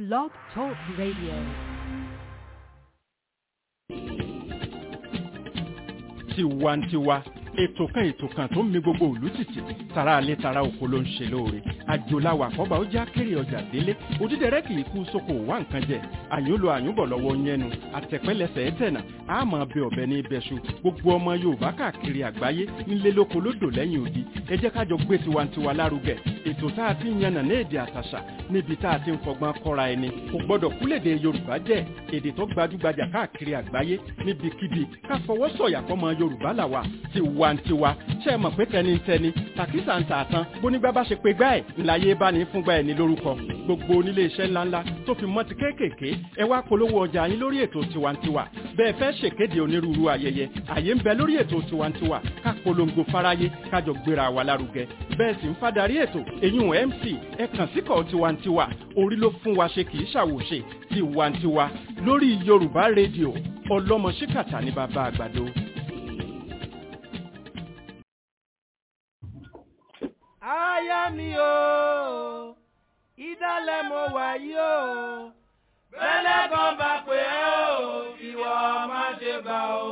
Blog Talk Radio. tiwantiwa ètò kan ètò kan tó ń mi gbogbo òlú tìtì tara alẹ́ tara oko ló ń ṣe lóore àjòláwà àkọ́bà ó já kéré ọjà délé òdídẹrẹ́ kì í kú sóko wá nǹkan jẹ àyúnlò àyúnbọ̀ lọ́wọ́ yẹnu àtẹ̀pẹ́lẹsẹ̀ ẹ̀tẹ̀nà àmọ́ bẹ ọ̀bẹ ní ibẹ̀ṣu gbogbo ọmọ yorùbá káàkiri àgbáyé ńlé lóko lódò lẹ́yìn odi ẹ jẹ́ kájọ gbé tiwantiwa lárugẹ ètò tá a ti ń yànnà ní èdè àtàṣà níbi tá a ti ń fọgbọ́n kọ́ra ẹni kò gbọ́dọ̀ kúlèdè yorùbá jẹ́ èdè tó gbajúgbajà káàkiri àgbáyé níbikíbi ká fọwọ́ sọ̀yà fọmọ yorùbá làwà tiwantiwa ṣe é mọ̀ pé tẹnitẹni tàkísà ń tààtàn bónígbà bá ṣe pé gbá ẹ̀ ńláyé bá ní fúngbà ẹ̀ ní lórúkọ gbogbo onílé iṣẹ́ ńláńlá tó fi mọ́ ti kéékèèké ẹ wá polówó ọjà yín lórí ètò tiwantiwa bẹ́ẹ̀ fẹ́ ṣèkéde onírúurú ayẹyẹ àyè ń bẹ lórí ètò tiwantiwa ká polongo fáráyé kájọ gbéra wa lárugẹ bẹ́ẹ̀ sì ń fadarí ètò eyín mc ẹ kàn síkọ̀ tiwantiwa orí ló fún wa ṣe kì í ṣàwòṣe tiwantiwa lórí yorùbá rédíò ọlọ́mọ ṣíkàtà ní bàbá àgbàdo. Aya mi o, ìdálẹ̀ mo wà yí o. Bẹ́lẹ̀ kan bá pè é o, ìwọ má ṣe bá o.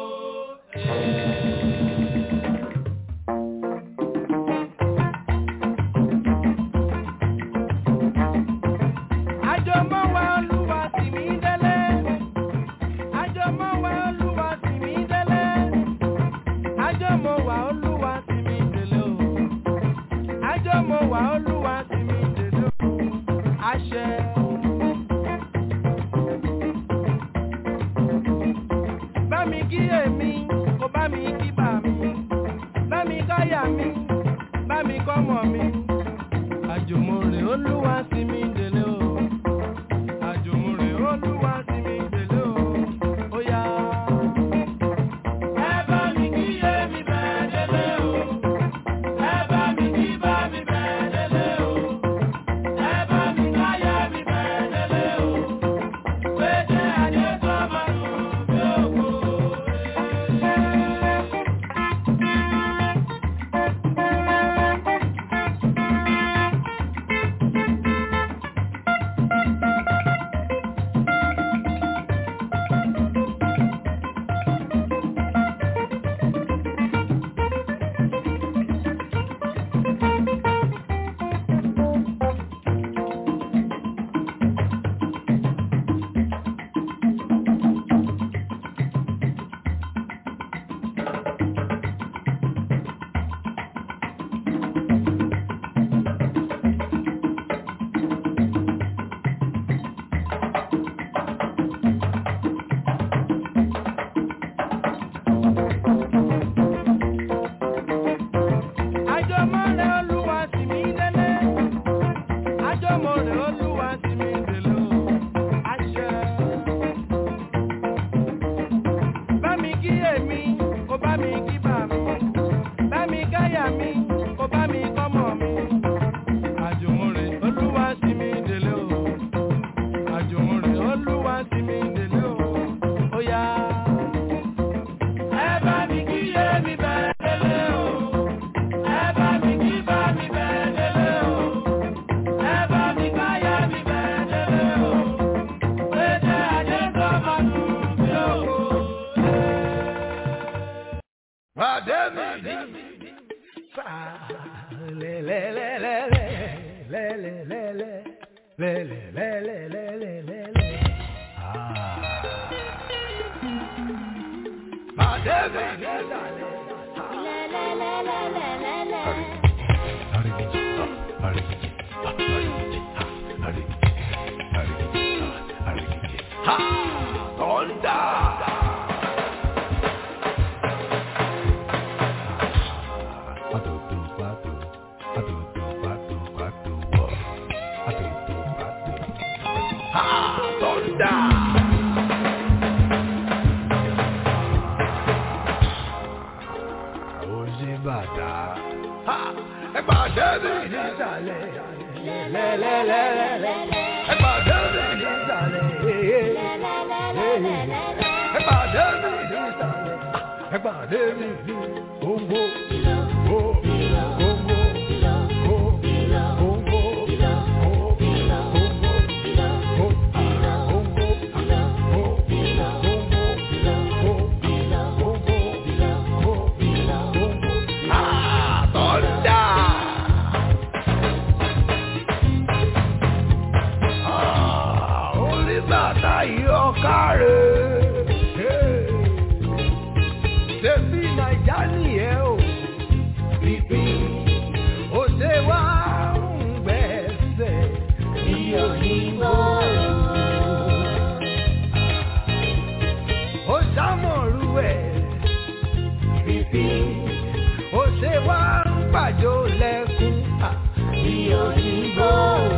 Àjọmọ́ wa Olúwa tì mí délé. Àjọmọ́ wa Olúwa tì mí délé. Àjọmọ́ wa Olúwa tì mí délé o. Àjọmọ́ wa Olúwa tì mí délé o. Àṣẹ. Bá mi kí èmi, kò bá mi kí bà mí. Bá mi káyà mi, bá mi kọ́mọ mi. Àjùmọ̀rè Olúwa tì mí délé o. Àjùmọ̀rè Olúwa tì mí délé o. Ó yá. Ẹ bá mi kí èmi bẹ́ẹ̀ délé o. Ẹ bá mi kí bá mi bẹ́ẹ̀ délé o. Ẹ bá mi káyà mi bẹ́ẹ̀ délé o. Pété adé tó máa nù bí òkú. Àjọmọ́rè Olúwa tì mí délé. Àjọmọ́rè Olúwa tì mí délé o. Àṣẹ. Bá mi kí èmi, kò bá mi kí bà mí. Bá mi káyà mi, kò bá mi kọ́mọ mi. Àjọmọ́rè Olúwa tì mí délé o. Àjọmọ́rè Olúwa tì mí délé o. Ó yá. Ẹ bá mi kí èmi bẹ́ẹ̀ délé o. Ẹ bá mi kí bá mi bẹ́ẹ̀ délé o. Ẹ bá mi káyà mi bẹ́ẹ̀ délé o. Pété adé tó máa nù bí òkú. Pàdé mi ní sáà lẹ́lẹ́lẹ́lẹ́lẹ́ lẹ́lẹ́lẹ́lẹ́ lẹ́lẹ́lẹ́lẹ́lẹ́lẹ́. Pàdé mi ní sàlẹ̀. Ẹgbàdé mi ní sàlẹ̀. Lẹ́lẹ́lẹ́lẹ́lẹ́. Ẹgbàdé mi ní sàlẹ̀. Ẹgbàdé mi ní sàlẹ̀. Ẹgbàdé mi ní gbòǹgbò. Gbò. Gbòǹgbò. Gbò. Gbòǹgbò. Gbò. Gbòǹgbò. káre. Ṣèbí Nàìjà nìyẹn o. Bíbí ó ṣe wá ń gbẹ̀sẹ̀ ní òyìnbó. Ó ṣàmọ̀rú ẹ̀. Bíbí ó ṣe wá ń pàjọ lẹ́kún ní òyìnbó.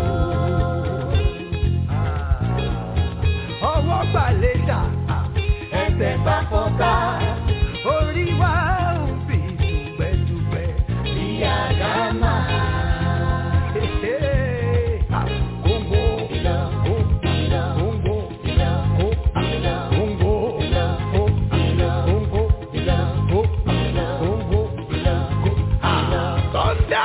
Ọwọ́ gbàlejò ẹsẹ̀ bá fọ́ta. Orí wa ń fi dùgbẹ́dùgbẹ́ bí àdámà. Kóńgó, kó, kóńgó, kó, kóńgó, kó, kóńgó, kó, kóńgó, kó. Thunder!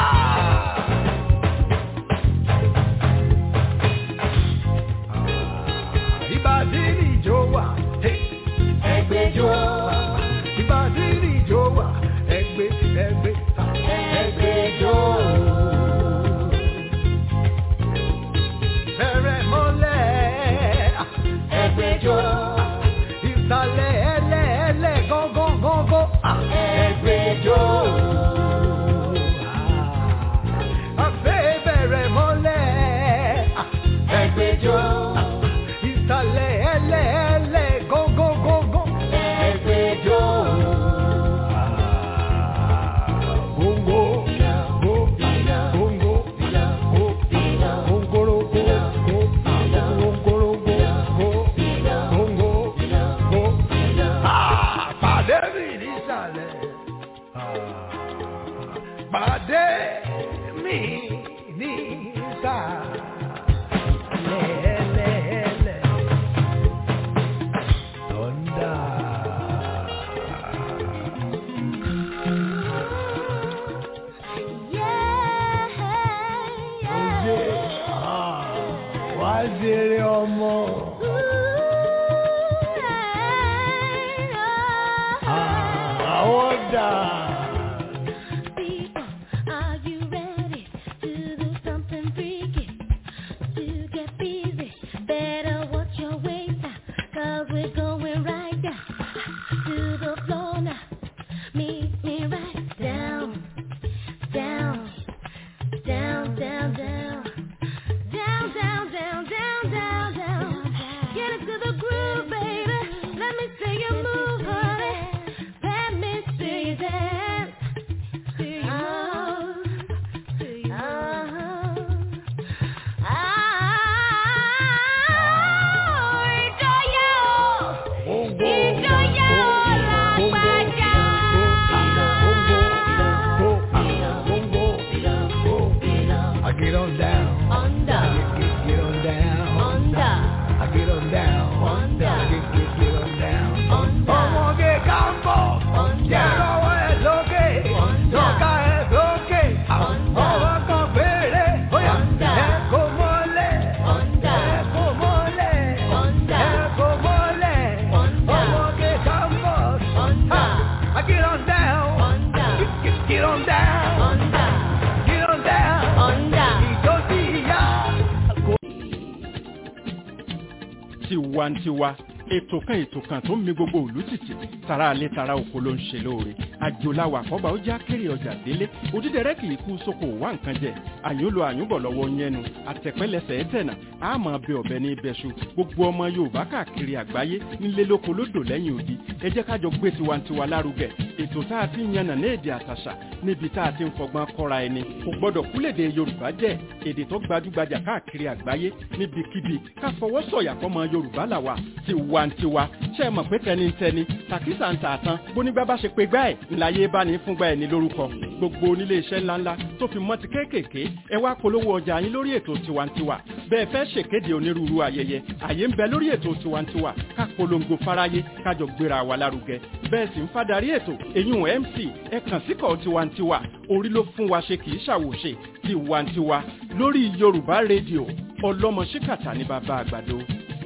Ìbàdí ìjọ wà, ẹgbẹ́jọ. Ìbàdí ìjọ wà, ẹgbẹ́ ẹgbẹ́ ẹgbẹ́jọ. Bẹ̀rẹ̀ mọ́lẹ̀, ẹgbẹ́jọ. Ìsàlẹ̀ ẹlẹ́ ẹlẹ́ gángan gángan, ẹgbẹ́jọ. Àfẹ́ bẹ̀rẹ̀ mọ́lẹ̀, ẹgbẹ́jọ. Ìsàlẹ̀ ẹlẹ́ ẹlẹ́ gángan gángan, ẹgbẹ́jọ. Góńgó, gó, góńgó, gó, góńgórógó, gó, góńgórógó, gó, góńgó, gó. Ah, Pàdé mi nísàlẹ̀. Ah, Pàdé mi nísàlẹ̀. Lẹ́lẹ́lẹ́. Thunder. Oye, ah, wá jèrè ọmọ. Ah, àwọn dà. People, are you ready to do something freaky? To get busy, better watch your waist now, cause we're going right down to the floor now. Meet me right down, down, down, down, down. Down, down, down, down, down, down. Get into the groove, baby. Let me see you move, honey. Let me see you dance. See you move. See you move. Ah, ìjọyọ̀. Ìjọyọ̀ lágbájá. I get on down. Under, Get, get on down. under, I get on down. Under. Get, get, get on down. under. Ọmọge kámbọ̀. Under. Jẹ́rọ̀wọ́ ẹ̀ lókè. Under. Tọ́ka ẹ̀ lókè. Under. Ọwọ́ kan péré. Bóyá Under. ẹ kò mọ́lẹ̀. Under. Ẹ kò mọ́lẹ̀. Under. Ẹ kò mọ́lẹ̀. Under. Ọmọge kámbọ̀. Under. I get on down. Under. Get, get, get on down. Under, Get on down. under. Ìjọ sí ìyá. tiwantiwa ètò kan ètò kan tó ń mi gbogbo òlú tìtì tara alẹ́ tara oko ló ń ṣe lóore àjòláwà àkọ́bà ó já kéré ọjà délé òdídẹrẹ́ kì í kú sóko wá nǹkan jẹ àyúnlò àyúnbọ̀ lọ́wọ́ yẹnu àtẹ̀pẹ́lẹsẹ̀ ẹ̀tẹ̀nà àmọ́ bẹ ọ̀bẹ ní ibẹ̀ṣu gbogbo ọmọ yorùbá káàkiri àgbáyé nílé lóko lódò lẹ́yìn odi ẹ jẹ́ kájọ gbé tiwantiwa lárugẹ ètò tá a ti ń yànnà ní èdè àtàṣà níbi tá a ti ń fọgbọ́n kọ́ra ẹni kò gbọ́dọ̀ kúlèdè yorùbá jẹ́ èdè tó gbajúgbajà káàkiri àgbáyé níbikíbi ká fọwọ́ sọ̀yà fọmọ yorùbá làwà tiwantiwa ṣe é mọ̀ pé tẹnitẹni tàkísà ń tà tán bónígbà bá ṣe pé gbá ẹ̀ ńláyé bá ní fúngbà ẹ̀ ní lórúkọ gbogbo onílé iṣẹ́ ńláńlá tó fi mọ́ ti kéékèèké ẹ wá polówó ọjà yín lórí ètò tiwantiwa bẹ́ẹ̀ fẹ́ ṣèkéde onírúurú ayẹyẹ àyè ń bẹ lórí ètò tiwantiwa ká polongo fáráyé kájọ gbéra wa lárugẹ bẹ́ẹ̀ sì ń fadarí ètò èyún mc ẹ kàn síkọ̀ tiwantiwa orí ló fún wa ṣe kì í ṣàwòṣe tiwantiwa lórí yorùbá rédíò ọlọ́mọ ṣíkàtà ní bàbá àgbàdo.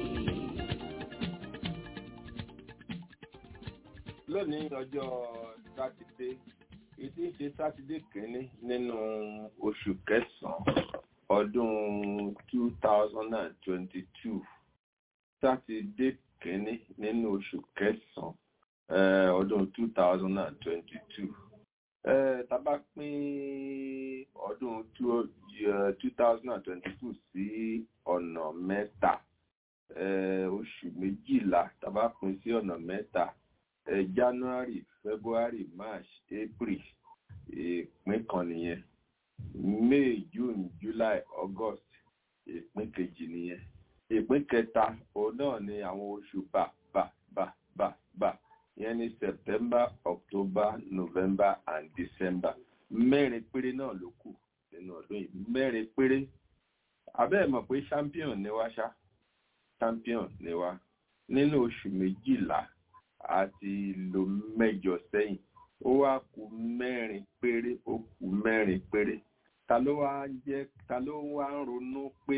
lónìí ọjọ́ sátidé ìdí ṣe sátidé kìíní nínú oṣù kẹsàn-án ọdún two thousand and twenty-two sátidé kínní nínú oṣù kẹsàn-án ọdún two thousand and twenty-two tábà pín ọdún two thousand and twenty-two sí ọ̀nà mẹ́ta oṣù méjìlá tábà pín sí ọ̀nà mẹ́ta january february march april ìpín kan nìyẹn may june july august ìpín kejì nìyẹn ìpín kẹta òun náà ni àwọn oṣù bá bá bá bá bá ìyẹn ní september october november and december mẹ́rin péré náà ló kù nínú ọdún yìí mẹ́rin péré abẹ́ẹ̀ mọ̀ pé champion ni wá ṣá champion ni wá nínú oṣù méjìlá àti lò mẹ́jọ sẹ́yìn ó wá kù mẹ́rin péré ó kù mẹ́rin péré ta ló wá jẹ́ ta ló wá ń ronú pé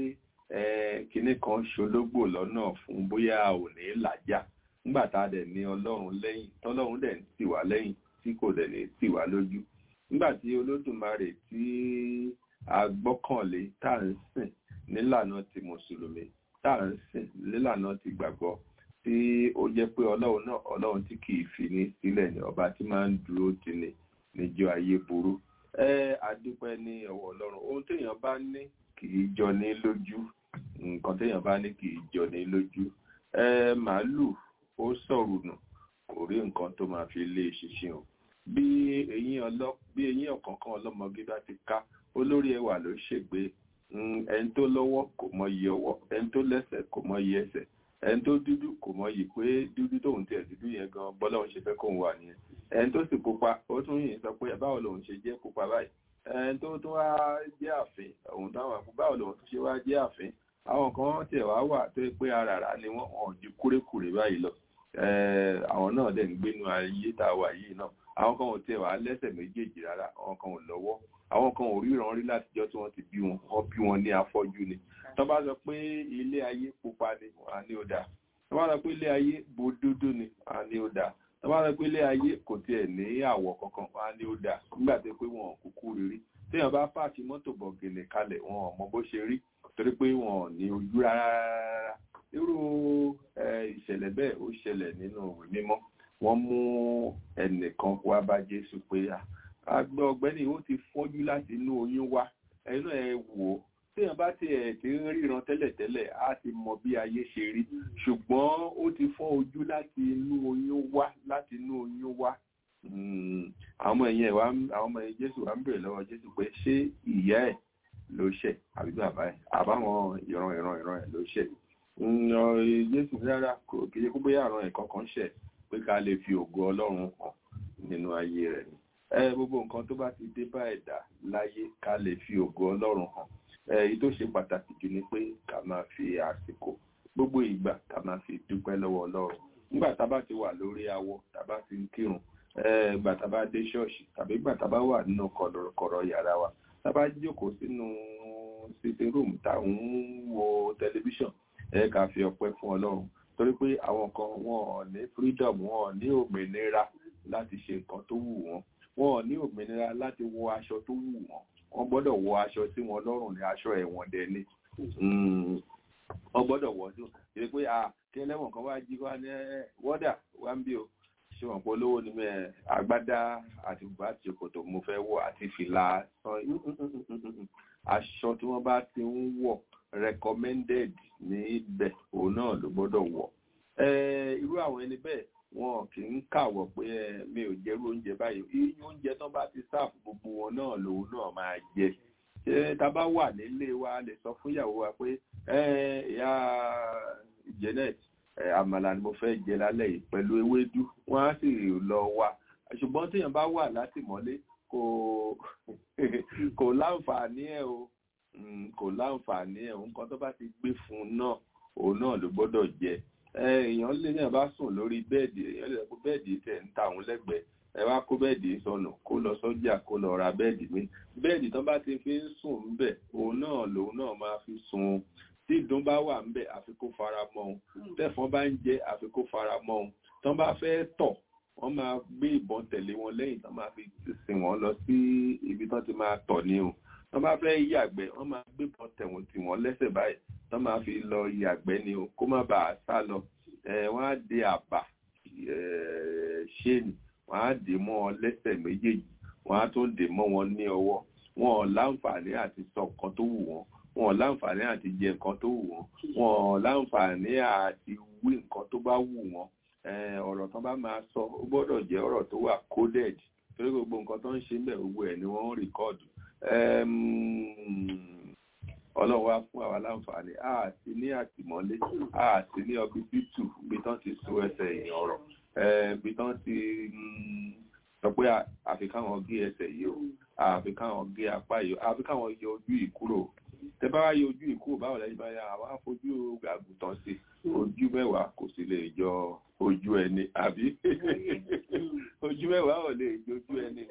kinní kan ṣológbò lọ́nà fún bóyá ò ní làjà nígbà tá a dẹ̀ ní ọlọ́run lẹ́yìn tọ́lọ́run dẹ̀ ń tì wá lẹ́yìn tí kò dẹ̀ ní tì wá lójú nígbà tí olódùmarè tí a gbọ́kànlé tá à ń sìn nílànà ti mùsùlùmí tá à ń sìn nílànà ti gbàgbọ́ tí ó jẹ́ pé ọlọ́run náà ọlọ́run tí kì í fi ní sílẹ̀ ní ọba tí máa ń dúró tì ní níjọ́ ayé burú ẹ àdúpẹ́ ní ọwọ́ ọlọ́run ohun téèyàn bá ní kì í jọ ní lójú nǹkan téèyàn bá ní kì í jọ ní lójú ẹ màálù ó sọ̀rọ̀ nù kò rí nǹkan tó máa fi lé ṣinṣin o bí eyín ọlọ bí eyín ọ̀kọ̀ọ̀kan ọlọ́mọge bá ti ká olórí ẹwà ló ṣègbè ẹni tó lọ́wọ́ kò mọ iye ọwọ́ ẹni tó lẹ́sẹ̀ kò mọ iye ẹsẹ̀ ẹni tó dúdú kò mọ yìí pé dúdú tóun tiẹ̀ dúdú yẹn gan bọ́lá òun ṣe fẹ́ kóun wà nìyẹn ẹni tó sì pupa ó tún yìí sọ pé báwo lòun ṣe jẹ́ pupa báyìí ẹni tó tún wá jẹ́ àfin òun táwọn àpò báwo lòun tún ṣe wá jẹ́ àfin àwọn kan tiẹ̀ wá wà tó pé aràrá ni wọ́n hàn ju kúrékùrè báyìí lọ àwọn náà dẹ̀ ń gbénu ayé tá a wà yìí náà àwọn kan ò tiẹ̀ wá lẹ́sẹ̀ méjèèjì rárá àwọn kan ò lọ́wọ́ àwọn kan ò ríran rí látijọ́ tí wọ́n ti bí wọn wọ́n bí wọn ní afọ́jú ni tó bá sọ pé ilé ayé pupa ni wọ́n á ní ó dáa tó bá sọ pé ilé ayé bo dúdú ni wọ́n á ní ó dáa tó bá sọ pé ilé ayé kò tiẹ̀ ní àwọ̀ kankan wọ́n á ní ó dáa nígbà tó pé wọn ò kúkú rírí téèyàn bá pààkì mọ́tò bọ̀gìnì kalẹ̀ wọn ò mọ bó ṣe rí torí pé wọn ò ní ojú rárá irú ìṣẹ̀lẹ̀ bẹ́ẹ̀ ó ṣẹlẹ̀ nínú òwe mímọ́ wọ́n mú ẹnìkan wá bá Jésù pé àgbẹ̀ ọ̀gbẹ́ni ó ti fọ́jú láti inú oyún wá ẹnu ẹ wò ó téèyàn bá ti ẹ̀ ti ń ríran tẹ́lẹ̀tẹ́lẹ̀ á ti mọ bí ayé ṣe rí ṣùgbọ́n ó ti fọ́ ojú láti inú oyún wá láti inú oyún wá àwọn ọmọ ẹ̀yìn ẹ̀wà àwọn ọmọ ẹ̀yìn Jésù wà ń bèrè lọ́wọ́ Jésù pé ṣé ìyá ẹ̀ ló ṣẹ̀ àbí bàbá ẹ̀ àbáwọn ìran ìran ìran ẹ̀ ló ṣẹ̀ Jésù rárá kò kí kó bóyá àrùn ẹ̀ kankan ṣẹ̀ pé ká lè fi ògo Ọlọ́run hàn nínú ayé rẹ̀ ni ẹ gbogbo nǹkan tó bá ti dé bá ẹ̀dá láyé ká lè fi ògo Ọlọ́run hàn èyí tó ṣe pàtàkì jù ni pé ká máa fi àsìkò gbogbo ìgbà ká máa fi dúpẹ́ lọ́wọ́ Ọlọ́run nígbà tá a bá ti wà lórí awọ tá a bá ti ń kírun ìgbà tá a bá dé ṣọ́ọ̀ṣì tàbí ìgbà tá a bá wà nínú kọ̀rọ̀ yàrá wa tá a bá jókòó sínú sitting room tá à ń wo tẹlifíṣàn ẹ ká fi ọpẹ́ fún Ọlọ́run torí pé àwọn kan wọn ò ní freedom wọn ò ní òmìnira láti ṣe nǹkan tó wù wọ́n wọn ò ní òmìnira láti wọ aṣọ tó wù wọ́n wọ́n gbọ́dọ̀ wọ aṣọ sí wọn lọ́rùn ní aṣọ ẹ̀wọ̀n dẹni wọ́n gbọ́dọ̀ wọ sí ṣe pé à kí ẹlẹ́wọ̀n kan wá jí wá ní wọ́dà wá ń bí o ṣé wọn pọ̀ lówó ni mẹ́ agbádá àti bùbá àti ṣòkòtò mo fẹ́ wọ̀ àti fìlà aṣọ tí wọ́n bá ti ń wọ̀ recommended ní ibẹ̀ òun náà ló gbọ́dọ̀ wọ̀ irú àwọn ẹni bẹ́ẹ̀ wọn kì í kàwọ̀ pé mi ò jẹ́rú oúnjẹ báyìí iye oúnjẹ tán bá ti sáàfù gbogbo wọn náà lòun náà máa jẹ ṣé tá a bá wà nílé wa lè sọ fún ìyàwó wa pé ìyá Janet àmàlà ni mo fẹ́ jẹ lálẹ́ yìí pẹ̀lú ewédú wọ́n á sì lọ wá ṣùgbọ́n téèyàn bá wà látìmọ́lé kò kò láǹfààní ẹ̀ o kò láǹfààní ẹ̀ nǹkan tó bá ti gbé fún un náà òun náà ló gbọ́dọ̀ jẹ èèyàn lè náà bá sùn lórí bẹ́ẹ̀dì èèyàn lè kó bẹ́ẹ̀dì tẹ̀ ń ta òun lẹ́gbẹ̀ẹ́ ẹ wá kó bẹ́ẹ̀dì sọnù kó lọ sọ́jà kó lọ ra bẹ́ẹ̀dì mi bẹ́ẹ̀dì tán bá ti fi ń sùn ńbẹ̀ òun náà lòun náà máa fi sùn tí ìdun bá wà ńbẹ̀ àfi kó fara mọ́ òun tẹ̀fọ́n bá ń jẹ àfi kó fara mọ́ òun tán bá fẹ́ tọ̀ wọ́n máa gbé ìbọn tẹ̀lé wọn lẹ́yìn tán máa fi sìn wọ́n lọ sí ibi tán ti máa tọ̀ ní o tán bá fẹ́ yàgbẹ́ wọ́n máa gbé ìbọn tẹ̀wọ̀n tì wọ́n lẹ́sẹ̀ báyìí tán máa fi lọ yàgbẹ́ ni o kó má bàa sá lọ ẹ wọ́n á de àbà ṣéènì wọ́n á dè mọ́ ọ lẹ́sẹ̀ méjèèjì wọ́n á tún dè mọ́ wọn ní ọwọ́ wọn ò láǹfààní àti sọ nǹkan tó wù wọ́n wọn ò láǹfààní àti jẹ nǹkan tó wù wọ́n wọn ò láǹfààní àti wí nǹkan tó bá wù wọ́n ọ̀rọ̀ tán bá máa sọ ó gbọ́dọ̀ jẹ́ ọ̀rọ̀ tó wà coded torí gbogbo nǹkan tó ń ṣe ń bẹ̀ gbogbo ẹ̀ ni wọ́n ń rìkọ́ọ̀dù ọlọ́run wá fún àwa láǹfààní a sì ní àtìmọ́lé a sì ní ọbíbítù bí tán ti so ẹsẹ̀ èèyàn ọ̀rọ̀ bí tán ti sọ pé àfi káwọn gé ẹsẹ̀ yìí o àfi káwọn gé apá yìí o àfi káwọn yọ ojú yìí kúrò tẹ bá wá yọ ojú yìí kúrò báwo lẹ́yìn bá yà àwa fojú àgùntàn sí ojú mẹ́wàá kò sì lè jọ ojú ẹni àbí ojú mẹ́wàá ò lè jọ ojú ẹni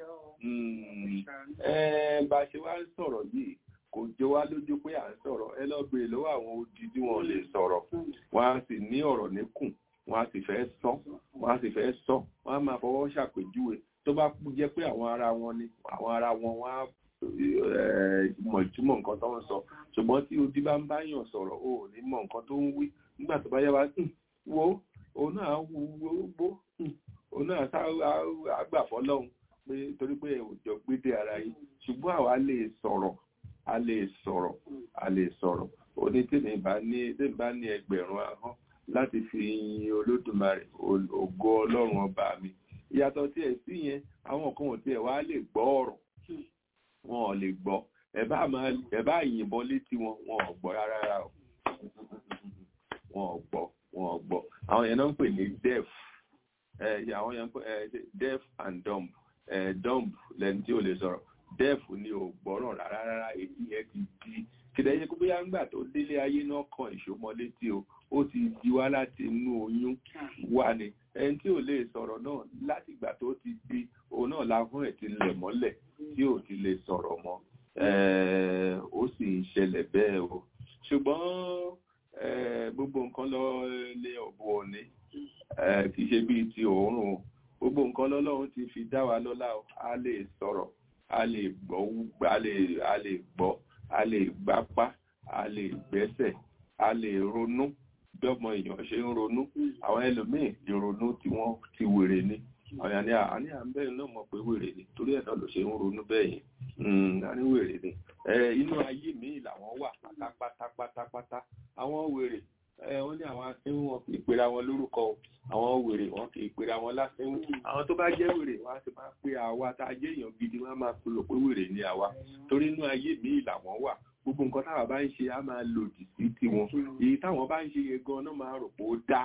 bá a ṣe wá ń sọ̀rọ̀ yìí kò jọ wá lójú pé à ń sọ̀rọ̀ ẹ lọ bèèrè lọ́wọ́ àwọn odi tí wọ́n lè sọ̀rọ̀ wọ́n á sì ní ọ̀rọ̀ níkùn wọ́n á sì fẹ́ sọ wọ́n á sì fẹ́ sọ wọ́n á máa fọwọ́ ṣàpèjúwe tó bá jẹ́ pé àwọn ara wọn ni àwọn ara wọn wọ́n á mọ̀ ìtumọ̀ nǹkan tó ń sọ ṣùgbọ́n tí odi bá ń báyàn sọ̀rọ̀ o ò ní mọ̀ nǹkan tó ń wí nígbà tó bá yá wa wo òun náà wó òun náà àgbà fọlọ́hún pé torí pé òjò gbédè ara yìí ṣùgbọ́n àwa lè sọ̀rọ̀ a lè sọ̀rọ̀ a lè sọ̀rọ̀ òní tèmi bá ní tèmi bá ní ẹgbẹ̀rún ahọ́n láti fi yin olódùmarè ògo ọlọ́run ọba mi ìyàtọ̀ tí ẹ̀ sí yẹn àwọn kan ò tiẹ̀ wá lè gbọ́ ọ̀rọ̀ wọn ò lè gbọ́ ẹ bá yìnbọn létí wọn wọn ò gbọ́ rárá o wọn ò gbọ́ wọn ò gbọ́ àwọn yẹn náà ń pè ní deaf àwọn yẹn ń pè deaf and dumb dumb lẹni tí ò lè sọ̀rọ̀ deaf ni ò gbọ́ràn rárá rárá èyí yẹn ti di kìdẹ̀ yẹ kó bóyá ńgbà tó délé ayé náà kan ìṣòmọ létí o ó ti di wá láti inú oyún wá ni ẹni tí ò lè sọ̀rọ̀ náà láti ìgbà tó ti di òun náà láhùn ẹ̀ ti lẹ̀ mọ́lẹ̀ tí ò ti lè sọ̀rọ̀ mọ́ ó sì ń ṣẹlẹ̀ bẹ́ẹ̀ o ṣùgbọ́n gbogbo nǹkan lọ lé ọ̀bù òní kì í ṣe bíi ti òórùn gbogbo nǹkan lọ́lọ́run ti fi dá wa lọ́lá o a lè sọ̀rọ̀ a lè gbọ́ a lè a lè gbọ́ a lè gbápá a lè gbẹ́sẹ̀ a lè ronú bí ọmọ èèyàn ṣe ń ronú àwọn ẹlòmíì ìrònú tí wọ́n ti wèrè ni àwọn àní àní à ń bẹ́ẹ̀ náà mọ̀ pé wèrè ni torí ẹ̀ náà ló ṣe ń ronú bẹ́ẹ̀ yẹn àní wèrè ni inú ayé míì làwọn wà pátápátápátápátá àwọn wèrè wọ́n ní àwọn asínwó wọn kì í pera wọn lórúkọ àwọn wèrè wọn kì í pera wọn lásínwó àwọn tó bá jẹ́ wèrè wọn á sì máa pe àwa tá a jẹ́ èèyàn gidi wọn á máa pe rò pé wèrè ni àwa torí inú ayé míì làwọn wà gbogbo nǹkan táwa bá ń ṣe á máa lòdì sí tiwọn èyí táwọn bá ń ṣe yẹn gan náà máa rò pé ó dá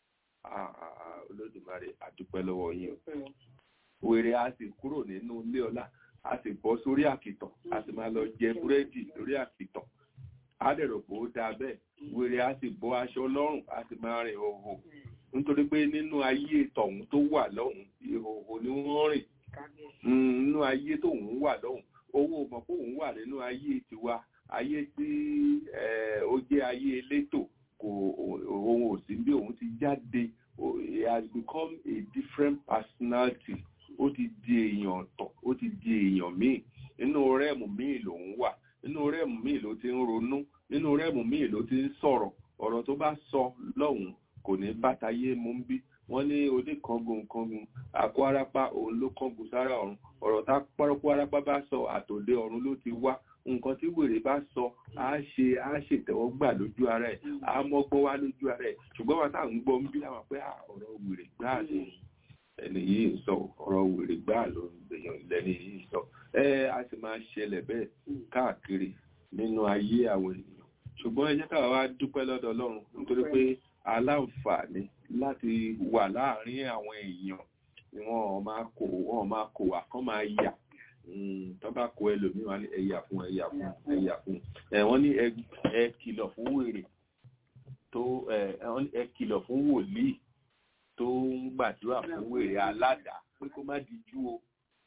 olódùmarè àdúpẹ́ lọ́wọ́ yín o wèrè á sì kúrò nínú ilé ọlá á sì bọ́ sórí àkìtàn á sì máa lọ jẹ búrẹ́dì lórí àkìtàn á dẹ̀rọ̀ pé ó dáa bẹ́ẹ̀ wèrè á sì bọ́ aṣọ lọ́rùn á sì máa rìn òhò nítorí pé nínú ayé tọ̀hún tó wà lọ́hùn ìhòhò ni wọ́n rìn nínú ayé tóhun wà lọ́hùn owó mọ̀ pé òun wà nínú ayé tiwa ayé tí ó jẹ́ ayé elétò kò òun ò sí bí òun ti jáde he has become a different personality ó ti di èèyàn ọ̀tọ̀ ó ti di èèyàn míì nínú rẹ́ẹ̀mù míì lòun wà nínú rẹ́ẹ̀mù míì ló ti ń ronú nínú rẹ́ẹ̀mù míì ló ti ń sọ̀rọ̀ ọ̀rọ̀ tó bá sọ lọ́hùn kò ní bàtàyé mú ń bí wọ́n ní oníkangun kangun àkó arápá òun ló kangun sára ọ̀run ọ̀rọ̀ tá pọ́rọ́pọ́ arápá bá sọ àtòlé ọ̀run ló ti wá nǹkan tí wèrè bá sọ á ṣe á ṣètẹ́wọ́gbà lójú ara ẹ̀ á mọ́gbọ́n wá lójú ara ẹ̀ ṣùgbọ́n wọn táà ń gbọ́ ń bí àwọn pé ọ̀rọ̀ wèrè gbáà ni ẹni yìí ń sọ ọ̀rọ̀ wèrè gbáà ló ń gbèyàn lẹ́ni yìí ń sọ ẹ á sì máa ṣẹlẹ̀ bẹ́ẹ̀ káàkiri nínú ayé àwọn ènìyàn ṣùgbọ́n ẹ jẹ́ káwa wá dúpẹ́ lọ́dọ̀ Ọlọ́run nítorí pé aláǹfààní láti wà láàárín àwọn èèyàn ni wọ́n máa kó wọ́n máa kó wà kán máa yà tó bá kó ẹlòmíràn ní ẹ̀yà fún ẹ̀yà fún ẹ̀yà fún ẹ̀ wọ́n ní ẹ kìlọ̀ fún wèrè tó ẹ kìlọ̀ fún wòlíì tó ń gbàdúrà fún wèrè aládàá pé kó má dijú o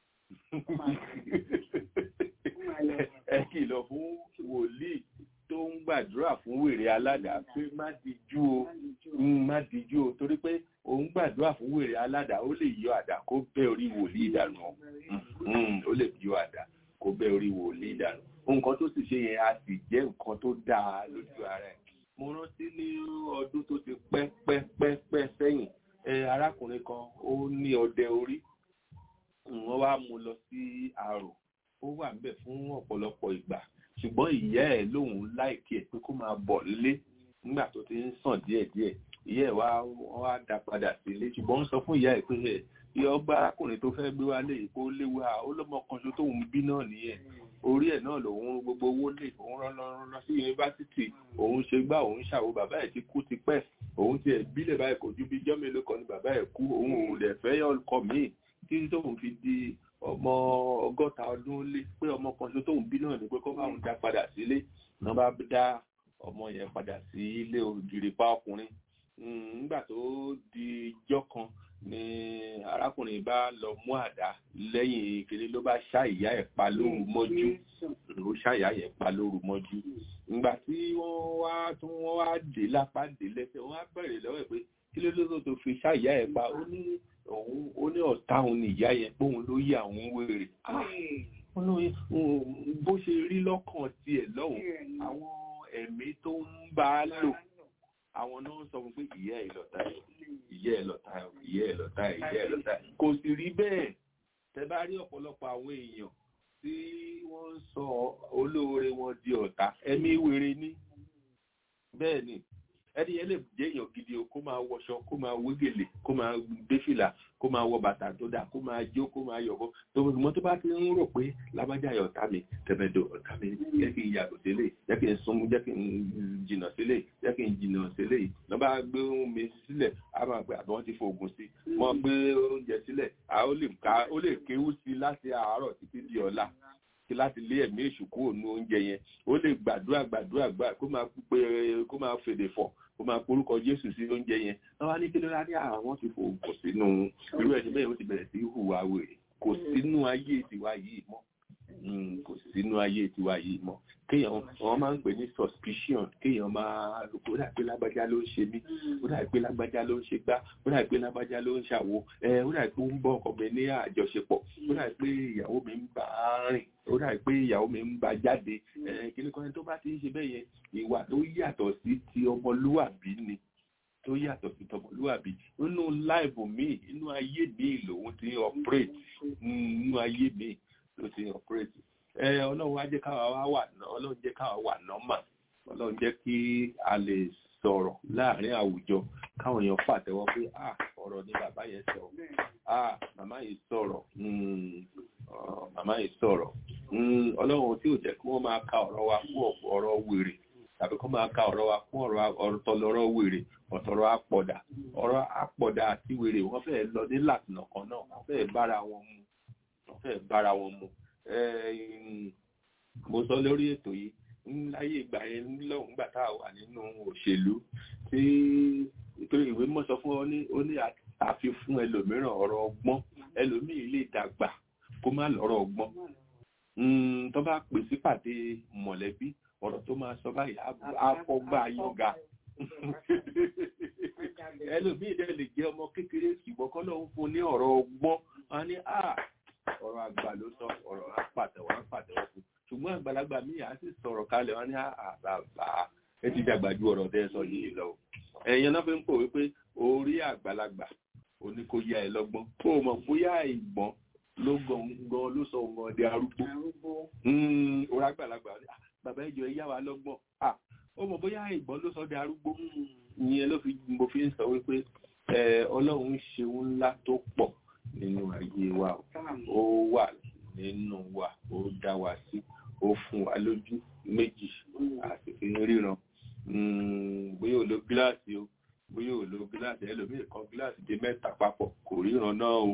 ẹ kìlọ̀ fún wòlíì tó ń gbàdúrà fún wèrè aládàá pé má dijú o má dijú o torí pé òun gbàdúrà fún wèrè aládàá ó lè yọ àdá kó bẹ́ orí wòlíì dànù ó lè yọ àdá kó bẹ́ orí wòlíì dànù nǹkan tó sì ṣe yẹn a sì jẹ́ nǹkan tó dáa lójú ara ẹ̀ mo rántí ní ọdún tó ti pẹ́ pẹ́ pẹ́ pẹ́ ọkùnrin kan ó ní ọdẹ orí wọ́n wá mú lọ sí àrò ó wà níbẹ̀ fún ọ̀pọ̀lọpọ̀ ìgbà ṣùgbọ́n ìyá ẹ̀ lòun láìkí ẹ̀ pé kó máa bọ̀ nílé nígbà tó ti ń sàn díẹ̀díẹ̀ ìyá ẹ̀ wá wọ́n wá dá padà sí ilé ṣùgbọ́n ó sọ fún ìyá ẹ̀ pé ẹ̀ ìyá ọgbà arákùnrin tó fẹ́ gbé wá lè kó léwu à ó lọ́mọ kan ṣo tóun bí náà nìyẹn orí ẹ̀ náà lòun gbogbo owó lè òun rán lọ sí yunifásitì òun ṣe gbá òun ṣàwo bàbá ẹ̀ ti kú ti pẹ́ òun ti ẹ̀ bílẹ̀ báyìí kò ju bí jọ́ mélòó kan ni bàbá ẹ̀ kú òun ò lè fẹ́ ọkọ míì títí tóun fi di ọmọ ọgọ́ta ọdún lé pé ọmọ kan ṣo tóun bí náà ni pé kó bá òun dá padà sílé náà bá dá ọmọ yẹn padà sí ilé ògiri pa ọkùnrin nígbà tó di ijọ́ kan ni arákùnrin bá lọ mú àdá lẹ́yìn kiri ló bá ṣá ìyá ẹ̀ pa lóru mọ́jú ló ṣá ìyá ẹ̀ pa lóru mọ́jú ìgbà tí wọ́n wá tí wọ́n wá dé lápá dé lẹ́sẹ̀ wọ́n á bẹ̀rẹ̀ lọ́wọ́ ẹ̀ pé kí ló lóso tó fi ṣá ìyá ẹ̀ pa ó ní òun ó ní ọ̀tá òun ní ìyá yẹn pé òun ló yí àwọn wèrè bó ṣe rí lọ́kàn tiẹ̀ lọ́hùn àwọn ẹ̀mí tó ń bá a lò àwọn náà sọ fún pé ìyá ẹ̀ lọ́tà ẹ̀ ìyá ẹ̀ lọ́tà ẹ̀ ìyá ẹ̀ lọ́tà ẹ̀ ìyá ẹ̀ lọ́tà ẹ̀ kò sì rí bẹ́ẹ̀ tẹ bá rí ọ̀pọ̀lọpọ̀ àwọn èèyàn tí wọ́n ń sọ olóore wọn di ọ̀tá ẹ̀mí wèrè ní bẹ́ẹ̀ ni ẹni yẹn lè jẹ́ èèyàn gidi o kó máa wọṣọ kó máa wé gèlè kó máa dé fìlà kó máa wọ bàtà tó dáa kó máa jó kó máa yọ̀bọ tó mọ̀ tó bá ti ń rò pé lábájá yọ ọ̀tá mi tẹ̀mẹ̀dọ̀ ọ̀tá mi jẹ́ kí n yàgò sílẹ̀ jẹ́ kí n súnmú jẹ́ kí n jìnà sílẹ̀ jẹ́ kí n jìnà sílẹ̀ lọ́ bá gbé mi sílẹ̀ á máa pẹ́ àbọ̀ wọ́n ti fògùn sí wọ́n gbé oúnjẹ sílẹ̀ ó lè kéwú sí láti àárọ̀ títí di ọ̀la kí láti lé ẹ̀mí èṣù kúrò ní oúnjẹ yẹn ó lè gbàdúrà gbàdúrà gbà kó máa pé kó máa fèdè fọ̀ kó máa porúkọ jésù sí oúnjẹ yẹn wọ́n wá ní kí ló rá ní àwọn ti fò kò sínú irú ẹni bẹ́ẹ̀ ó ti bẹ̀rẹ̀ sí hùwà wèrè kò sínú ayé tiwa yìí mọ́ kò sínú ayé tiwa yìí mọ́ kéèyàn wọn máa ń pè ní suspicion kéèyàn máa rò pé ó dà pé lágbájá ló ń ṣe mí ó dà pé lágbájá ló ń ṣe gbá ó dà pé lágbájá ló ń ṣàwo ẹ ó dà pé ó ń bọ ọkọ mi ní àjọṣepọ̀ ó dà pé ìyàwó mi ń bá a rìn ó dà pé ìyàwó mi ń bá jáde ẹ kíní kan tó bá ti ń ṣe bẹ́ẹ̀ yẹn ìwà tó yàtọ̀ sí ti ọmọlúwàbí ni tó yàtọ̀ sí tọmọlúwàbí nínú láìbù míì nínú ayé míì lòun ti operate nínú ayé míì ló ti operate ẹ ọlọ́run wá jẹ́ káwa wá wà ọlọ́run jẹ́ káwa wà nọ́mà ọlọ́run jẹ́ kí a lè sọ̀rọ̀ láàrin àwùjọ káwọn èèyàn pàtẹ́wọ́ pé ah ọ̀rọ̀ ni bàbá yẹn sọ ah màmá yìí sọ̀rọ̀ màmá yìí sọ̀rọ̀ ọlọ́run tí ò jẹ́ kí wọ́n máa ka ọ̀rọ̀ wa fún ọ̀rọ̀ wèrè tàbí kó máa ka ọ̀rọ̀ wa fún ọ̀rọ̀ tọlọ́rọ̀ wèrè ọ̀tọ̀rọ̀ àpọ̀dà ọ̀rọ̀ àpọ̀dà àti wèrè wọ́n fẹ́ẹ́ lọ ní làtìnà kan náà wọ́n fẹ́ẹ́ bára wọn mu wọ́n fẹ́ẹ́ bára wọn mu mo sọ lórí ètò yìí láyé ìgbà yẹn lọ́hùn gbà tá a wà nínú òṣèlú tí ìpínlẹ̀ ìwé mọ̀ sọ fún ọ ní ó ní àfi fún ẹlòmíràn ọ̀rọ̀ ọgbọ́n ẹlòmíì lè dàgbà kó má lọ́rọ̀ ọgbọ́n tó bá pè sí pàdé mọ̀lẹ́bí ọ̀rọ̀ tó máa sọ báyìí àfọgbà yọ̀gà ẹlòmíì dẹ̀ lè jẹ́ ọmọ kékeré ṣùgbọ́n kọ́ lóun fún ní ọ̀rọ̀ ọgbọ́n wọn ní ọ̀rọ̀ àgbà ló sọ ọ̀rọ̀ apàtẹ̀wọ́ apàtẹ̀wọ́ fún ṣùgbọ́n àgbàlagbà míì á sì sọ̀rọ̀ kalẹ̀ wọn ní àbàbà ẹ ti dàgbà ju ọ̀rọ̀ tẹ́ sọ yìí lọ. ẹ̀yin náà fi ń pò wípé orí àgbàlagbà òní kò yá ẹ lọ́gbọ́n kó o mọ̀ bóyá ìgbọ́n ló gan ló sọ ọmọ ọdẹ arúgbó orí àgbàlagbà bàbá ìjọ ẹ yá wa lọ́gbọ́n ó mọ̀ bóyá ìgbọ́n ló sọ ọdẹ arúgbó ìyẹn ló fi mo fi ń sọ wípé ọlọ́run ṣeun ńlá tó pọ̀ nínú ayé wa ó wà nínú wa ó dá wa sí ó fún wa lójú méjì àti fi ń ríran bóyá ò lo gíláàsì o bóyá ò lo gíláàsì ẹlòmíì kan gíláàsì dé mẹ́ta papọ̀ kò ríran náà o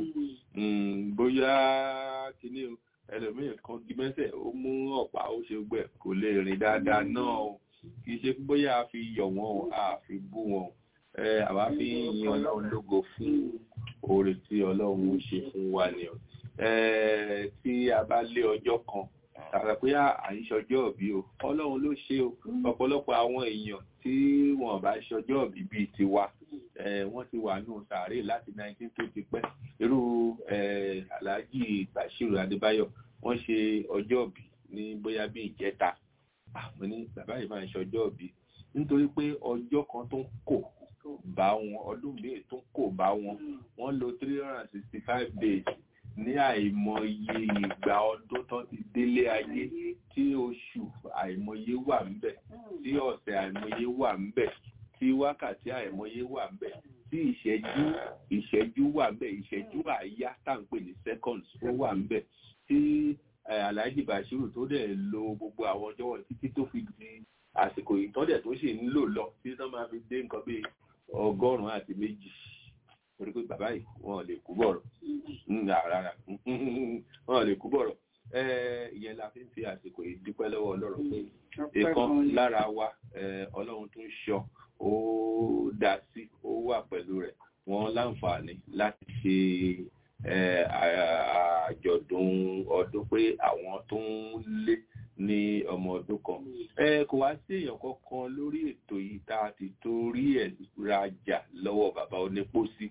bóyá kíní o ẹlòmíì kan di mẹ́sẹ̀ ó mú ọ̀pá ó ṣe gbẹ kò lè rìn dáadáa náà o kì í ṣe bóyá a fi yọ̀ wọ́n o a fi bú wọn o àwa fi ń yin ọlọ́run lógo fún oore tí ọlọ́run ń ṣe fún wa ni o tí a bá lé ọjọ́ kan tàbí pé à ń ṣọjọ́ òbí o ọlọ́run ló ṣe o ọ̀pọ̀lọpọ̀ àwọn èèyàn tí wọ́n bá ṣọjọ́ òbí bíi tiwa wọ́n ti wà nù sàárè láti 19 tó ti pẹ́ irú alhaji bashiru adébáyọ̀ wọ́n ṣe ọjọ́ òbí ní bóyá bí ìjẹta àwọn ní bàbá yìí máa ń ṣọjọ́ òbí nítorí pé ọjọ́ kan tó ń kò bá wọn ọdún míì tún kò bá wọn wọ́n lò three hundred and sixty five days ní àìmọye ìgbà ọdún tó ti délé ayé tí oṣù àìmọye wà ńbẹ̀ tí ọ̀sẹ̀ àìmọye wà ńbẹ̀ tí wákàtí àìmọye wà ńbẹ̀ tí ìṣẹ́jú ìṣẹ́jú wà ńbẹ̀ ìṣẹ́jú àáyá tá à ń pè ní seconds ó wà ńbẹ̀ tí eh, Alhaji Bashiru tó dẹ̀ lo gbogbo àwọn ọjọ́ wọn títí tó fi di àsìkò ìtọ́dẹ̀ tó sì ń lò lọ títí tó máa fi dé nǹkan bíi ọgọ́rùn-ún àti méjì torí pé bàbá yìí wọn ò lè kú bọ̀rọ̀ Mm, rárá wọn ò lè kú bọ̀rọ̀ Eh, ìyẹn la fi ń fi àsìkò yìí dúpẹ́ lọ́wọ́ Ọlọ́run pé ìkan lára wa eh, Ọlọ́run tó ń ṣọ́ ó dá sí ó wà pẹ̀lú rẹ̀ wọ́n láǹfààní láti ṣe eh, à- àjọ̀dún ọdún pé àwọn tó ń lé ní ọmọ ọdún kan ẹ kò wá sí èèyàn kankan lórí ètò yìí tá a ti torí ẹ̀ rajà lọ́wọ́ bàbá onípòsí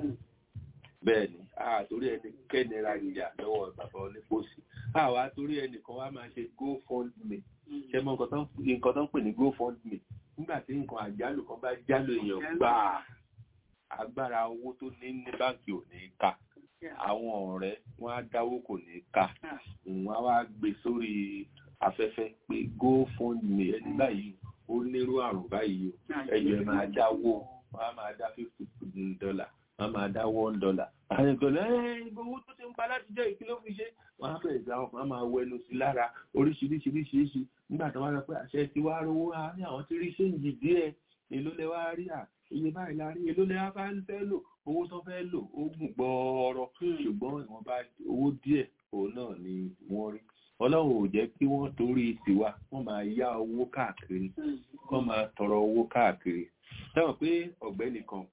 bẹ́ẹ̀ ni a torí ẹnikẹ́ni rajà lọ́wọ́ bàbá onípòsí a wá torí ẹnìkan wá máa ṣe GoFundMe ṣe mọ nǹkan tó ń nǹkan tó ń pè ní GoFundMe nígbà tí nǹkan àjálù kan bá jálù èèyàn gbà agbára owó tó ní ní báǹkì ò ní ká àwọn ọ̀rẹ́ wọn á dáwó kò ní ká wọn á wá gbé sórí afẹ́fẹ́ pé GoFundMe ẹni báyìí ó nírú àrùn báyìí o ẹ̀yọ̀ ẹ̀ máa dáwó wọn á máa dá fifty dollar wọn á máa dá one dollar àwọn ìgbọ̀lẹ́ ẹ̀ owó tó ti ń pa láti jẹ́ ìkí ló fi ṣe wọn á bẹ̀rẹ̀ sí àwọn kan á máa wẹnu sí lára oríṣiríṣiríṣiríṣi nígbà tí wọ́n sọ pé àṣẹ ti wá rówó á ní àwọn tí rí ṣéǹjì díẹ̀ èló lẹ wá rí à iye báyìí la rí èló lẹ wá bá ń fẹ́ lò owó tó fẹ́ lò ó gùn gbọ́ọ̀rọ̀ ṣùgbọ́n ìwọ̀nba owó díẹ̀ òun náà ni wọ́n rí ọlọ́run ò jẹ́ kí wọ́n torí tiwa wọ́n máa yá owó káàkiri wọ́n máa tọrọ owó káàkiri sẹ́wọ̀n pé ọ̀gbẹ́ni kan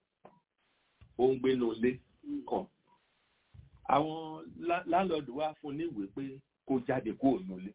ó ń gbénu ilé kan àwọn lá- láńlọ́ọ̀dù wá fún níwèé pé kó jáde kúrò nílé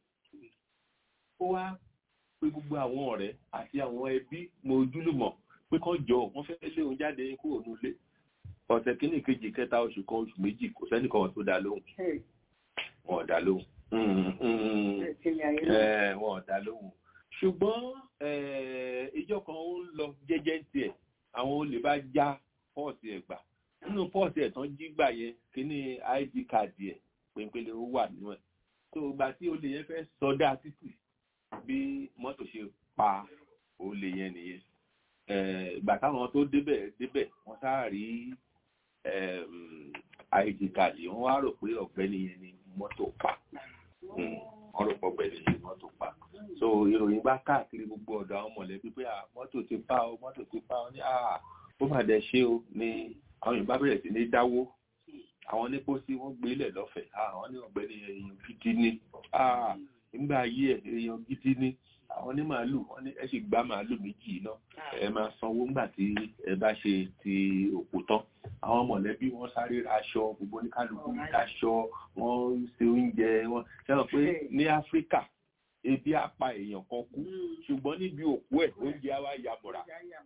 ó wá pé gbogbo àwọn ọ̀rẹ́ àti àwọn ẹbí mo ojúlùmọ̀ pé kán jọ wọ́n fẹ́ lé òun jáde kúrò nílé ọ̀sẹ̀ kínní kejì kẹta oṣù kan oṣù méjì kò sẹ́nìkan tó dá lóhùn wọn ò dá lóhùn Mm, mm, eh, wọn ò dá lóhùn ṣùgbọ́n eh, ìjọ kan ó ń lọ jẹ́jẹ́ tiẹ̀ àwọn olè bá já pọ́ọ̀sì ẹ̀ gbà nínú pọ́ọ̀sì ẹ̀ tán jí gbà yẹn kíní id card ẹ̀ pèpele ó wà nínú ẹ̀ tó gbà tí olè yẹn fẹ́ sọdá títì bí mọ́tò ṣe pa olè yẹn nìyẹn Eh, ìgbà táwọn tó débẹ̀ débẹ̀ wọ́n sáà rí em, id card wọ́n wá rò pé ọ̀gbẹ́ni yẹn ni mọ́tò pa Mm, wọ́n rò pé ọ̀gbẹ́ni yẹn ni mọ́tò pa so ìròyìn bá káàkiri gbogbo ọ̀dọ̀ àwọn mọ̀lẹ́bí pé ah, mọ́tò ti pa o mọ́tò ti pa o ní ah, ó mà dẹ̀ ṣe o ni àwọn yorùbá bẹ̀rẹ̀ sí ní dáwó àwọn onípòsí wọ́n gbé lẹ̀ lọ́fẹ̀ẹ́ ah, àwọn ní ọ̀gbẹ́ni èèyàn gidi ni ah, nígbà ayé ẹ̀ èèyàn gidi ni àwọn ní màálù wọ́n ní ẹ sì gbá màálù méjì náà ẹ máa sanwó ńgbà tí ẹ bá ṣe ti òkú tán àwọn mọ̀lẹ́bí wọ́n sáré ra aṣọ gbogbo oníkálukú aṣọ wọ́n ṣe oúnjẹ wọ́n ṣẹ́wọ̀n pé ní áfíríkà ebi á pa èèyàn kan kú ṣùgbọ́n níbi òkú ẹ̀ oúnjẹ á wá yamọ̀ra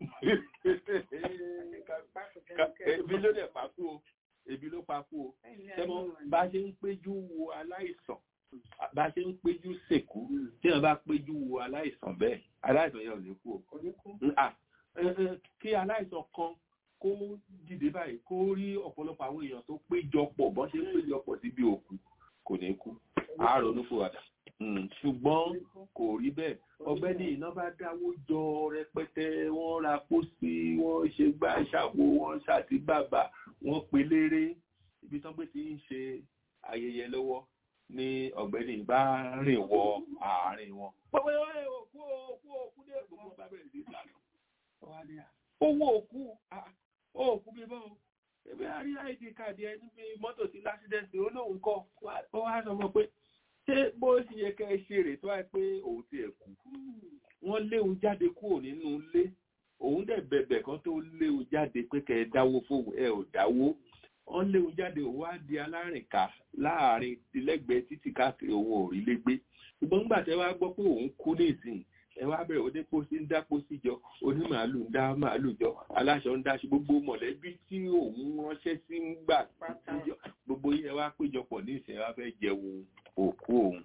ebi ló dẹ̀ pa kú o ebi ló pa kú o ṣẹ́wọ̀n bá ṣe ń péjú wo aláìsàn bá ṣe ń péjú sèkú tí wọ́n bá péjú wo aláìsàn bẹ́ẹ̀ aláìsàn yẹn ò ní kú o Ah, eh, eh, kí aláìsàn kan kó dìde báyìí kó rí ọ̀pọ̀lọpọ̀ àwọn èèyàn tó péjọpọ̀ bọ́n ṣe ń péjọpọ̀ síbi òkú kò ní kú àárọ̀ ló fò wàdà Mm, ṣùgbọ́n kò rí bẹ́ẹ̀ ọ̀gbẹ́ni iná bá dáwó jọ rẹpẹtẹ wọ́n ra pósí wọ́n ṣe gbá ṣàwo wọ́n ṣàti bàbà wọ́n pe léré ibi tán pé ti ń ṣe ayẹyẹ lọ́wọ́ ní ọ̀gbẹ́ni bá rìn wọ àárín wọn. pọ̀pọ̀ ẹ̀ òkú òkú òkú dé gbogbo bá bẹ̀rẹ̀ sí ìlànà owó òkú ah, òkú bí bọ́ ẹbí àrí id card ẹ níbi mọ́tò sí lásìdẹ́ǹtì olóhùn kọ́ ó wá sọ mọ́ pé ṣé bó ṣe yẹ kẹ́ ẹ ṣe rè tó wáyé pé òun ti ẹ̀ kú wọ́n léwu jáde kúrò nínú ilé òun dẹ̀ bẹ̀bẹ̀ kan tó léwu jáde pé kẹ́ ẹ dáwó fóun ẹ ò dáwó wọ́n léwu jáde òun wá di alárìnká láàrin ilẹ́gbẹ̀ẹ́ títì káàkiri òun ò rí lé gbé ṣùgbọ́n nígbà tẹ́ wá gbọ́ pé òun kú nísìnyí ẹ wá bẹ̀rẹ̀ onípòsí ń dá pósí jọ onímàálù ń dá màálù jọ aláṣọ ń dáṣe gbogbo mọ̀lẹ́bí tí òun ránṣẹ́ sí ń gbà péjọ gbogbo yẹn wá péjọpọ̀ ní ìsìn wá fẹ́ jẹun òkú òun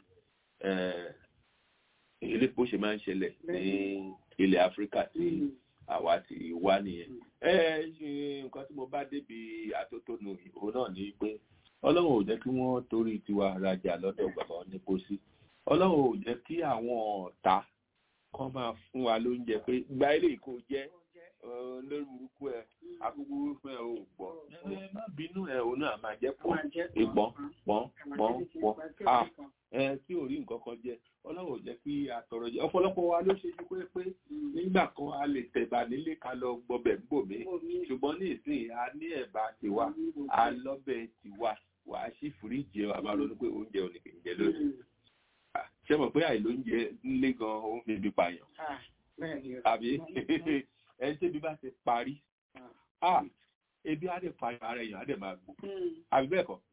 elépo ṣe máa ń ṣẹlẹ̀ ní ilẹ̀ áfíríkà tí àwa ti wá nìyẹn ẹ ṣe nǹkan tí mo bá débi àtótónu òun náà ni pé ọlọ́run ò jẹ́ kí wọ́n torí tiwa rajà lọ́dọ̀ bàbá onípòsí ọlọ́run ò jẹ́ kí àwọn ọ̀tá kan máa fún wa lóúnjẹ pé gba ilé ìkó jẹ́ lórí burúkú ẹ akúkú fún ẹ ò gbọ́ ẹ má bínú ẹ òun náà máa jẹ́ pọ̀ ìpọ́n pọ́n pọ́n pọ́n a ẹ tí ò rí nǹkan kan jẹ ọlọ́run ò jẹ́ kí àtọ̀rọ̀ jẹ ọ̀pọ̀lọpọ̀ wa ló ṣe ju pé pé nígbà kan a lè tẹ̀bà nílé ká lọ gbọbẹ̀ ń bò mí ṣùgbọ́n ní ìsìn a ní ẹ̀bà tiwa a lọ́bẹ̀ tiwa wà á sí fìríjì ẹ̀ wà máa ronú pé oúnjẹ ò ní kì í jẹ lónìí ṣé mọ̀ pé àìlóúnjẹ ńlé gan ó ń fi ibi pààyàn àbí ẹni tẹ́bi bá ti parí ebi á dẹ̀ parí ara èèyàn á dẹ̀ máa gbó àbí bẹ́ẹ̀ kọ́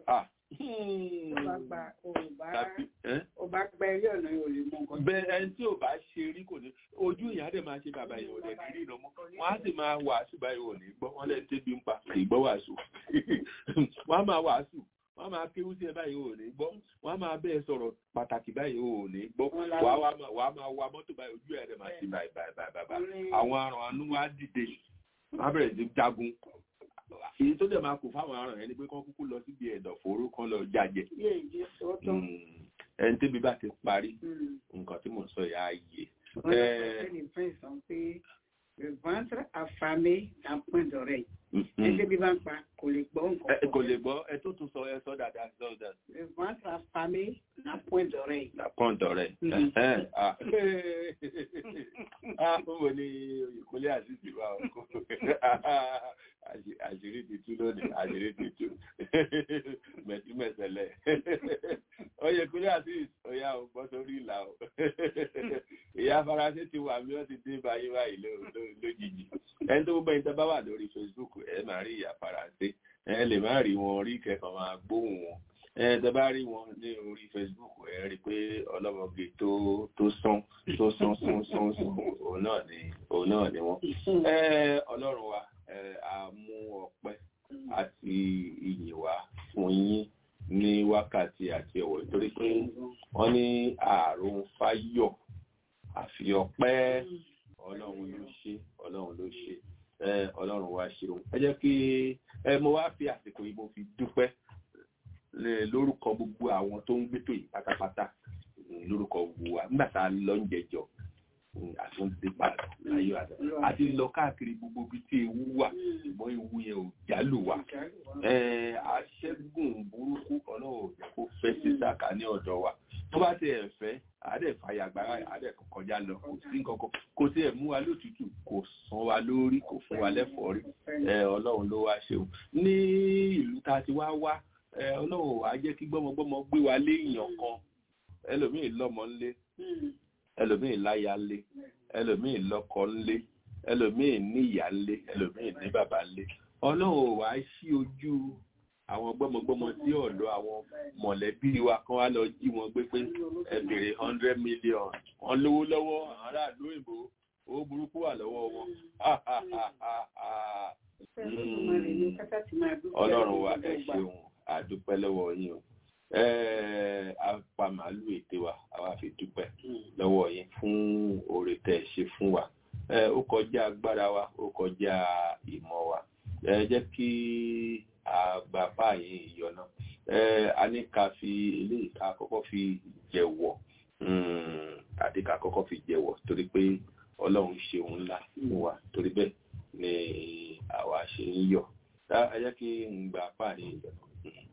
ọba gba ilé ọ̀nà yóò lè mọ nǹkan. bẹ́ẹ̀ ẹni tí ò bá ṣe rí kò ní ojú ìyá dẹ̀ máa ṣe bàbá ìyàwó dẹ̀ ní rí ìrànmọ́ wọ́n á sì máa wàásù báyìí ò ní gbọ́ wọ́n lẹ́nu tẹ́bi ń pa ìgbọ́ wàásù wọ́n á máa wàásù wọ́n máa kéwú sí ẹ báyìí ò ní gbọ́ wọ́n máa bẹ́ẹ̀ sọ̀rọ̀ pàtàkì báyìí ò ní gbọ́ wàá máa wa mọ́tò báyìí ojú ẹ̀ rẹ̀ máa ṣe báyìí báyìí báyìí àwọn aràn anú wa dìde wọ́n á bẹ̀rẹ̀ sí jagun èyí tó dẹ̀ máa kù fáwọn aràn ẹni pé kán kúkú lọ síbi ẹ̀dọ̀ fòró kan lọ jàjẹ́ ẹni tẹ́bi bá ti parí nǹkan tí mò ń sọ yà á yé. Le ventre affamé d'un point d'oreille. Ẹgbẹ́ bí bá ń pa kò lè gbọ́ nǹkan. Kò lè gbọ́ ẹ tó tún sọ ẹ sọ dáadáa sọ dáadáa. Le ventre affamé d'un point d'oreille. D'un point d'oreille. Ah, ó wò ní ìkúnlé àṣìṣì wa ọkọ. Àṣírí ti tú lónìí, àṣírí ti tú. Mẹ̀túmẹ̀sẹ̀lẹ̀. Oyè ìkúnlé àṣìṣì, ọ̀yà ò bọ́ sórí ìlà o. Ìyá Faransé ti wà mí, wọ́n ti dé báyìí báyìí lójijì. Ẹni tó gbọ́ ìtọ́ bá wà lórí Facebook ẹ máa rí ìyá Faransé. Ẹ lè má rí wọn rí kẹkàn máa gbóhùn wọn. Ẹ tẹ bá rí wọn ní orí Facebook ẹ rí pé ọlọ́mọge tó tó sán tó sán sán sán sán òun náà ni òun náà ni wọ́n. Ẹ Ọlọ́run wa ẹ a mú ọpẹ́ àti ìyìn wá fún yín ní wákàtí àti ọ̀wọ̀ nítorí pé wọ́n ní ààrùn fáyọ̀ àfi ọpẹ́ ọlọ́run ló ṣe ọlọ́run ló ṣe ọlọ́run wá ṣeun ẹ jẹ́ kí ẹ mo wá fi àsìkò yìí mo fi dúpẹ́ lórúkọ gbogbo àwọn tó ń gbétò yìí pátápátá lórúkọ gbogbo wa nígbà tá a lọ ń jẹjọ àtúndé padà láyọ̀ àdá àti lọ káàkiri gbogbo ibi tí ewu wà ṣùgbọ́n ewu yẹn ò jálù wá aṣẹ́gun burúkú ọlọ́run ò jẹ́ kó fẹ́ sí sàkà ní ọ̀dọ̀ wa tó bá ti ẹ̀ fẹ́ àádẹ́ fàyà gbára àádẹ́ kọjá lọ kò sí nǹkan kò sí ẹ̀ mú wa lótútù kò san wa lórí kò fún wa lẹ́fọ̀ọ́rí ọlọ́run ló wá ṣeun ní ìlú tá a ti wá wá ọlọ́run wàá jẹ́ kí gbọ́mọgbọ́mọ gbé wa léèyàn kan ẹlòmíì lọ́mọ ńlé ẹlòmíì láya ńlé ẹlòmíì lọ́kọ ńlé ẹlòmíì ní ìyá ńlé ẹlòmíì ní bàbá ńlé ọlọ́run wàá ṣí ojú àwọn gbọ́mọgbọ́mọ sí ọ̀dọ̀ àwọn mọ̀lẹ́bí wa kan wá lọ jí wọn gbé pé ẹ bèrè hundred million wọn lówó lọ́wọ́ àwọn aráàlú òyìnbó owó burúkú wà lọ́wọ́ wọn. ọlọ́run wa ẹ ṣeun àdúpẹ́ lọ́wọ́ yín o apá màálù ète wa àwa fi dúpẹ́ lọ́wọ́ yín fún oore tẹ́ ẹ ṣe fún wa ó kọjá agbára wa ó kọjá ìmọ̀ wa ẹ jẹ́ kí àgbà báyìí ìyọ̀nà a ní ká fi eléyìí ká kọ́kọ́ fi jẹ̀wọ̀ àti ká kọ́kọ́ fi jẹ̀wọ̀ torí pé ọlọ́run ṣe òun ńlá fún wa torí bẹ́ẹ̀ ni àwa ṣe ń yọ̀ ẹ jẹ́ kí n gbà báyìí ìyọ̀nà.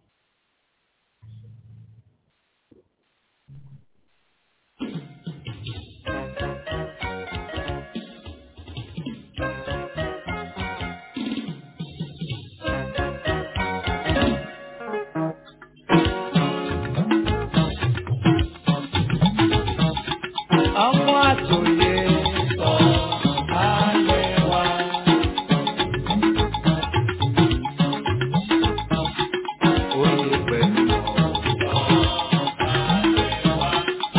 ọmọ àtòyè sọ ayé wa. Oyè pẹ̀lú ọ̀rọ̀ ayé wa.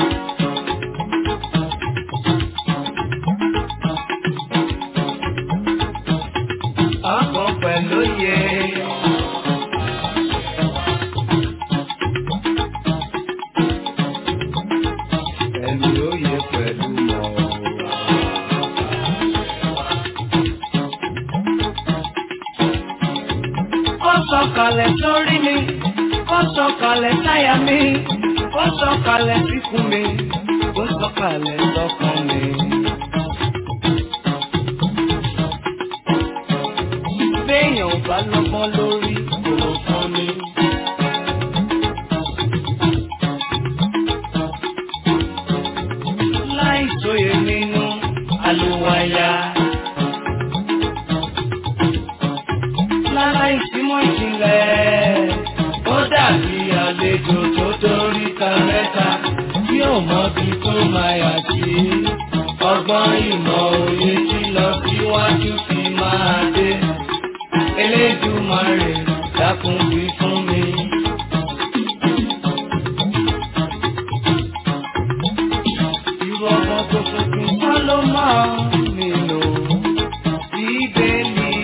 Ọkọ̀ pẹ̀lú yẹ. Ẹni oyè pẹ̀lú ọ̀rọ̀. sọ̀kalẹ̀ sórí mi ó sọ̀kalẹ̀ sáyà mi ó sọ̀kalẹ̀ síkùn mi ó sọ̀kalẹ̀ sọ́kàn mi. béèyàn ò bá lọ́gbọ́n lórí kò fún mi. láì sóye nínú àlùwàyà. lára ìsímọ̀ ìjìnlẹ̀ ó dàbí àlejò tó dórí ta mẹ́ta tí ò mọbi tó máa yà sí. ọgbọ́n ìmọ̀ òye tí lọ síwájú fi máa dé. Elédùmarè dákun wí fún mi. Irú ọmọ tó tuntun kọ́ ló máa nílò bíbélì.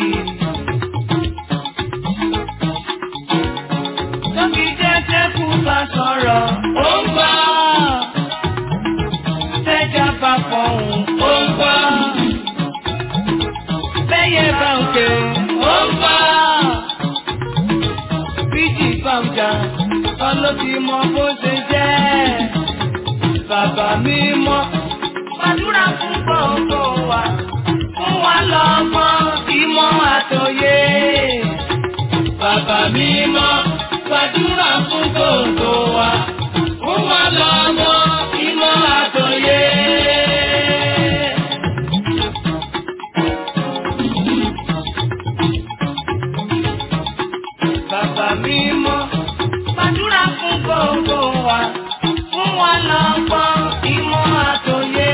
Tóbi jẹ́jẹ́ kú bá sọ̀rọ̀, ó ń gbọ́. Tẹ́jà bá fọ̀hún, ó ń gbọ́. Bẹ́yẹ bá ń ké, ó ń gbọ́. Bíjì bá ń jà, ọlọ́bí mọ bó ṣe jẹ́. Bàbá mi mọ́, gbàdúrà fún gbogbo wa. Fún wa lọ́mọ, ìmọ̀ àtòyé. Bàbá mi mọ́, gbàdúrà fún gbogbo wa. Fún wa lọ́mọ, ìmọ̀ àtòyé. Bàbá mi mọ́, gbàdúrà fún gbogbo wa. Fún wa lọ́mọ, ìmọ̀ àtòyé.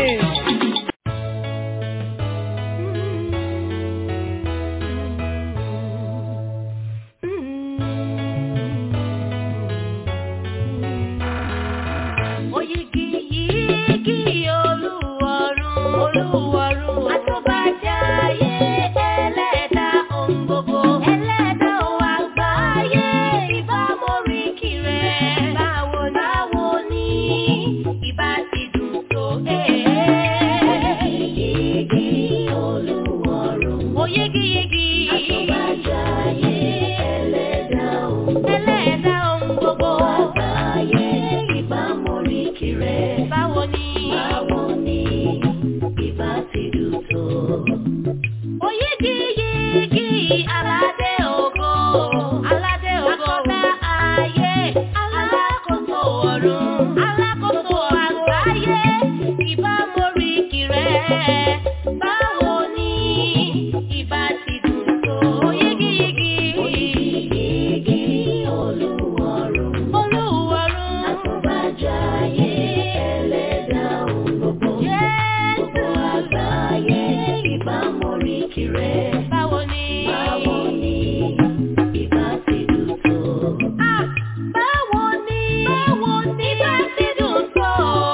Oyigi yigi olúwarun olúwarun àtúbàjáyé ẹlẹ́dà ohun gbogbo ẹlẹ́dà ohun àgbáyé ìbá moríkì rẹ̀ báwo báwo ni ìbá ti dùn tó Oyigi yigi olúwarun oyigi yigi àtúbàjáyé ẹlẹ́dà ohun ẹlẹ́dà ohun gbogbo àgbáyé ìbá moríkì rẹ̀ báwo ni báwo ni ìbá ti dùn tó. Oyigi yigi aládé ògo aládé ògo akọ́dá ayé alákòóso ọ̀run alákòóso àgbáyé ìbá moríkì rẹ̀ báwo ni ìbá ti dùn tó. Oyigi yigi oyigi yigi olúwarun olúwarun àtúbàjáyé ẹlẹ́dà ohun gbogbo gbogbo àgbáyé ìbá moríkì rẹ̀ báwo ni báwo ni ìbá ti dùn tó. Báwo ni báwo ni ìbá ti dùn tó.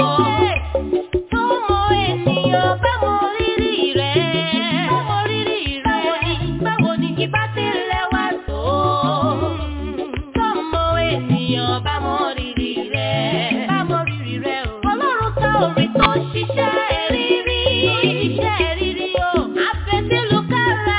Tọ́mọ ènìyàn bá mọ rírì rẹ̀. Bá mọ rírì rẹ̀. Báwo ni ìbá ti lẹ́wà tó. Tọ́mọ ènìyàn bá mọ rírì rẹ̀. Bá mọ rírì rẹ̀ o. Ọlọ́run tá orin tó ṣiṣẹ́ rírí. Tó ṣiṣẹ́ rírí o. Àfẹ́sílù kára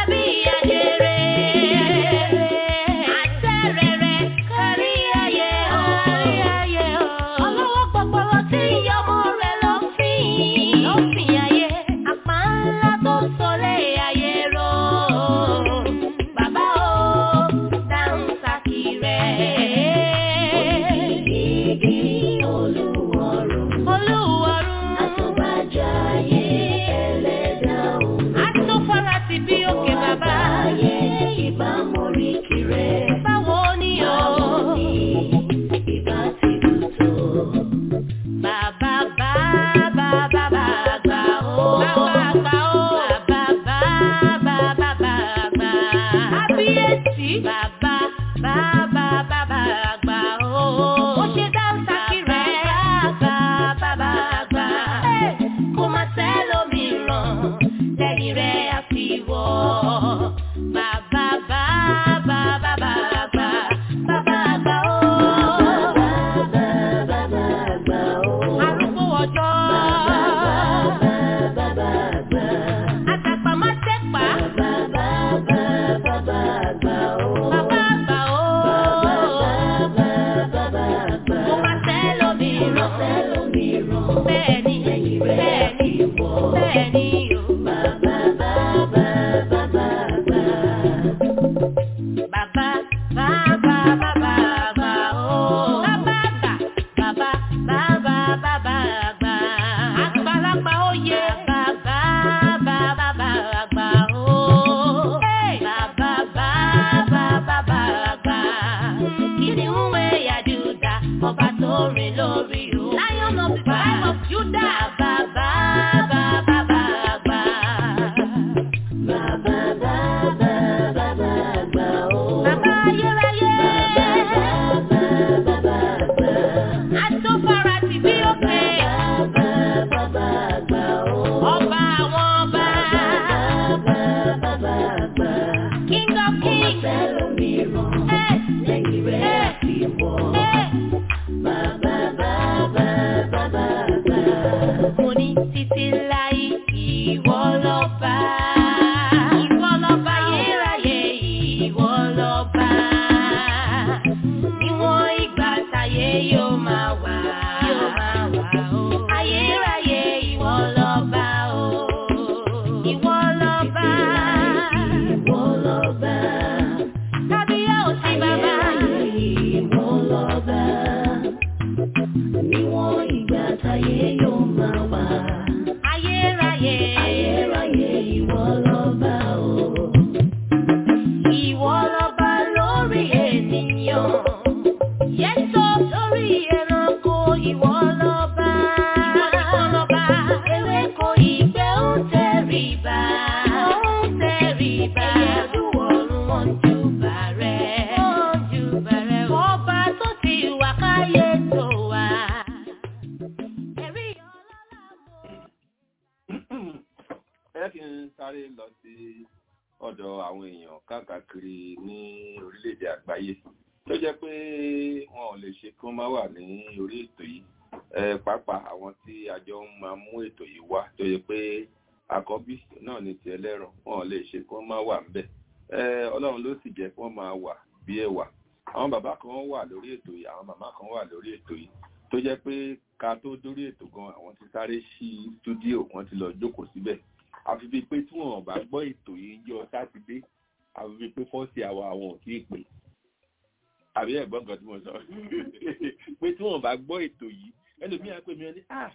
sí ọ̀dọ̀ àwọn èèyàn káàkiri ní orílẹ̀-èdè àgbáyé tó jẹ́ pé wọn ò lè ṣe kí wọ́n má wà ní orí ètò yìí Eh, pàápàá àwọn tí àjọ ń máa mú ètò yìí wá tó yẹ pé àkọ́bí náà ní ti ẹlẹ́rọ wọn ò lè ṣe kí wọ́n má wà ńbẹ̀ Eh, ọlọ́run ló sì jẹ́ kí wọ́n máa wà bí ẹ̀wà àwọn bàbá kan wà lórí ètò yìí àwọn màmá kan wà lórí ètò yìí tó jẹ́ pé ká tó dórí ètò gan àwọn ti sáré sí stúdíò wọn ti lọ jókòó síbẹ̀ àfi bíi pé tí wọn bá gbọ́ ètò yìí jọ sátidé àfi bíi pé fọ́ọ̀sì àwa àwọn ò tí ì pè àbí ẹ̀gbọ́n kan tí mo sọ pé tí wọn bá gbọ́ ètò yìí ẹlòmíà pè mí ẹni ah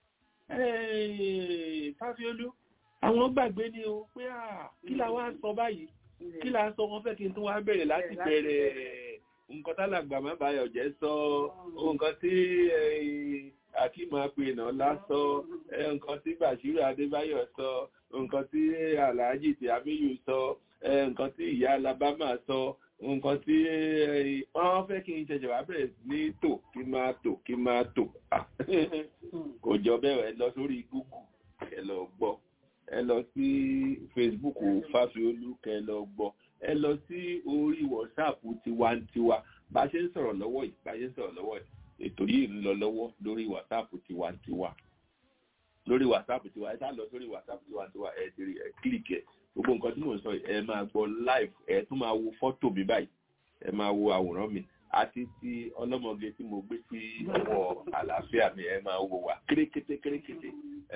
fáfiolú àwọn gbàgbé ni o pé ah kí la wá sọ báyìí kí la sọ wọn fẹ́ kí n tún wá bẹ̀rẹ̀ láti bẹ̀rẹ̀ nǹkan tálàgbà má bàyọ̀ jẹ́ sọ nǹkan tí akíma pè náà lásọ nǹkan tí bàṣírù adébáyọ̀ sọ nǹkan tí alhaji tí abiyu sọ nǹkan tí ìyá alabama sọ nǹkan tí wọ́n fẹ́ kí n ṣẹ̀ṣẹ̀ wá bẹ̀rẹ̀ ní tò kí máa tò kí máa tò kò jọ bẹ́ẹ̀ ẹ lọ sórí google ẹ lọ gbọ́ ẹ lọ sí facebook fáfiolú kẹ lọ gbọ́ ẹ lọ sí orí whatsapp tiwantiwa bá a ṣe ń sọ̀rọ̀ lọ́wọ́ yìí bá a ṣe ń sọ̀rọ̀ lọ́wọ́ yìí ètò yìí ń lọ lọ́wọ́ lórí whatsapp tiwantiwa lórí whatsapp tiwa ẹ sá lọ sórí whatsapp tiwantiwa ẹ ti rí ẹ kílìkì ẹ gbogbo nǹkan tí mò ń sọ yìí ẹ máa gbọ́ live ẹ tún máa wo fọ́tò mi báyìí ẹ máa wo àwòrán mi àti ti ọlọ́mọge tí mo gbé sí ọwọ́ àlàáfíà mi ẹ máa wò wá kérékété kérékété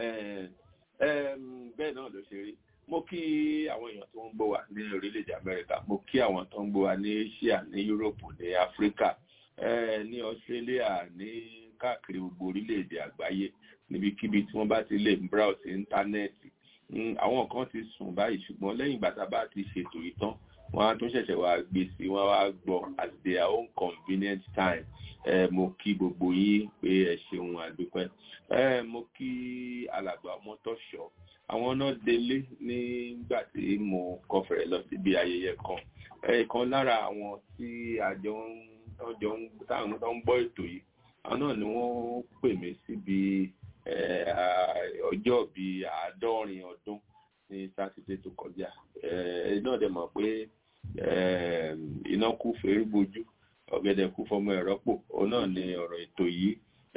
bẹ́ẹ̀ náà ló ṣe rí mo kí àwọn èèyàn tó ń gbọ́ wa ní orílẹ̀-èdè amẹ́ríkà mo kí àwọn tó ń gbọ́ wa ní asia ní europe ní africa ní australia ní káàkiri gbogbo orílẹ̀-èdè àgbáyé níbikíbi tí wọ́n bá ti lè browse íńtánẹ́ẹ̀tì àwọn kan ti sùn báyìí ṣùgbọ́n lẹ́yìn ìgbà tá a bá ti ṣètò ìtàn wọ́n á tún ṣẹ̀ṣẹ̀ wá gbé sí wọ́n wá gbọ́ at their own convenient time mo kí gbogbo yín pé ẹ ṣeun àdúpẹ́ mo kí alàgbà ọmọtọ́ṣọ́ àwọn náà délé nígbà tí mo kọfẹ̀rẹ̀ lọ síbi ayẹyẹ kan ẹ̀ẹ̀kan lára àwọn tí àjọ táwọn tó ń gbọ́ ètò yìí àwọn náà ni wọ́n pè mí síbi ọjọ́ bíi àádọ́rin ọdún ní sátidé tó kọjá ẹ náà dẹ̀ mọ̀ pé iná kú fèrè gbojú ọ̀gẹ̀dẹ̀ kú fọmọ ẹ̀rọ pò òun náà ni ọ̀rọ̀ ètò yìí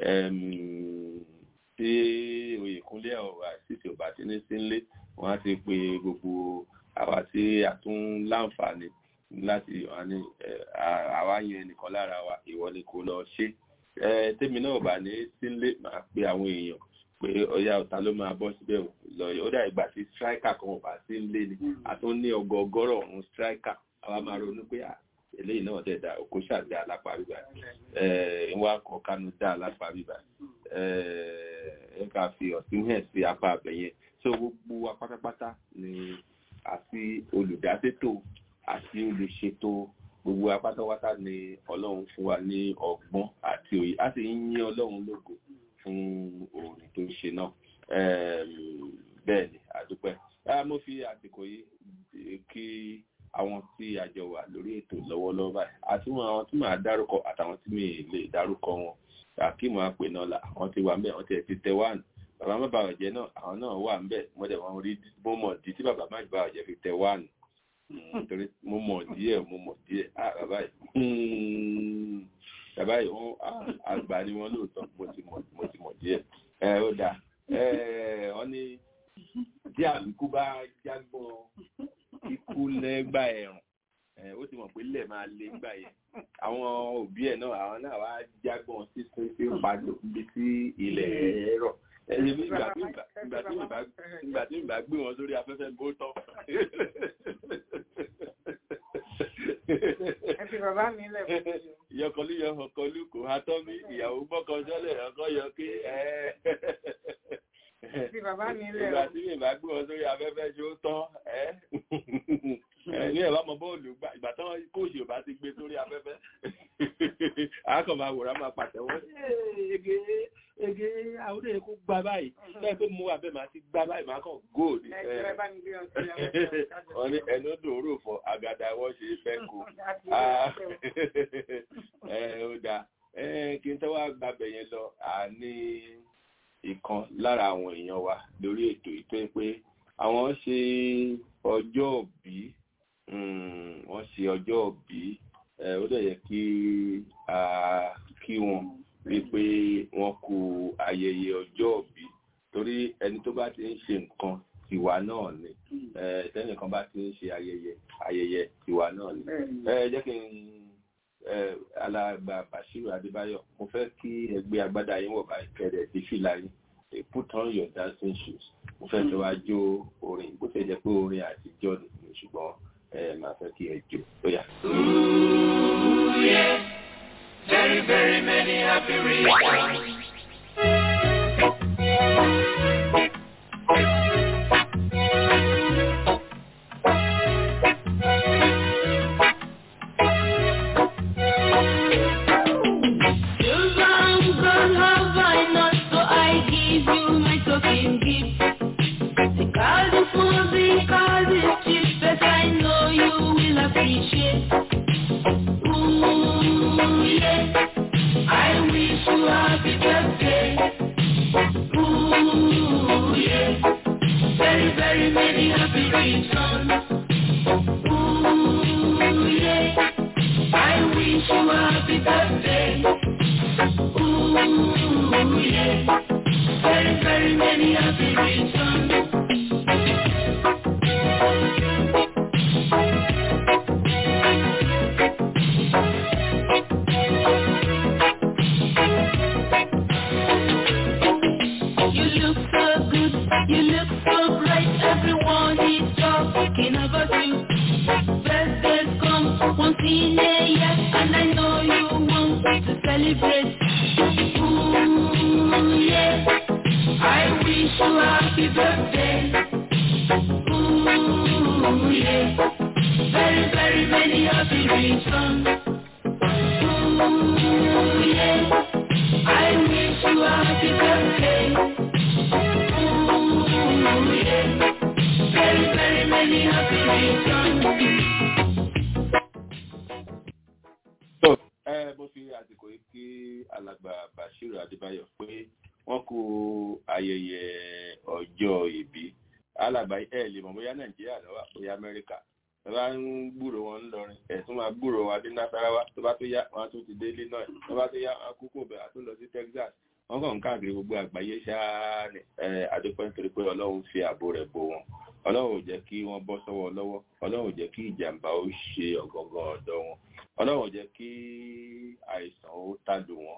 tí oyèkúnlé ọ̀rọ̀ àṣìṣe ọba tí ní sínlé wọ́n á ti pe gbogbo àwa tí a tún láǹfààní láti àwa yan ẹnìkan lára wa ìwọ ni kò lọ ṣe tèmi náà bá ní sínlé máa pe àwọn èèyàn pé ọyá ọ̀tá ló máa bọ́ síbẹ̀ lọ ó dà ìgbà tí striker kan ọba sí ń lé ni àtún ní ọgọọgọ́rọ̀ ọ̀hún striker àwa máa ronú pé eléyìí náà dẹ̀ da òkú ṣàdá alápá bíbá ẹ̀ wá kọ kánú dá alápá bíbá ẹ̀ ká fi ọ̀sìn hẹ̀ sí apá abẹ̀yẹn so gbogbo wa pátápátá ni àti olùdásètò àti olùṣètò gbogbo wa pátápátá ni ọlọ́run fún wa ní ọgbọ́n àti òye a sì ń yín ọlọ́run lógo fún orin tó ń ṣe náà bẹ́ẹ̀ ni àdúpẹ́ mo fi àsìkò yìí kí àwọn tí a jọ wà lórí ètò lọ́wọ́lọ́wọ́ báyìí àti àwọn tí màá dárúkọ àtàwọn tí mi lè dárúkọ wọn akíìmù àpè náà là àwọn ti wà ń bẹ̀ wọ́n ti ti tẹ wáànù bàbá má bàa ọ̀jẹ́ náà àwọn náà wà ń bẹ̀ mo dẹ̀ wọ́n rí mo mọ̀ di tí bàbá má bàa ọ̀jẹ́ fi tẹ wáànù nítorí mo mọ̀ díẹ̀ mo mọ̀ díẹ̀ ah bàbá yìí bàbá yìí wọ́n àgbà ni wọ́n lóòótọ́ mo ti mọ̀ mo ti mọ̀ díẹ̀ ẹ ó dáa ẹ wọ́n ní tí àbíkú bá jágbọ́n ikú lẹ́gbà ẹ̀rùn ó ti mọ̀ pé lẹ̀ máa lé gbà yẹn àwọn òbí ẹ̀ náà àwọn náà wá jágbọ́n sísun sí padò níbi tí ilẹ̀ ẹ̀rọ ẹni ìgbà tí ìgbà gbé wọn sórí afẹ́fẹ́ bó tán. ẹ fi bàbá mi lẹ̀ fún mi. ìyọkọlú yọ ọkọlú kò há tọ́ mi ìyàwó gbọ́kọ sọ́lẹ̀ ọkọ yọ kí ẹ fi bàbá mi lẹ̀ ìgbà tí mi bá gbé wọn sórí afẹ́fẹ́ ṣó tán ẹ́ ní ẹ̀bá mọ bọ́ọ̀lù ìgbà tán kóòṣì ò bá ti gbé sórí afẹ́fẹ́ àákàn máa wòrán máa pàtẹ́wọ́ ege ege àwọn èèyàn kó gbá báyìí bẹ́ẹ̀ pé mo abẹ́ máa ti gbá báyìí máa kàn góòlù wọ́n ní ẹnu dòórò fọ àgàdà wọ́n ṣe fẹ́ kó ẹ ó dáa kí n tẹ́wọ́ gbàbẹ̀ yẹn lọ àní ìkan lára àwọn èèyàn wa lórí ètò ìtọ́ pé àwọn ṣe ọjọ́ òbí wọ́n ṣe ọjọ́ òbí ó dẹ̀ yẹ kí a kí wọn rí pé wọ́n kú ayẹyẹ ọjọ́ òbí torí ẹni tó bá ti ń ṣe nǹkan tiwa náà ni tẹ́nìkan bá ti ń ṣe ayẹyẹ ayẹyẹ tiwa náà ni ẹ jẹ́ kí n alàgbà Bashiru Adébáyọ̀ mo fẹ́ kí ẹgbẹ́ agbádá yín wọ̀ báyìí kẹ́rẹ̀ sí fìlà yín put on your dancing shoes mo fẹ́ fẹ́ wá jó orin bó ṣe jẹ́ pé orin àtijọ́ ni ṣùgbọ́n ẹ máa fẹ́ kí ẹ jó ó yá. Very, very many happy reasons. mo fi àsìkò yìí kí alàgbà Bashiru Adébáyọ̀ pé wọ́n kú ayẹyẹ ọjọ́ ìbí alàgbà ẹ lè mọ̀ bóyá Nàìjíríà ló wà bóyá Amẹ́ríkà tó bá ń gbúrò wọn ń lọrin ẹ̀sùn máa gbúrò wọn dé Nasarawa tó bá tó yá wọn tún ti dé Illinois tó bá tó yá wọn kúkú bẹ̀ àtún lọ sí Texas wọ́n kàn ń káàkiri gbogbo àgbáyé ṣáá ní àdúpẹ́ nítorí pé Ọlọ́run fi ààbò rẹ̀ bò wọ́n Ọlọ́run ò jẹ́ kí wọ́n bọ́ sọ́wọ́ lọ́wọ́ Ọlọ́run ò jẹ́ kí ìjàmbá ó ṣe ọ̀gọ̀ngàn ọ̀dọ́ wọn Ọlọ́run ò jẹ́ kí àìsàn ó tàdù wọn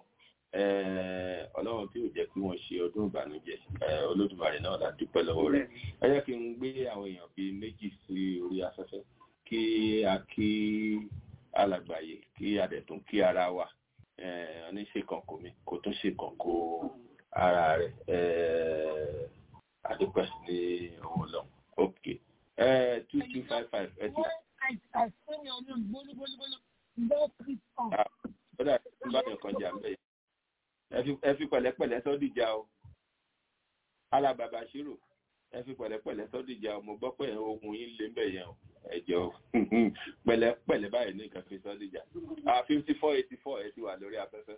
Ọlọ́run tí ò jẹ́ kí wọ́n ṣe ọdún ìbànújẹ́ Olódùmarè náà la dúpẹ́ lọ́wọ́ rẹ̀ ẹ jẹ́ kí n gbé àwọn èèyàn bíi méjì sí orí afẹ́fẹ́ kí a kí alàgbàyè kí a dẹ̀ tún kí ara wa ní ṣe kànkó mi kò tún ṣe kànkó ara rẹ̀ àdúpẹ́ ní ọwọ́ lọ́wọ́ ok two two five five ẹ ti. ó dà bí bá yàn kan jà ń bẹ̀ yẹn ẹ fi pẹ̀lẹ́pẹ̀lẹ́ sọ́dìjà o alàgbà Bashiru ẹ fi pẹ̀lẹ́pẹ̀lẹ́ sọ́dìjà o mo gbọ́ pé ohun yín lé mbẹ̀ yẹn o ẹjọ pẹ̀lẹ́pẹ̀lẹ́ báyìí ní nǹkan fi sọ́dìjà fifty four eighty four ẹ ti wà lórí afẹ́fẹ́.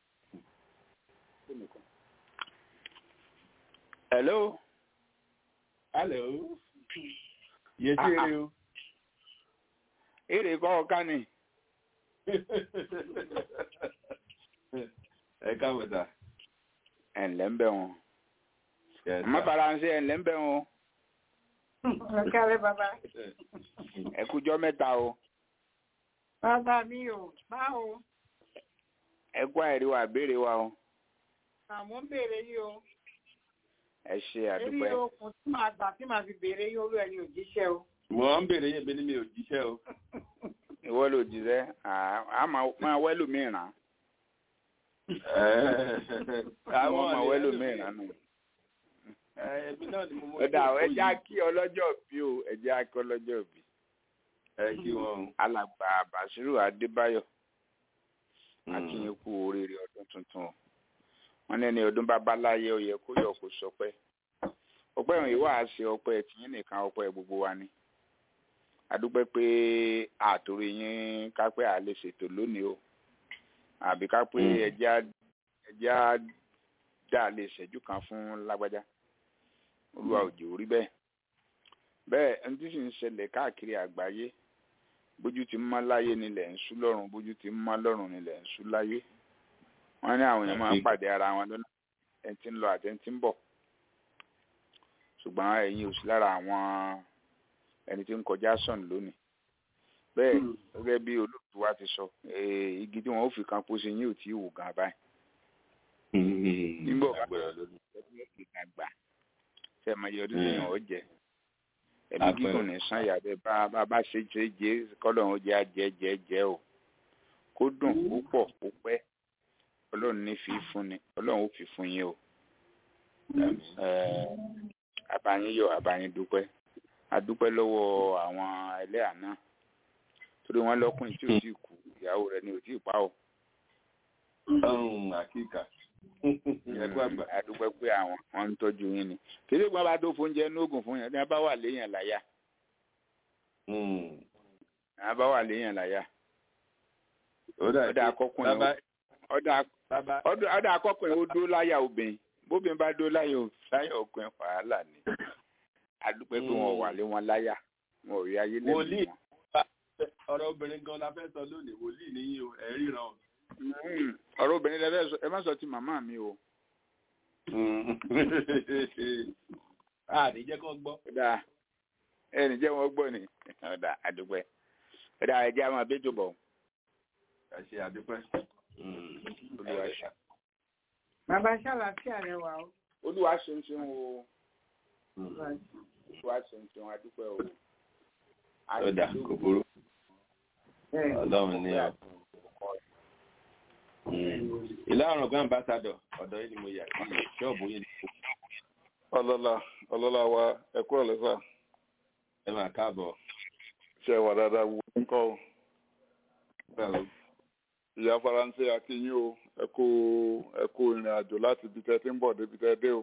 hello. hello. yéé tí èrè o. èrè kọ́ ọ̀ká ni. ẹ káàbọ̀ sà. ẹ̀ ǹlẹ́ ń bẹ̀ wọn. má bàrà ń ṣe ẹ̀ ǹlẹ́ ń bẹ̀ wọn. Ọ̀kàrẹ́ bàbá. Ẹ kújọ́ mẹ́ta o. Bàbá mi ò báwo. Ẹ kú àìrí wa béèrè wa o. Àmọ́ ń béèrè yìí o. Ẹ ṣe àdúpẹ́. Èmi okùn tí màá gbà tí màá fi béèrè yìí olú ẹni ò jíṣẹ́ o. Mo ń béèrè yẹn bí ní mi ò jíṣẹ́ o. Ìwọ ló jíṣẹ́, a máa wẹ́lò mìíràn. Àwọn máa wẹ́lò mìíràn nù ẹbí náà ni mo mọ ọdà ẹ jẹ́ kí ọlọ́jọ́ bí o ẹ jẹ́ kí ọlọ́jọ́ bí. ẹ kí wọn. alàgbà Bashiru Adébáyọ̀ akínyìn kú oríire ọdún tuntun wọn ní ẹni ọdún babaláyé ó yẹ kó yọ kó sọpẹ́ ọpẹ́ ìwọ̀n ìwà àṣẹ ọpẹ́ tìyín nìkan ọpẹ́ gbogbo wa ni adúpẹ́ pé àtòrí yín kápẹ́ àlè ṣètò lónìí o àbí kápẹ́ ẹjẹ́ ẹjẹ́ dá lè ṣẹ́jú kan fún lágbájá olúwa òjò rí bẹ́ẹ̀ bẹ́ẹ̀ ẹni tí sì ń ṣẹlẹ̀ káàkiri àgbáyé bójú ti ń mọ́ láyé nílẹ̀ ń sú lọ́run bójú ti ń mọ́ lọ́run nílẹ̀ ń sú láyé wọ́n ní àwọn èèyàn máa ń pàdé ara wọn lọ́nà ẹni tí ń lọ àti ẹni tí ń bọ̀ ṣùgbọ́n ẹ̀yin ò sí lára àwọn ẹni tí ń kọjá sọ̀n lónìí bẹ́ẹ̀ gẹ́gẹ́ bí olóòtú wa ti sọ eh, igi tí wọ́n ó fi kan pósí yín ò tí ì wò gan báyìí nígbà wà ìgbà gbà ṣe máa yọ ọdún yẹn ọ jẹ ẹbí Àpẹẹrẹ. gígùn ní sànyà bẹ bá bá bá ṣe ṣe jẹ kọlọ ń jẹ ajẹ jẹ jẹ o kó dùn kó pọ̀ kó pẹ́ Ọlọ́run ní fi fún ni Ọlọ́run ó fi fún yín o Eh, àbáyín yọ̀ àbáyín dúpẹ́ adúpẹ́ lọ́wọ́ àwọn ẹlẹ́yà náà torí wọ́n lọ́kùnrin tí ò tí ì kú ìyàwó rẹ̀ ni ò tí ì pa o ọ̀hún àkíkà ẹ̀kọ́ àgbà. adúpẹ́ pé àwọn wọn ń tọ́jú yín ni kéde gbọ́n bá tó fóúnjẹ nógùn fún yẹn ní abá wà léèyàn láyà Mm. ní abá wà léèyàn láyà ó dà ọ̀dà akọkùnrin bàbá ó- ọ̀dà bàbá ọ̀dà ọ̀dà akọkùnrin ó dó láyà obìnrin bóbìnrin bá dó láyà ò- láyà ọkùnrin wàhálà ni adúpẹ́ pé wọn wà lé wọn láyà wọn ò rí ayé lẹ́nu Wòlíì. wọn. ọ̀rọ̀ obìnrin gan la fẹ́ sọ lónìí wòlíì níyìn o ẹ̀ ríran o. Mm, ọ̀rọ̀ obìnrin lẹ́fẹ̀ẹ́ sọ ẹ má sọ ti màmá mi o àní jẹ́ kán gbọ́. ọ̀dà ẹnì jẹ́ wọn gbọ́ ni ọ̀dà adúpẹ́ ọ̀dà ẹ̀jẹ̀ àwọn abẹ́jọ́ bọ̀ ẹ ṣe àdúpẹ́. olúwa ṣe. bàbá ṣàlàfíà rẹ wà ó. olúwa ṣeun ṣeun o olúwa ṣeun ṣeun adúpẹ́ o. ó dà kò burú ọlọ́run ní ọ. ìlà ọ̀rùn gbọ́n ambassadọ̀ ọ̀dọ̀ yìí ni mo yà sí ṣọ́ọ̀bù yìí ni ọlọ́lá ọlọ́lá wa ẹ̀kú ọ̀lẹ́sà ẹ máa káàbọ̀. ṣe wà dáadáa wù ú kọ́ o. báwo ìyá faransé akínyìn o ẹ kú ẹ kú ìrìn àjò láti ibi tẹ́ ti ń bọ̀ débi tẹ́ dé o.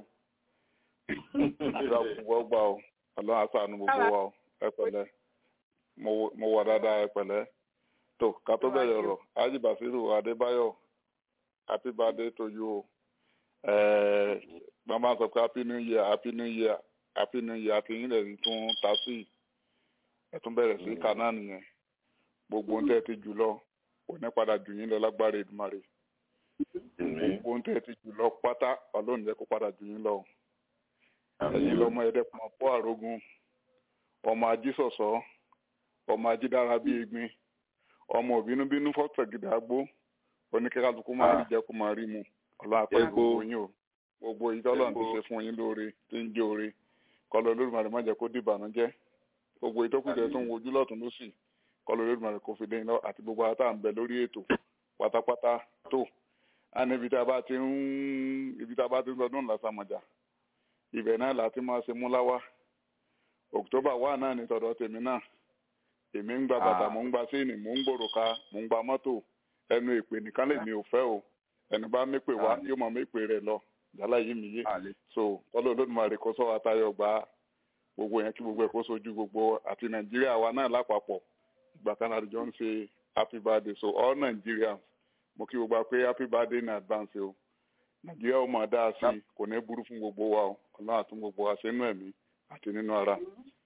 ìjọba kò gbà o ọlọ́run àṣàánú gbogbo wa o ẹ pẹ̀lẹ́ mo wọ- mo wà dáadáa ẹ pẹ̀lẹ́ tó ká tó bẹ̀rẹ̀ ọ̀rọ̀ ájì bàṣírù adébáyọ̀ happy birthday to you o. ẹ̀ẹ́ màmá sọ pé happy new year happy new year happy new year àti yín lẹ́yìn tún ta sí i ẹ tún bẹ̀rẹ̀ sí kaná nìyẹn gbogbo ohun tẹ́ ẹ ti jù lọ kò ní padà jù yín lọ lágbára Èdùmàrè gbogbo ohun tẹ́ ẹ ti jù lọ pátá ọlọ́run jẹ́ kó padà jù yín lọ ẹ̀yin lọ́mọ ẹ̀dẹ́kun ọ̀pọ̀ àrógún ọmọ ajísọ̀sọ́ ọmọ ajídára bí egbin ọmọ òbínúbínú fọ́tẹ̀gìdà gbó oníkẹ́kálukú máa rí jẹ́ kó máa rí mu ọlọ́run apẹ́ Epo. gbogbo yín o gbogbo ìtọ́lọ́run ti ṣe fún yín lóore tí ń jẹ́ oore kọlọ Olódùmarè má jẹ́ kó dìbànújẹ́ gbogbo ìtọ́kùjẹ tó ń wojú lọ́tún lọ́sì kọlọ Olódùmarè kò fi dé iná àti gbogbo ata ń bẹ lórí ètò pátápátá tó a ní ibi tá a bá ti ń ibi tá a bá ti ń sọdún lásàmọ̀jà ibẹ̀ náà láti máa ṣe múláwá October wà náà ní tọ̀dọ̀ tèmi náà èmi ń gba bàtà mò ń gba séènì mò ń gbòròka mò ń gba mọ́tò ẹnu èpè nìkan lèmi ò fẹ́ o ẹnu bá mépè wá yóò máa mépè rẹ̀ lọ yálà yìí mi yé àlè so kọ́lọ́ olódùmarè kó sọ àtayọ̀ gba gbogbo yẹn kí gbogbo ẹ̀ kó sojú gbogbo àti nàìjíríà wa náà lápapọ̀ ìgbà kan náà àdìjọ ń ṣe happy birthday so all nigerians mo kí gbogbo wa pé happy birthday in advance o nàìjíríà ó máa dá a sí kò ní burú fún gbogbo wa o ọlọ́run àtún gbogbo wa ṣe nínú ẹ̀mí àti nínú ara.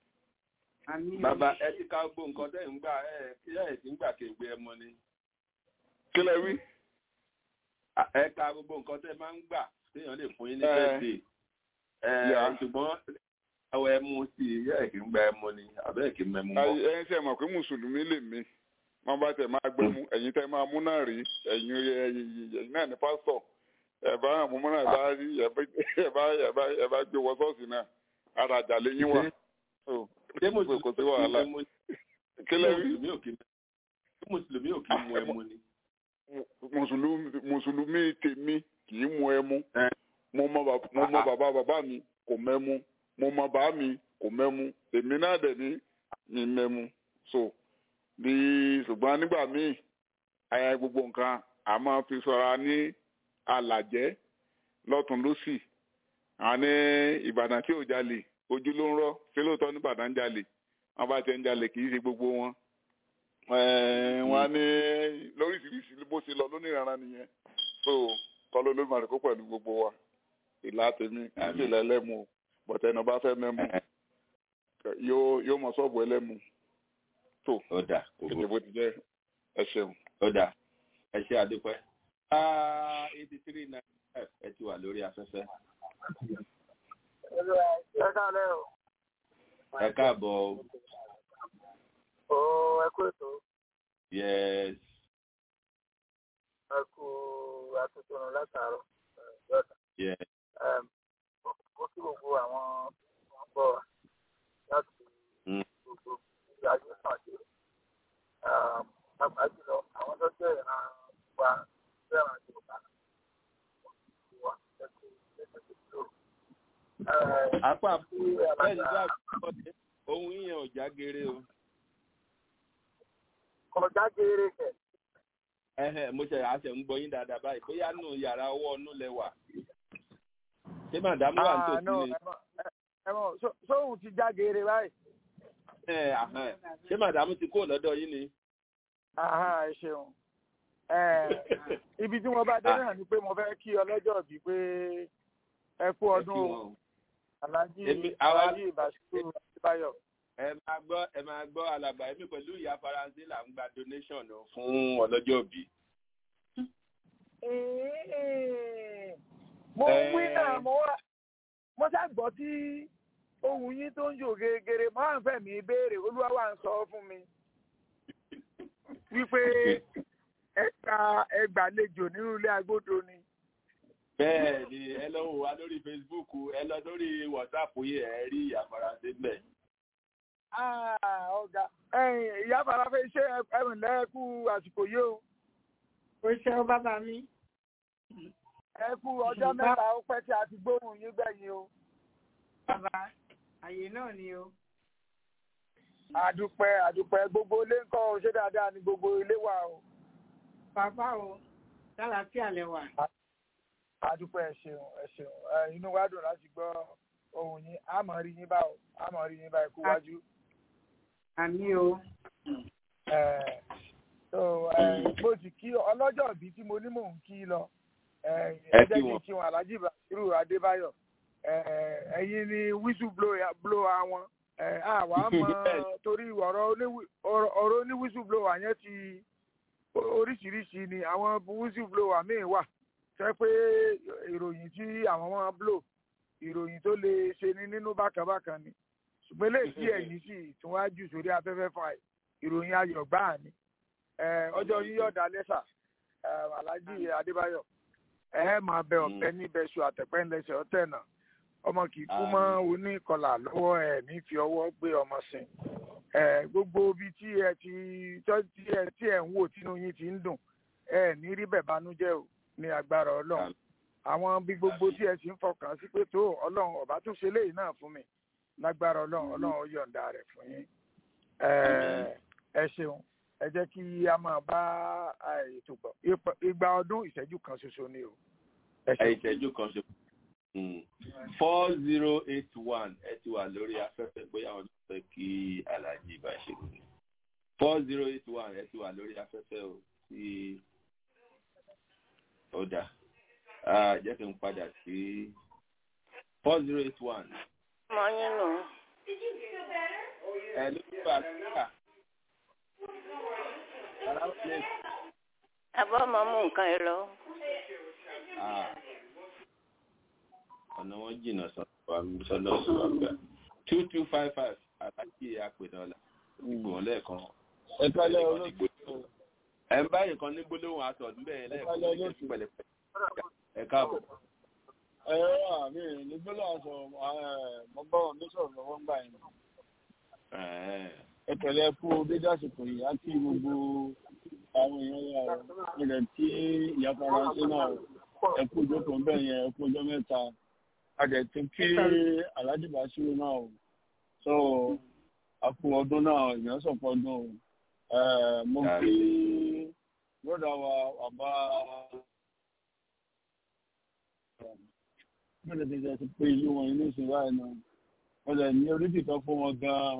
àmín. bàbá ẹ ti ká gbó nǹkan tẹ́ ń gbà ẹ kí ẹ ti ń gbà kéègbé ẹ mọ ni. kí lẹ wí. À, ẹ ka gbogbo nǹkan tẹ́ máa ń gbà téèyàn lè fún yín ní Ẹ. bẹ́ẹ̀dì. ẹ Yeah. ṣùgbọ́n ẹwọ ẹ mú sí i yẹ kí ń gba ẹ mọ ni àbẹ́ kí ń mẹ́mú bọ̀. Ayé- ẹ̀yin tẹ́ mọ̀ pé mùsùlùmí lè mí wọ́n bá tẹ̀ máa gbé mú ẹ̀yin tẹ́ máa mú náà rí ẹ̀yin ẹ̀yin ẹ̀yin náà ní pásítọ̀ ẹ̀ bá àwọn ọmọ náà bá rí ẹ̀ bá ẹ̀ bá ẹ̀ bá ẹ̀ bá gbé wọ ṣọ́ọ̀ṣì náà ara àjà lè yín wà. So, ṣé kò sí wàhálà mùsùlùmí kí lẹ rí mùsùlùmí ò kí ṣé mùsùlùmí ò kí mu ẹmu ni. mùsùlùmí mùsùlùmí tèmi kì í mu ẹmu Ẹ. mo mọ bàbá mo mọ bàbá bàbá mi kò mẹ́mu mo mọ bàá mi kò mẹ́mu èmi náà dẹ̀ ní mi mẹ́mu so bí ṣùgbọ́n nígbà míì ayé gbogbo nǹkan a máa fi sọra ní alàjẹ́ lọ́tún lọ́sì àní ìbàdàn tí ò jalè ojú ló ń rọ́ ṣé lóòótọ́ ní ìbàdàn ń jalè wọ́n bá ti ń jalè kì í ṣe gbogbo wọn Eh, wọn á ní lóríṣiríṣi bó ṣe lọ lónìrànra nìyẹn so kọ́ ló ló máa rẹ̀ kó pẹ̀lú gbogbo wa ìlà tèmi kì í ṣe lẹ́lẹ́mu o bọ̀tẹ́ ẹnu bá fẹ́ mẹ́mu yóò yóò mọ sọ́ọ̀bù ẹlẹ́mu tó ó dà kò èdè burú. bó ti jẹ́ ẹ ṣeun. ó dà ẹ ṣe àdúpẹ́. eighty three nine five ẹ ti wà lórí afẹ́fẹ́. ẹ káàlẹ́ o. ẹ káàbọ̀ o. ó ẹ kú ètò yes ẹ kú àtúntò látàárọ̀ yọ̀dà. yes ó kí gbogbo àwọn wọn bọ̀ wá láti Mm. gbogbo ìgbà ayé náà dé. pàápàá jùlọ àwọn tó jẹ́ ìran wa fẹ́ràn yorùbá wa ẹ kú ẹsẹ̀ tó tó. apá bẹ́ẹ̀ ni bá gbọ́ ohun yíyan ò já geere o. kọjá geere kẹ̀. Ẹhẹ́, mo ṣe àṣẹ ń gbọ́ yín dáadáa báyìí bóyá nù yàrá ọwọ́ ọ̀nù lẹ wà. ṣé màdámù wà nítòsí ni. ẹ mọ̀ sóhun ti já geere báyìí. Ẹ, àhán, ṣé màdámù ti kó lọ́dọ̀ yín ni. Àhá, ẹ ṣeun. Ẹ, ibi tí mo bá dé náà ni pé mo fẹ́ kí ọlọ́jọ́ bí pé ẹ kú ọdún Ẹ kí o wọn o. alájí Èmi- àwa- alájí ìbáṣepọ̀ àtibáyọ̀. ẹ máa gbọ́ ẹ máa gbọ́ alàgbà èmi pẹ̀lú ìyá faransé là ń gba donation o fún ọlọ́jọ́ òbí. mo Ẹ. wí náà mo wá mo ṣàgbọ́ tí ohun yín tó ń yò gèrègèrè mo à ń fẹ́ mi béèrè olúwa wà ń sọ fún mi wípé ẹ̀ka ẹgbàlejò nínú ilé agbódo ni. bẹ́ẹ̀ ni ẹ lọ wò wá lórí facebook ẹ lọ lórí whatsapp yìí ẹ rí ìyá faransé bẹ́ẹ̀. Ah, ọ̀gá ẹ̀yìn ìyá farafẹ́ ṣé ẹ̀rùn lẹ́ẹ̀kú àsìkò yìí o. ó ṣe ọ bàbá mi. ẹ kú ọjọ́ mẹ́ta ó pẹ́ tí a ti gbóhùn yín gbẹ̀yìn o. bàbá àyè náà ni o. àdúpẹ́ àdúpẹ́ gbogbo ilé ń kọ́ ọ ṣé dáadáa ni gbogbo ilé wà o. bàbá o lálàáfíà lẹ wà. àdúpẹ́ ẹ ṣeun ẹ ṣeun ẹ inú wa dùn láti gbọ́ ohùn yín a máa rí yín báwo a máa rí yín báyìí kú wájú. àmì o. ẹ so ẹ mo sì kí ọlọ́jọ́ ìbí tí mo ní mò ń kí lọ ẹ ẹ Ẹ jẹ́ kí kí n wọn. kí wọn alhaji basiru adébáyọ̀ ẹ ẹ̀yin ni whistle blower wọn ẹ àwa mọ torí ọ̀rọ̀ oní- ọ̀rọ̀ ọ̀rọ̀ oní whistle blower yẹn ti oríṣiríṣi ni àwọn whistle blower míì wà tẹ́ pé ìròyìn tí àwọn máa blow ìròyìn tó lè ṣe ní nínú bákanbákan ni ṣùgbọ́n eléyìí tí ẹ̀yìn sì tún wá jù sórí afẹ́fẹ́ fún àì ìròyìn ayọ̀ gbáà ni ẹ, ọjọ́ yín yọ̀ọ̀dà lẹ́sà ẹ, alhaji adébáyọ̀ ẹ máa bẹ ọ̀bẹ níbẹ̀ ṣu àtẹ̀pẹ́ ńlẹsẹ̀ ọ̀tẹ̀ náà ọmọ kì í kú mọ́ oníkọlà lọ́wọ́ ẹ̀ ní fi ọwọ́ gbé ọmọ sìn ẹ, gbogbo ibi tí ẹ ti tọ́- tí ẹ tí ẹ ń wò tínú yín ti ń dùn ẹ ní rí bẹ̀ bánújẹ́ o ní agbára ọlọ́run àwọn bí gbogbo tí ẹ sì ń fọkàn sí pé tó ọlọ́run ọ̀bá tún ṣe léyìí náà fún mi lágbára ọlọ́run ọlọ́run ó yọ̀ǹda rẹ̀ fún yín ẹ ẹ ṣeun ẹ jẹ́ kí a máa bá ètò bọ̀ Ipa- igba ọdún ìṣẹ́jú kan ṣoṣo ni o. ẹ ẹ ṣeun. ìṣẹ́jú kan ṣe. four zero eight one ẹ ti wà lórí afẹ́fẹ́ bóyá àwọn tó fẹ́ kí alájí bá ṣe kú. four zero eight one ẹ ti wà lórí afẹ́fẹ́ o tí ó dà. Ah, jẹ́ kí n padà sí four zero eight one. mọ yín nù. ẹ ló ń bá a síkà. Around place. àbọ̀ ọmọ mú nǹkan ẹ lọ. Ah. ọ̀nà wọn jìnnà sọ́dọ̀ sọ́dọ̀ àgbà two two five five aláàjì àpènàlà ìgbòhùn lẹ́ẹ̀kan. ẹ kálẹ̀ olóòtú ẹ ń báyìí kan ní gbólóhùn aṣọ ọdún bẹ́ẹ̀ lẹ́ẹ̀kan ní ìjẹ́sí pẹ̀lẹ́pẹ̀. ẹ káàbọ̀. ẹ rà mí nígbélé aṣọ mọ́gbọ́n mi sọ̀rọ̀ lọ́wọ́ ń gbà yín. ẹ pẹ̀lẹ́ kú dédé àsìkò yìí á kí gbogbo àwọn èèyàn yà ó ilẹ̀ tí ìyá faransé náà ẹ kú ìjókòó ń bẹ̀ yẹn ẹ kú ọjọ́ mẹ́ta a dẹ̀ ti kí alhaji basiru náà o so a kú ọdún náà èèyàn sọ̀pọ̀ ọdún o Eh, mo kí broda wa bàbá bẹ́ẹ̀ ni ti pé ìlú wọn inú ìsìn báyìí náà wọ́n lè ní oríṣìíkan fún wọn gan-an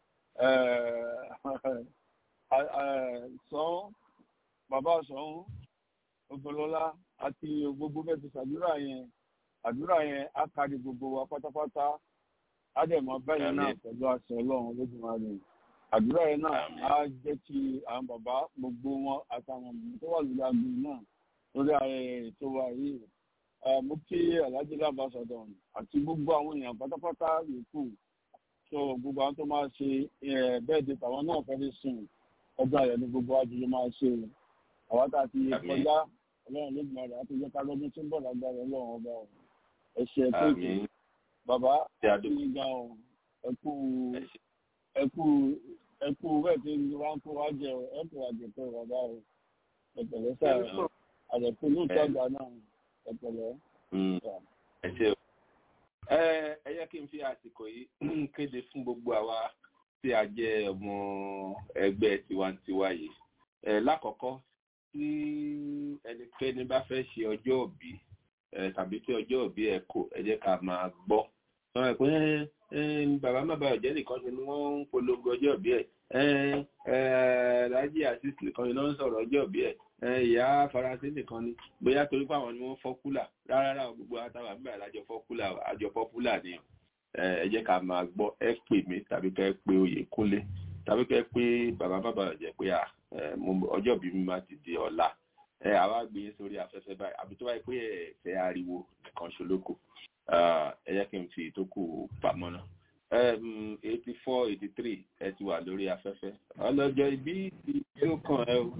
sàn bàbá sàn ògbólọ́lá àti gbogbo bẹ́ẹ̀ ti ṣàdúrà yẹn àdúrà yẹn á kárí gbogbo wa pátápátá ádẹ́mọ̀ bẹ́ẹ̀ náà pẹ̀lú àṣẹ ọlọ́run lójúmọ́ni àdúrà yẹn náà á jẹ́ kí àwọn bàbá gbogbo wọn àtàwọn ọmọ tó wà lórí agbo náà lórí ayẹyẹ ètò wa yìí mo kí alhaji labasọdọ àti gbogbo àwọn èèyàn pátápátá yòókù so gbogbo àwọn tó máa ṣe bẹ́ẹ̀ di tàwọn náà fẹ́ẹ́ sùn ọjọ́ ayọ̀ ní gbogbo àjùlọ máa ṣe àwọn tá a ti kọjá ọlọ́run lójúmọ́ rẹ̀ àti ìjọba lọ́dún tó ń bọ̀ lágbára ọlọ́run ọba ẹ ṣe ẹ tó kù bàbá ní ga ọ ẹ kú ẹ kú ẹ kú bẹ́ẹ̀ tí wọ́n kó wá jẹ ẹ kú àjẹpẹ bàbá o ẹ pẹ̀lẹ́ sáà àjẹpẹ lóòótọ́ àgbà náà ẹ pẹ̀lẹ́. ẹ ṣe o ẹ ẹ yẹ kí n fi àsìkò yìí kéde fún gbogbo àwa tí a jẹ ọmọ ẹgbẹ́ tiwantiwa yìí ẹ lákọ̀ọ́kọ́ tí ẹnikẹ́ni bá fẹ́ ṣe ọjọ́ òbí tàbí tí ọjọ́ òbí ẹ̀ kò ẹ jẹ́ ká máa gbọ́ sọ̀rọ̀ pé bàbá má bàa jẹ́ nìkan ni wọ́n ń polongo ọjọ́ òbí ẹ̀ rájí àṣìṣe nìkan ni wọ́n ń sọ̀rọ̀ ọjọ́ òbí ẹ̀ ìyá faransé nìkan ni bóyá torí pé àwọn ni wọ́n fọ́ kúlà rárá gbogbo àtàwọn àmì àlájọ fọ́ kúlà àjọ fọ́ kúlà ni ẹ jẹ́ ká máa gbọ́ ẹ pè mí tàbí kẹ́ ẹ pé oyè kúnlé tàbí kẹ́ ẹ pé bàbá má bàa jẹ́ pé ọjọ́ òbí mi máa ti di ọ̀la ẹ àwa gbé sórí afẹ́fẹ́ báyìí àbí tó wáyé pé ẹ fẹ́ ariwo nìkan ṣolóko ẹ jẹ́ kí n fi ìtókù pamọ́ náà eighty four eighty three ẹ ti wà lórí afẹ́fẹ́ ọlọ́jọ́ ibí yóò kàn ẹ o.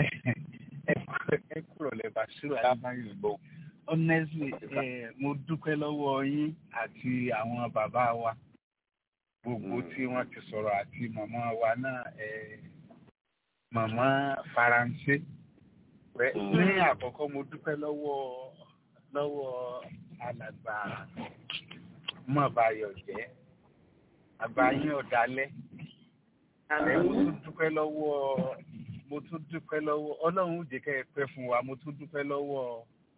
ẹ kúrò lè bá ṣírò alábáyé lọ honestly mo dúpẹ́ lọ́wọ́ yín àti àwọn bàbá wa gbogbo tí wọ́n ti sọ̀rọ̀ àti màmá wa náà màmá faransé ní àkọ́kọ́ mo dúpẹ́ lọ́wọ́ lọ́wọ́ alàgbà mọ̀báyọ̀ jẹ́ àgbáyé ọ̀dálẹ́ mo tún dúpẹ́ lọ́wọ́ mo tún dúpẹ́ lọ́wọ́ ọlọ́run jẹ́ kẹ́ ẹ pẹ́ fún wa mo tún dúpẹ́ lọ́wọ́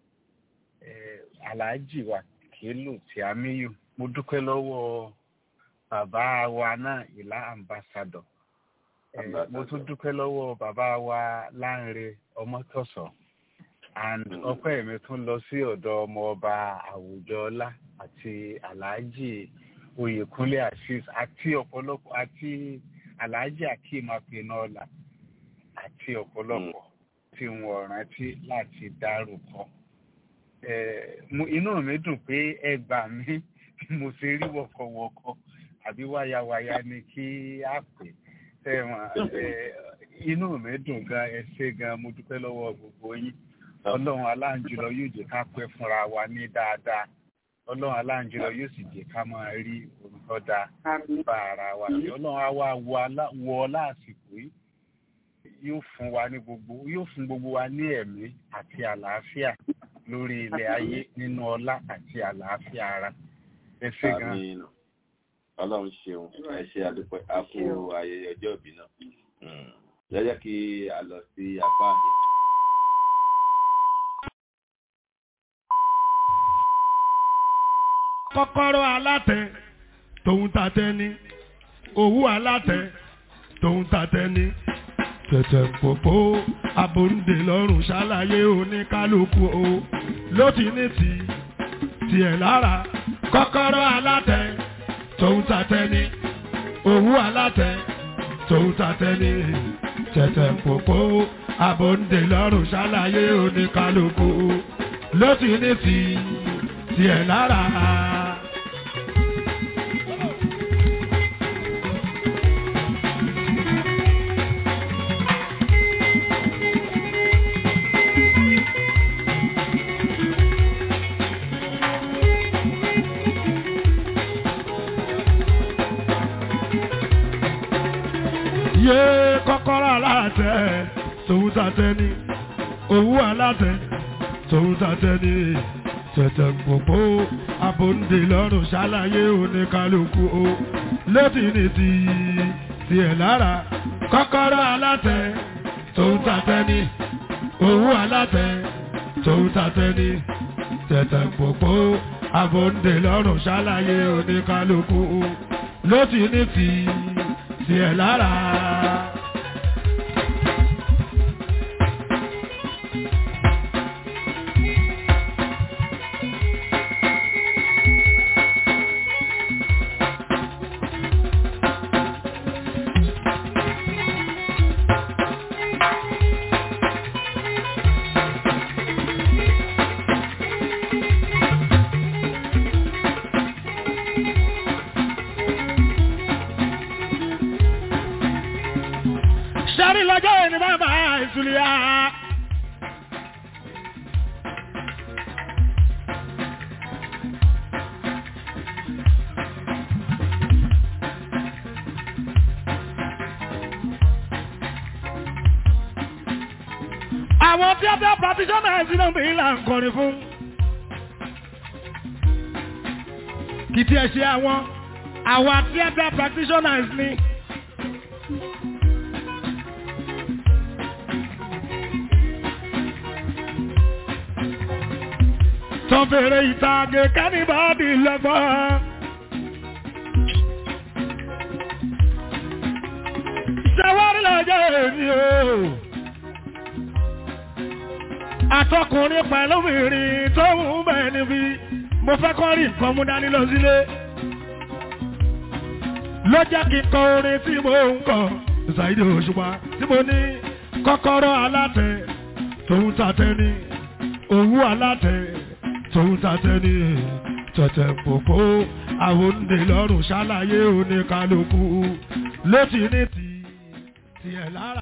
aláàjì wa kélò tí a míyù mo dúpẹ́ lọ́wọ́ bàbá wa náà ìlà ambassador mo tún dúpẹ́ lọ́wọ́ bàbá wa láńre ọmọtọ̀sọ̀ and ọpẹ́ mi tún lọ sí ọ̀dọ̀ ọmọ ọba àwùjọọlá àti aláàjì oyèkúnlé assis àti ọ̀pọ̀lọpọ̀ àti aláàjì akeem apinọ́ọ̀là àti ọ̀pọ̀lọpọ̀ tí wọ́n rántí láti dárúkọ. inú mi dùn pé ẹ gbà mí bí mo ṣe rí wọ̀kọ̀wọ̀kọ̀ àbí wáyàwáyà ni kí á pè tẹ̀wọ̀n inú mi dùn gan ẹ ṣé gan mo dúpẹ́ lọ́wọ́ gbogbo yín ọlọ́run aláǹjùlọ yóò jẹ́ ká pẹ́ fúnra wa ní dáadáa ọlọ́run aláǹjùlọ yóò sì jẹ́ ká máa rí orúkọ dáa bá ara wa sí ọlọ́run á wá wọ lásìkò yìí yóò fún wa ní gbogbo yóò fún gbogbo wa ní ẹ̀mí àti àlàáfíà lórí ilẹ̀ ayé nínú ọlá àti àlàáfíà ara ẹ ṣé gan. ọlọ́run ṣeun ẹ ṣe àdúpẹ́ a kú ayẹyẹ ọjọ́ ìbí náà lọ́jọ́ kí a lọ sí apá àdé. kọ́kọ́rọ́ alátẹ tòun tatẹ ni òwú alátẹ tòun tatẹ ni tẹ̀tẹ̀ pòpò abòǹdè lọ́rùn ṣàlàyé oníkálukú o ló ti ní ti tiẹ̀ lára kọ́kọ́rọ́ alátẹ tòun tatẹ ni òwú alátẹ tòun tatẹ ni tẹ̀tẹ̀ pòpò abòǹdè lọ́rùn ṣàlàyé oníkálukú ló ti ní ti tiẹ̀ lára. yé kọ́kọ́rọ́ alátẹ tòun tàtẹ ni òwú alátẹ tòun tàtẹ ni tẹ̀tẹ̀ gbogbo abòǹdè lọ́rùn ṣàlàyé oníkálukú o létí ní ti tiẹ̀ lára kọ́kọ́rọ́ alátẹ tòun tàtẹ ni òwú alátẹ tòun tàtẹ ni tẹ̀tẹ̀ gbogbo abòǹdè lọ́rùn ṣàlàyé oníkálukú o létí ní ti tiẹ̀ lára. ṣẹ́rí lọ́jọ́ ìní bàbá ìsúlẹ̀ àwọn theatre practitioners náà bí là ń kọrin fún. kì í tiẹ̀ ṣe àwọn àwọn theatre practitioners ni. tó fèrè ìtàgé kẹ́nìbọ́dì lọ́gbọ́n. ṣẹ́wárí lọ́jọ́ èmi o àtọkùnrin pẹ̀lú obìnrin tó ń bẹ̀ níbi mo fẹ́ kọ́ rí nǹkan mú dání lọ sílé ló jẹ́ kí n kọ orin tí mo ń kọ ṣàìdè òṣùpá tí mo ní kọ́kọ́rọ́ alátẹ tòun tàtẹ ní òwú alátẹ tòun tàtẹ ní tẹ̀tẹ̀ pòpò àwọn òǹdè lọ́rùn ṣàlàyé oníkálukú ló ti ní ti tiẹ̀ lára.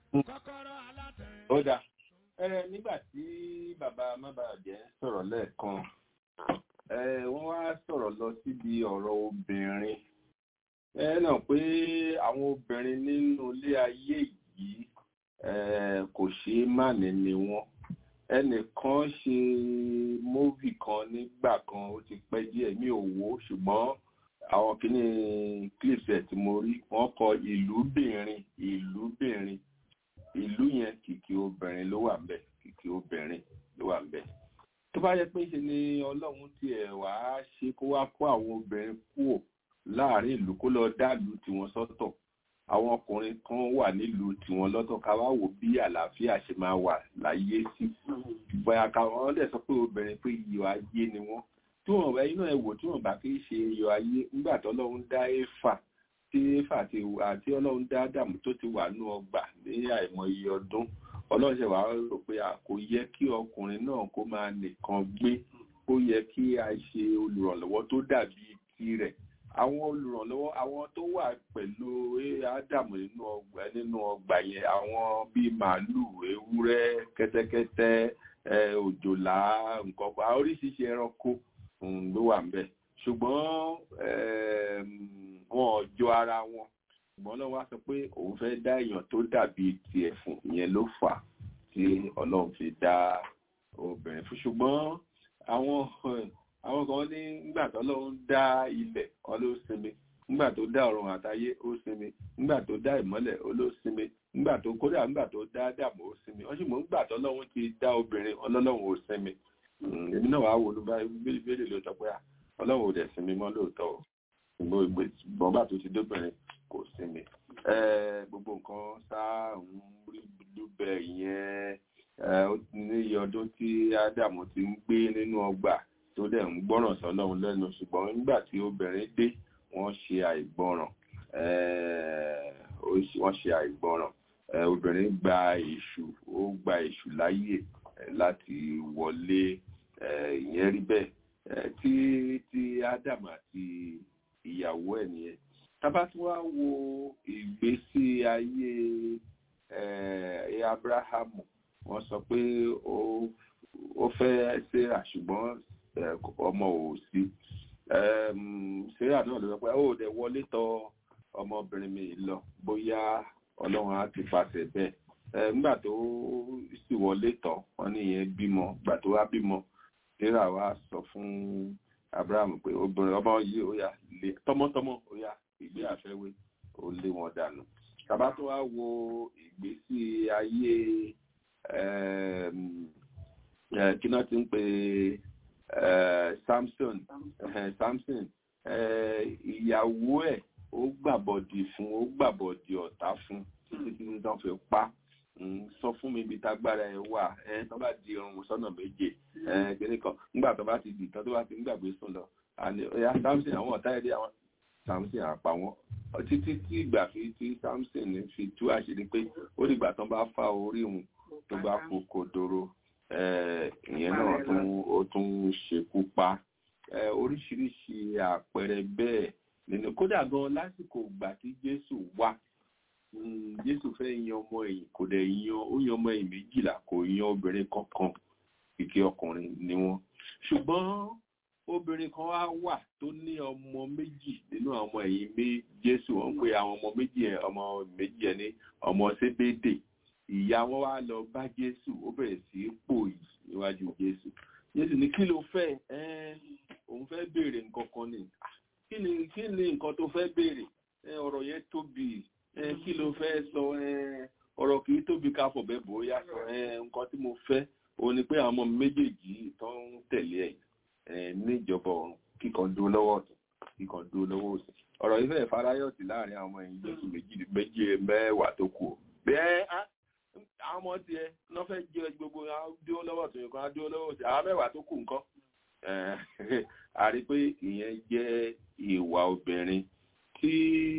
ó dáa ẹ nígbà tí bàbá mábàjẹ́ sọ̀rọ̀ lẹ́ẹ̀kan ẹ wọ́n wá sọ̀rọ̀ lọ síbi ọ̀rọ̀ obìnrin ẹ náà pé àwọn obìnrin nínú ilé ayé yìí ẹ kò ṣeé má ní ni wọ́n ẹnìkan ṣe móvì kan nígbà kan ó ti pẹ́ díẹ̀ mi ò wò ó ṣùgbọ́n àwọn kìíní clips ẹ̀ tí mo rí wọ́n kọ ìlúbìnrin ìlúbìnrin ìlú yẹn kìkì obìnrin ló wà ńbẹ̀ kìkì obìnrin ló wà ńbẹ̀ tó bá yẹ pé ṣe ni ọlọ́run tiẹ̀ wá ṣe kó wá kó àwọn obìnrin kúò láàrin ìlú kó lọ dálùú tiwọn sọ́tọ̀ àwọn ọkùnrin kan wà nílùú tiwọn lọ́tọ̀ ká wá wò bí àlàáfíà ṣe máa wà láyé sí bóyá káwọn dẹ̀ sọ pé obìnrin pé iyọ̀ ayé ni wọ́n tí wọ́n bá inú ẹ̀ wò tí wọ́n bá kí í ṣe iyọ̀ ayé nígbà tó ọlọ́run dá éfà tí éfà ti wà tí ọlọ́run dá dàmú tó ti wà nú ọgbà ní àìmọye ọdún ọlọ́run ṣe wà rò pé kò yẹ kí ọkùnrin náà kó máa nìkan gbé ó yẹ kí a ṣe olùrànlọ́wọ́ tó dàbí tirẹ̀ àwọn olùrànlọ́wọ́ àwọn tó wà pẹ̀lú ádámù nínú ọgbà nínú ọgbà yẹn àwọn bíi màálùú ewúrẹ́ kẹ́tẹ́kẹ́tẹ́ òjòlá nǹkan pa oríṣiríṣi ẹranko ló wà ń bẹ̀ ṣùgbọ́n wọn ò jọ ara wọn ṣùgbọ́n náà wá sọ pé òun fẹ́ dá èèyàn tó dàbí tiẹ̀ fún ìyẹn ló fà á tí ọlọ́run fi dá obìnrin fún ṣùgbọ́n àwọn àwọn kan ní nígbà tó ọlọ́run dá ilẹ̀ ọ ló sinmi nígbà tó dá ọ̀run àtayé ó sinmi nígbà tó dá ìmọ́lẹ̀ ó ló sinmi nígbà tó kódà nígbà tó dá dàmú ó sinmi wọ́n sì mọ̀ nígbà tó ọlọ́run ti dá obìnrin ọlọ́run ò sinmi èmi náà wàá wò ló bá bíbélì ló sọ pé ọlọ́run ò dẹ̀ sinmi mọ́ lóòótọ́ o ṣùgbọ́n ìgbọ̀n bá tó ti dóbìnrin kò sinmi gbogbo nǹkan sáà ń rí lúbẹ̀ yẹn ní iye ọdún tí ádámù ti ń gbé nínú ọgbà tó dẹ̀ ń gbọ́ràn sọ́lọ́run lẹ́nu ṣùgbọ́n nígbà tí obìnrin dé wọ́n ṣe àìgbọ́ràn wọ́n ṣe àìgbọ́ràn obìnrin gba èṣù ó gba èṣù láyè láti wọlé ìyẹn rí bẹ́ẹ̀ tí tí ádámù àti ìyàwó ẹ̀ nìyẹn tábà tí wàá wo ìgbésí ayé abrahamu wọ́n sọ pé ó fẹ́ ṣèrà ṣùgbọ́n ọmọ ò sí ṣèrà náà ló sọ pé ó dẹ̀ wọlé tọ̀ ọmọbìnrin mi lọ bóyá ọlọ́run á ti pàṣẹ bẹ́ẹ̀ nígbà tó sì wọlé tọ̀ wọ́n ní ìyẹn bímọ gbà tó wá bímọ ṣèrà wá sọ fún abrahamu pé obìnrin ọmọ yìí ó yà lé tọmọtọmọ ó yà ìgbé àfẹ́wé ó lé wọn dànù tàbá tó wá wo ìgbésí ayé kí náà ti ń pè samson samson ìyàwó ẹ̀ ó gbàbọ̀dì fún ó gbàbọ̀dì ọ̀tá fún títí tí wọ́n fi pa sọ fún mi ibi tágbára ẹ wà ẹ tó bá di ọrùn sọ́nà méje kíní kan nígbà tó bá ti dì tán tó bá ti ń gbàgbé sùn lọ àní ọ̀yà samson àwọn ọ̀tá ẹ̀dẹ́ àwọn samson àpá wọn títí tí ìgbà fi tí samson fi tú àṣírí pé ó dìgbà tán bá fa orí òun tó bá kú kodoro ìyẹn náà tún ó tún ṣekú pa oríṣiríṣi àpẹẹrẹ bẹ́ẹ̀ nínú kódà gan lásìkò ìgbà tí jésù wá jésù fẹ́ yan ọmọ ẹ̀yìn kò dẹ̀ yan ó yan ọmọ ẹ̀yìn méjìlá kò yan obìnrin kankan kìkì ọkùnrin ni wọ́n ṣùgbọ́n obìnrin kan wá wà tó ní ọmọ méjì nínú àwọn ọmọ ẹ̀yìn mé jésù wọ́n pe àwọn ọmọ méjì ẹ̀ ọmọ méjì ẹ̀ ní ọmọ sébédè ìyá wọn wá lọ bá jésù ó bẹ̀rẹ̀ sí í pòyì níwájú jésù jésù ní kí ló fẹ́ ẹ́ òun fẹ́ béèrè nǹkan kan ni kí ni kí ni nǹkan tó fẹ́ béèrè ọ̀rọ̀ yẹn tóbi kí ló fẹ́ sọ ọ̀rọ̀ kì í tóbi ká fọ̀bẹ́ bóyá sọ nǹkan tí mo fẹ́ òun ni pé àwọn ọmọ méjèèjì tó ń tẹ̀lé ẹ̀ níjọba ọ̀run kíkan dúró lọ́wọ́ ọ̀tún kíkan dúró lọ́wọ́ òsì ọ̀rọ̀ yìí fẹ́ẹ̀ farayọ̀tì láàrin àwọn ẹ̀yìn jésù méjì méjì mẹ́wàá tó kù bẹ́ẹ̀ àwọn ọmọ tiẹ̀ náà fẹ́ jẹ́ gbogbo dúró lọ́wọ́ ọ̀tún nǹkan á dúró lọ́wọ́ òsì àwọn mẹ́wàá tó kù nǹkan a rí pé ìyẹn jẹ́ ìwà obìnrin tí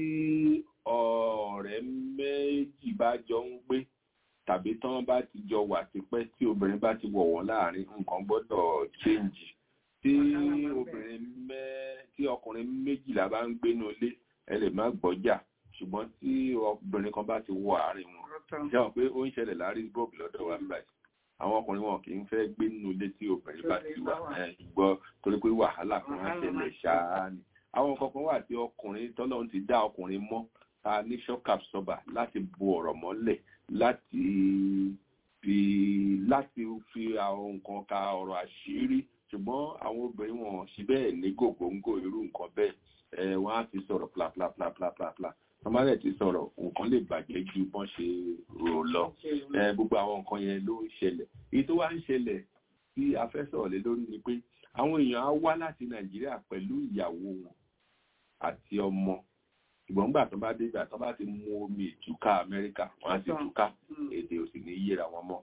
ọ̀rẹ́ méjì bá jọ ń gbé tàbí tán bá ti jọ wà tipẹ́ tí obìnrin bá ti wọ̀ wọ́n láàrin nǹkan gbọ́dọ̀ change tí obìnrin mẹ́ tí ọkùnrin méjìlá bá ń gbénu ilé ẹ lè má gbọ́jà ṣùgbọ́n tí obìnrin kan bá ti wọ àárín wọn jẹ́ wọn pé ó ń ṣẹlẹ̀ lárísburg lọ́dọ̀ wa báyìí àwọn ọkùnrin wọn kì í fẹ́ gbé nínú ilé tí obìnrin bá ti wà gbọ́ torí pé wàhálà kan á ṣẹlẹ̀ ṣáá ni àwọn kankan wà tí ọkùnrin tọ́lọ́run ti dá ọkùnrin mọ́ ta ní shock absorber láti bo ọ̀rọ̀ mọ́lẹ̀ láti fi láti fi àwọn nǹkan ka ọ̀rọ̀ àṣírí ṣùgbọ́n àwọn obìnrin wọn ṣe bẹ́ẹ̀ ní gògóńgò irú nǹkan bẹ́ẹ̀ wọ́n á ti sọ̀rọ̀ plaplaplaplaplapla tọ́mọ́lẹ̀ ti sọ̀rọ̀ nǹkan lè bàjẹ́ ju bọ́n ṣe rò lọ gbogbo àwọn nǹkan yẹn ló ń ṣẹlẹ̀ èyí tó wá ń ṣẹlẹ̀ tí a fẹ́ sọ̀rọ̀ lé lórí ni pé àwọn èèyàn á wá láti nàìjíríà pẹ̀lú ìyàwó wọn àti ọmọ ṣùgbọ́n gbà tó bá dé ìgbà tó bá ti mu omi ìtúká amẹ́ríkà wọ́n á ti túká èdè ò sì ní yíra wọn mọ́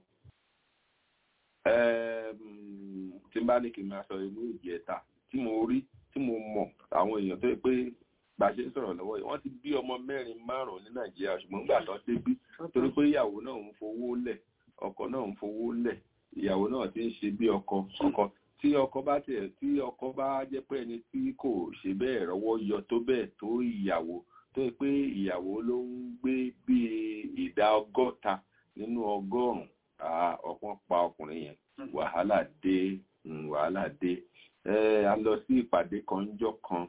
tí n bá ní kí n máa sọ inú ìjẹta tí mo rí tí mo mọ̀ àwọn èèyàn tó yẹ pé bá a ṣe ń sọ̀rọ̀ lọ́wọ́ yìí wọ́n ti bí ọmọ mẹ́rin márùn-ún ní nàìjíríà ṣùgbọ́n nígbà tó dé bí torí pé ìyàwó náà ń fowó lẹ̀ ọkọ náà ń fowó lẹ̀ ìyàwó náà ti ń ṣe bí ọkọ ọkọ tí ọkọ bá tiẹ̀ tí ọkọ bá jẹ́ pé ẹni tí kò ṣe bẹ́ẹ̀ rọ́wọ́ yọ tó bẹ́ẹ̀ tó ìyàwó tó yẹ pé ìyàwó ló ń gbé bí ìdá ọgọ́ta nínú ọgọ́rùn-ún ọ̀pọ̀ pa ọkùnrin yẹn wàhálà dé wàhálà dé a lọ sí ìpàdé kan ńjọ́ kan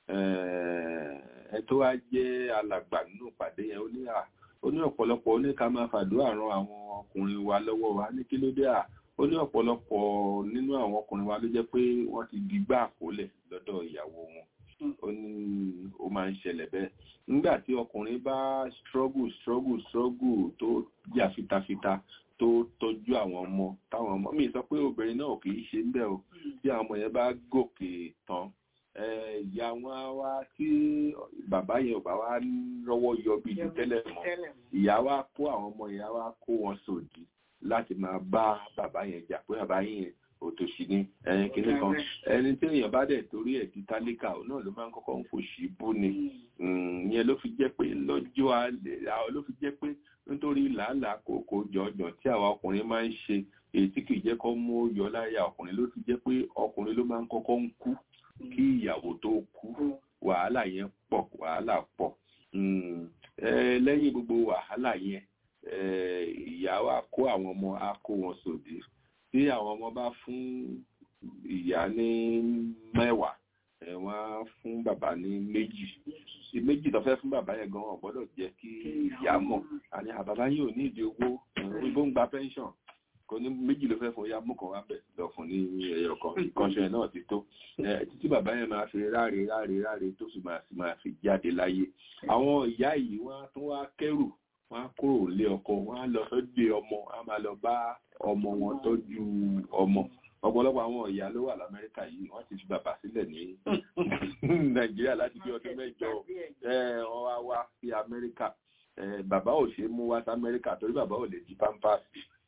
ẹ tó wá jẹ́ alàgbà nínú ìpàdé yẹn ó ní à ó ní ọ̀pọ̀lọpọ̀ ó ní ká máa fàdúrà ran àwọn ọkùnrin wa lọ́wọ́ wa ní kí ló dé à ó ní ọ̀pọ̀lọpọ̀ nínú àwọn ọkùnrin wa ló jẹ́ pé wọ́n ti di gbá àkólẹ̀ lọ́dọ̀ ìyàwó wọn ó ní ó máa ń ṣẹlẹ̀ bẹ́ẹ̀ nígbà tí ọkùnrin bá struggle struggle struggle tó jà fitafita tó tọ́jú àwọn ọmọ táwọn ọmọ mi sọ pé obìnrin náà kì í ṣe ń bẹ̀ o tí àwọn ọmọ yẹn bá gòkè tán ìyá wọn á wá tí bàbá yẹn ò bá wá rọ́wọ́ yọ bí ti tẹ́lẹ̀ mọ́ ìyá wa kó àwọn ọmọ yẹn wá kó wọn sòdì láti máa bá bàbá yẹn jà pé bàbá yẹn òtòṣì ni ẹyin kìíní kan ẹni tí èèyàn bá dẹ̀ torí ẹ̀ di tálíkà òun náà ló máa ń kọ́kọ́ ń fòṣì bú ni ìyẹn ló fi jẹ́ pé lọ́jọ́ alẹ́ ló fi jẹ́ pé nítorí làálàá kòkó jọjọ tí àwa ọkùnrin máa ń ṣe èyí tí kì í jẹ́ kó mú yọ láyà ọkùnrin ló fi jẹ́ pé ọkùnrin ló máa ń kọ́kọ́ ń kú kí ìyàwó tó kú wàhálà yẹn pọ̀ wàhálà pọ̀ lẹ́yìn gbogbo wàhálà yẹn ìyá wa kó àwọn ọmọ á kó wọn sòdì tí àwọn ọmọ bá fún ìyá ní mẹ́wàá wọ́n á fún bàbá ní méjì méjì tó fẹ́ fún bàbá yẹn gan-an gbọ́dọ̀ jẹ́ kí ìyá mọ̀ àní àbàbá yìí ò ní ìdí owó ìbò ń gba pension kò ní méjì ló fẹ́ fún ya mú kan wá bẹ̀ lọ fún ní ẹyọ kan ìkànṣẹ́ náà ti tó títí bàbá yẹn máa fi ráre ráre ráre tó sì máa sì máa fi jáde láyé àwọn ìyá yìí wọ́n á tún wá kẹ́rù wọ́n á kúrò lé ọkọ wọ́n á lọ sọ́dọ̀ ọmọ á máa lọ bá ọmọ wọn tọ́jú ọmọ ọ̀pọ̀lọpọ̀ àwọn ìyá ló wà lamẹ́ríkà yìí wọ́n ti fi bàbá sílẹ̀ ní nàìjíríà láti bí ọdún mẹ́jọ wọ́n wá wá sí amẹ́ríkà bàbá ò ṣe é mú wá sí amẹ́ríkà torí bàbá ò lè di pampers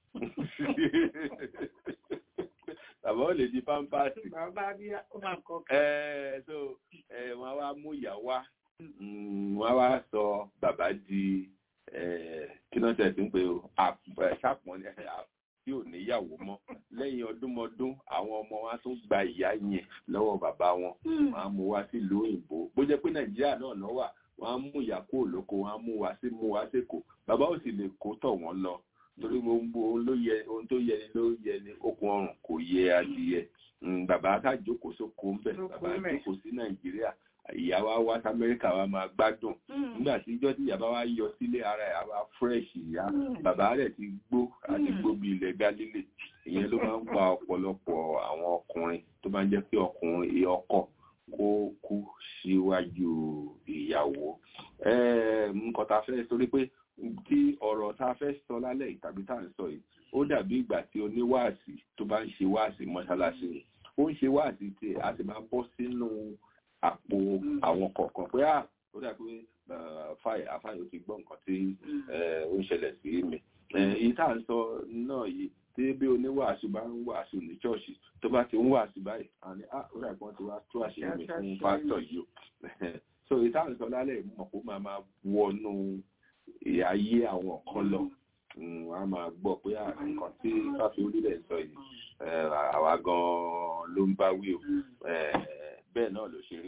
bàbá ò lè di pampers bàbá bí ó máa kọ so wọ́n wá mú ìyá wá wọ́n wá sọ bàbá di kí náà tẹ̀ sí ń pè ó ṣàpọ̀n tí ò níyàwó mọ́ lẹ́yìn ọdúnmọdún àwọn ọmọ wa tún gba ìyá yẹn lọ́wọ́ bàbá wọn wọn á mú wá sílùú òyìnbó bó jẹ́ pé nàìjíríà náà lọ wà wọ́n á mú ìyá kó lóko wọ́n á mú wá sí mú wá sèkó bàbá ò sì lè kó tọ̀ wọ́n lọ torí gbogbo ohun ló yẹ ohun tó yẹ ni ló yẹ ni okùn ọrùn kò yẹ adìyẹ bàbá ká jókòó sóko ń bẹ bàbá jókòó sí nàìjíríà ìyá wa wá sí amẹ́ríkà wa máa gbádùn nígbà tí ijọ́ tí ìyá bá wá yọ sílé ara ẹ̀ àwa fresh ìyá bàbá rẹ̀ ti gbó àti gbó bí ilẹ̀ galilé ìyẹn ló máa ń pa ọ̀pọ̀lọpọ̀ àwọn ọkùnrin tó máa ń jẹ́ kí ọkùnrin ọkọ kó kú síwájú ìyàwó nǹkan tá a fẹ́ torí pé tí ọ̀rọ̀ tá a fẹ́ sọ lálẹ́ yìí tàbí tá à ń sọ yìí ó dàbí ìgbà tí oníwáàsí tó bá ń ṣe wáàsí mọ́ṣáláṣí ni ó ń ṣe wáàsí tí a sì máa bọ́ sínú àpò àwọn kọ̀ọ̀kan pé à ó dàbí fáì àfáì ó ti gbọ́ nǹkan tí ó ń ṣẹlẹ̀ sí mi èyí tá à ń sọ náà yìí tí bí oníwàásù bá ń wàásù ní ṣọ́ọ̀ṣì tó bá ti ń wàásù báyìí àní à ó dàbí wọ́n ti wá tú àṣírí mi fún pásítọ̀ yìí o so èyí tá à ń sọ lálẹ́ mọ̀ kó máa máa wọnú ayé àwọn kan lọ wọn a máa gbọ́ pé nǹkan tí fáfi orílẹ̀ sọ yìí àwa gan-an ló ń bá wí o bẹ́ẹ̀ náà ló ṣe rí.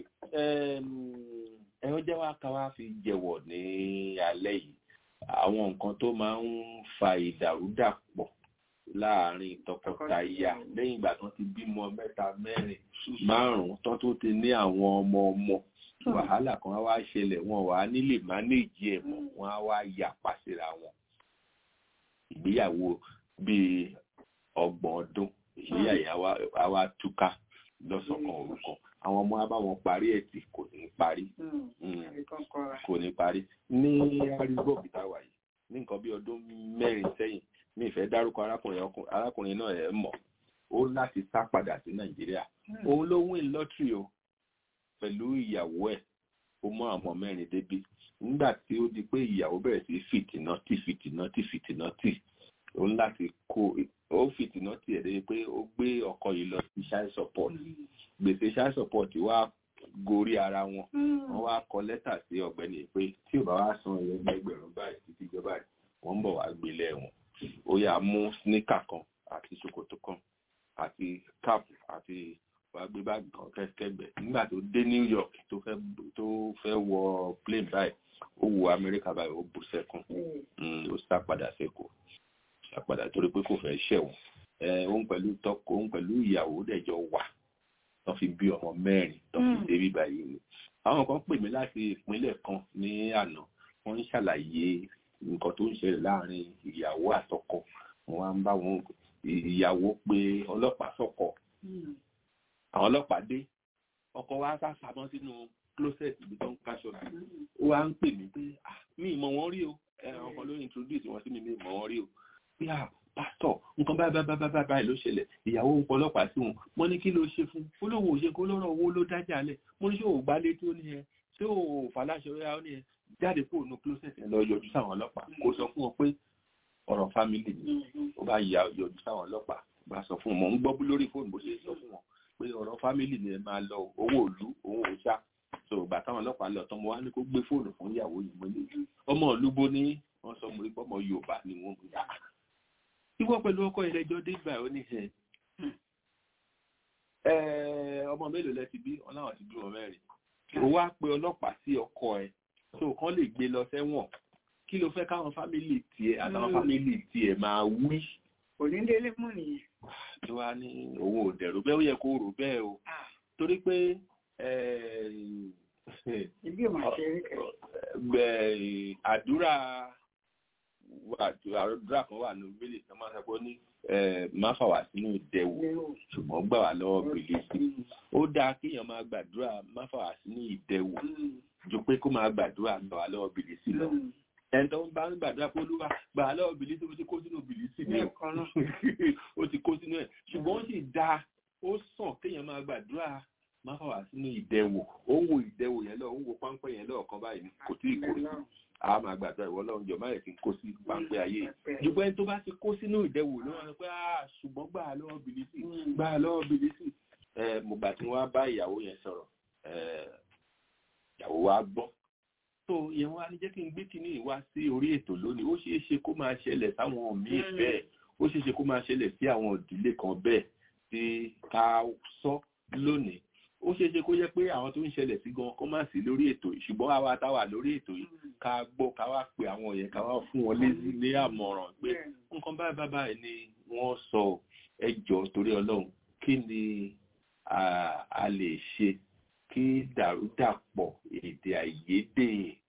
ẹ̀rọ jẹ́ wá ká wá fi jẹ̀wọ̀ ní alẹ́ yìí àwọn nǹkan tó máa ń fa ìdàrúdàpọ̀ láàárín tọkọtaya lẹ́yìn ìgbà tó ti bímọ mẹ́ta mẹ́rin márùn-ún tó tó ti ní àwọn ọmọ ọmọ wàhálà kan á wá ṣẹlẹ̀ wọn wà á nílè mánéèjì ẹ̀ mọ́ wọn á wá yapa síra wọn ìgbéyàwó bíi ọgbọ̀n ọdún ìgbéyàwó àwa túká lọ́sọ̀kan orúkọ àwọn ọmọ á bá wọn parí ẹ̀ tí kò ní parí kò ní parí ní arígbó òkúta wà yìí ní nǹkan bí ọdún mẹ́rin sẹ́yìn mi ìfẹ́ dárúkọ arákùnrin arákùnrin náà ẹ̀ mọ̀ ó láti sá padà sí nàìjíríà òun ló win lọ́tírì o pẹ̀lú ìyàwó ẹ̀ ó mọ àwọn mẹ́rin débi nígbà tí ó di pé ìyàwó bẹ̀rẹ̀ sí fìtìnà tì fìtìnà tì fìtìnà tì ó ń láti kó ó fìtìnà tì ẹ̀ débi pé ó gbé ọkọ yìí lọ sí child support gbèsè child support wá gorí ara wọn wọ́n wá kọ lẹ́tà sí ọ̀gbẹ́ni pé tí ò bá wá san ẹgbẹ́ ẹgbẹ̀rún báyìí títí jọba ẹ̀ wọ́n ń bọ̀ wá gbélé ẹ̀wọ̀n ó yá mú sníkà kan àti ṣòkòtò kan àti cap àti wàá gbé báàgì kan kẹ́kẹ́gbẹ́ nígbà tó dé New York tó fẹ́ tó fẹ́ wọ plane báyìí ó wo Amẹ́ríkà báyìí ó bú sẹ́kùn ó sá padà sẹ́kọ̀ọ́ sá padà torí pé kò fẹ́ ṣẹ̀wọ̀n òun pẹ̀lú tọkọ òun pẹ̀lú ìyàwó dẹ̀jọ wà tó fi bí ọmọ mẹ́rin tó fi dé bí báyìí ni àwọn kan pè mí láti ìpínlẹ̀ kan ní àná wọ́n ń ṣàlàyé nǹkan tó ń ṣẹlẹ̀ láàrin ìyàwó àtọkọ wọ́n wá ń bá wọn ìyàwó pé ọlọ́pàá sọ̀kọ̀ àwọn ọlọ́pàá dé ọkọ wa sá pamọ́ sínú closet ibi tó ń káṣọ ó wá ń pè mí pé mi ì mọ̀ wọ́n rí o ọkọ ló introduce wọn sí mi mi ì mọ̀ wọ́n rí o pé à pásítọ̀ nǹkan báyìí báyìí báyìí báyìí ló ṣẹlẹ̀ ìyàwó ń pọ̀ ọlọ́pàá sí wọn mo ní kí ló ṣe fún olówó òṣè kó lọ́rọ̀ owó ló dájà lẹ̀ mo ní ṣé ò gbálé tí ó ní ẹ ṣé ò fàlàṣẹ ó ní ẹ jáde kúrò ní closet ẹ lọ yọjú sáwọn ọlọ́pàá kó sọ fún wọn pé ọ̀rọ̀ family ni ó bá yọjú sáwọn ọlọ́pàá bá sọ fún wọn mò ń gbọ́ lórí fóònù bó ṣe sọ fún wọn pé ọ̀rọ̀ fámìlì ni ẹ máa lọ owó òlu òun ò ṣá so ìgbà táwọn ọlọ́pàá lọ tán mo wá ní kó gbé fóònù fún ìyàwó yìí mo ní ọmọ olúbo ní wọ́n sọ mo rí pọ́mọ yorùbá ni wọ́n gbé yàrá ìwọ pẹ̀lú ọkọ ìrẹjọ dé ìgbà ó ní ẹ ọmọ mélòó lẹ ti bí wọn láwọn ti bí wọn mẹ́rin ó wá pe ọlọ́pàá sí ọkọ ẹ so kán lè gbé lọ sẹ́wọ̀n kí ló fẹ́ káwọn fámìlì tiẹ̀ àtàwọn fámìlì tiẹ̀ máa wí onídélé mú nìyẹn. ló wá ní owó òdẹ̀rù bẹ́ẹ̀ ó yẹ kó rò bẹ́ẹ̀ o torí pé ibi ò máa ṣe é kẹ. àdúrà àdúrà kan wà ní orílẹ̀ tó máa ń sọ ní má fà wá sínú ìdẹ̀wò ṣùgbọ́n gbà wá lọ́wọ́ bìlísì ó dáa kéèyàn máa gbàdúrà má fà wá sínú ìdẹ̀wò ju pé kó máa gbàdúrà gbà wá lọ́wọ́ bìlísì lọ ẹni tó ń bá ń gbàdúrà pé olúwa gbà á lọ́wọ́ bìlísì ó ti kó sínú bìlísì ní ó ti kó sínú ẹ̀ ṣùgbọ́n ó sì dáa ó sàn kéèyàn máa gbàdúrà máa fà wá sínú ìdẹ̀wò ó ń wo ìdẹ̀wò yẹn lọ ó ń wo páńpẹ́ yẹn lọ́ọ̀kan báyìí kò tí ì kó sí a máa gbàdúrà ìwọ lọ́run jọ máyẹ̀ kí n kó sí páńpẹ́ ayé ṣùgbọ́n ẹni tó bá ti kó sínú ìdẹ̀wò ló wọn pé ṣùgbọ́n gbà á lọ́wọ́ bìlísì gbà á lọ́wọ́ bìlísì mo gbà tí wọ́n á bá ìyàwó yẹn sọ̀rọ̀ ìyàwó wa gbọ́ tó yẹn wá ní jẹ́ kí n gbé kíní ìwá sí orí ètò lónìí ó ṣeé ṣe kó máa ṣẹlẹ̀ sáwọn míì bẹ́ẹ̀ ó ṣeé ṣe kó máa ṣẹlẹ̀ sí àwọn ìdílé kan bẹ́ẹ̀ tí ká sọ lónìí ó ṣeé ṣe kó yẹ pé àwọn tó ń ṣẹlẹ̀ sí gan kó má sí lórí ètò yìí ṣùgbọ́n àwa táwa lórí ètò yìí ká gbọ́ ká wá pe àwọn yẹn ká wá fún wọn lézí ní àmọ̀ràn pé nǹkan báyìí báyìí báyìí ni wọ́n sọ ẹ jọ̀ọ́ torí ọlọ́run kí ni a lè ṣe kí dàrúdàpọ̀ èdè àìyedè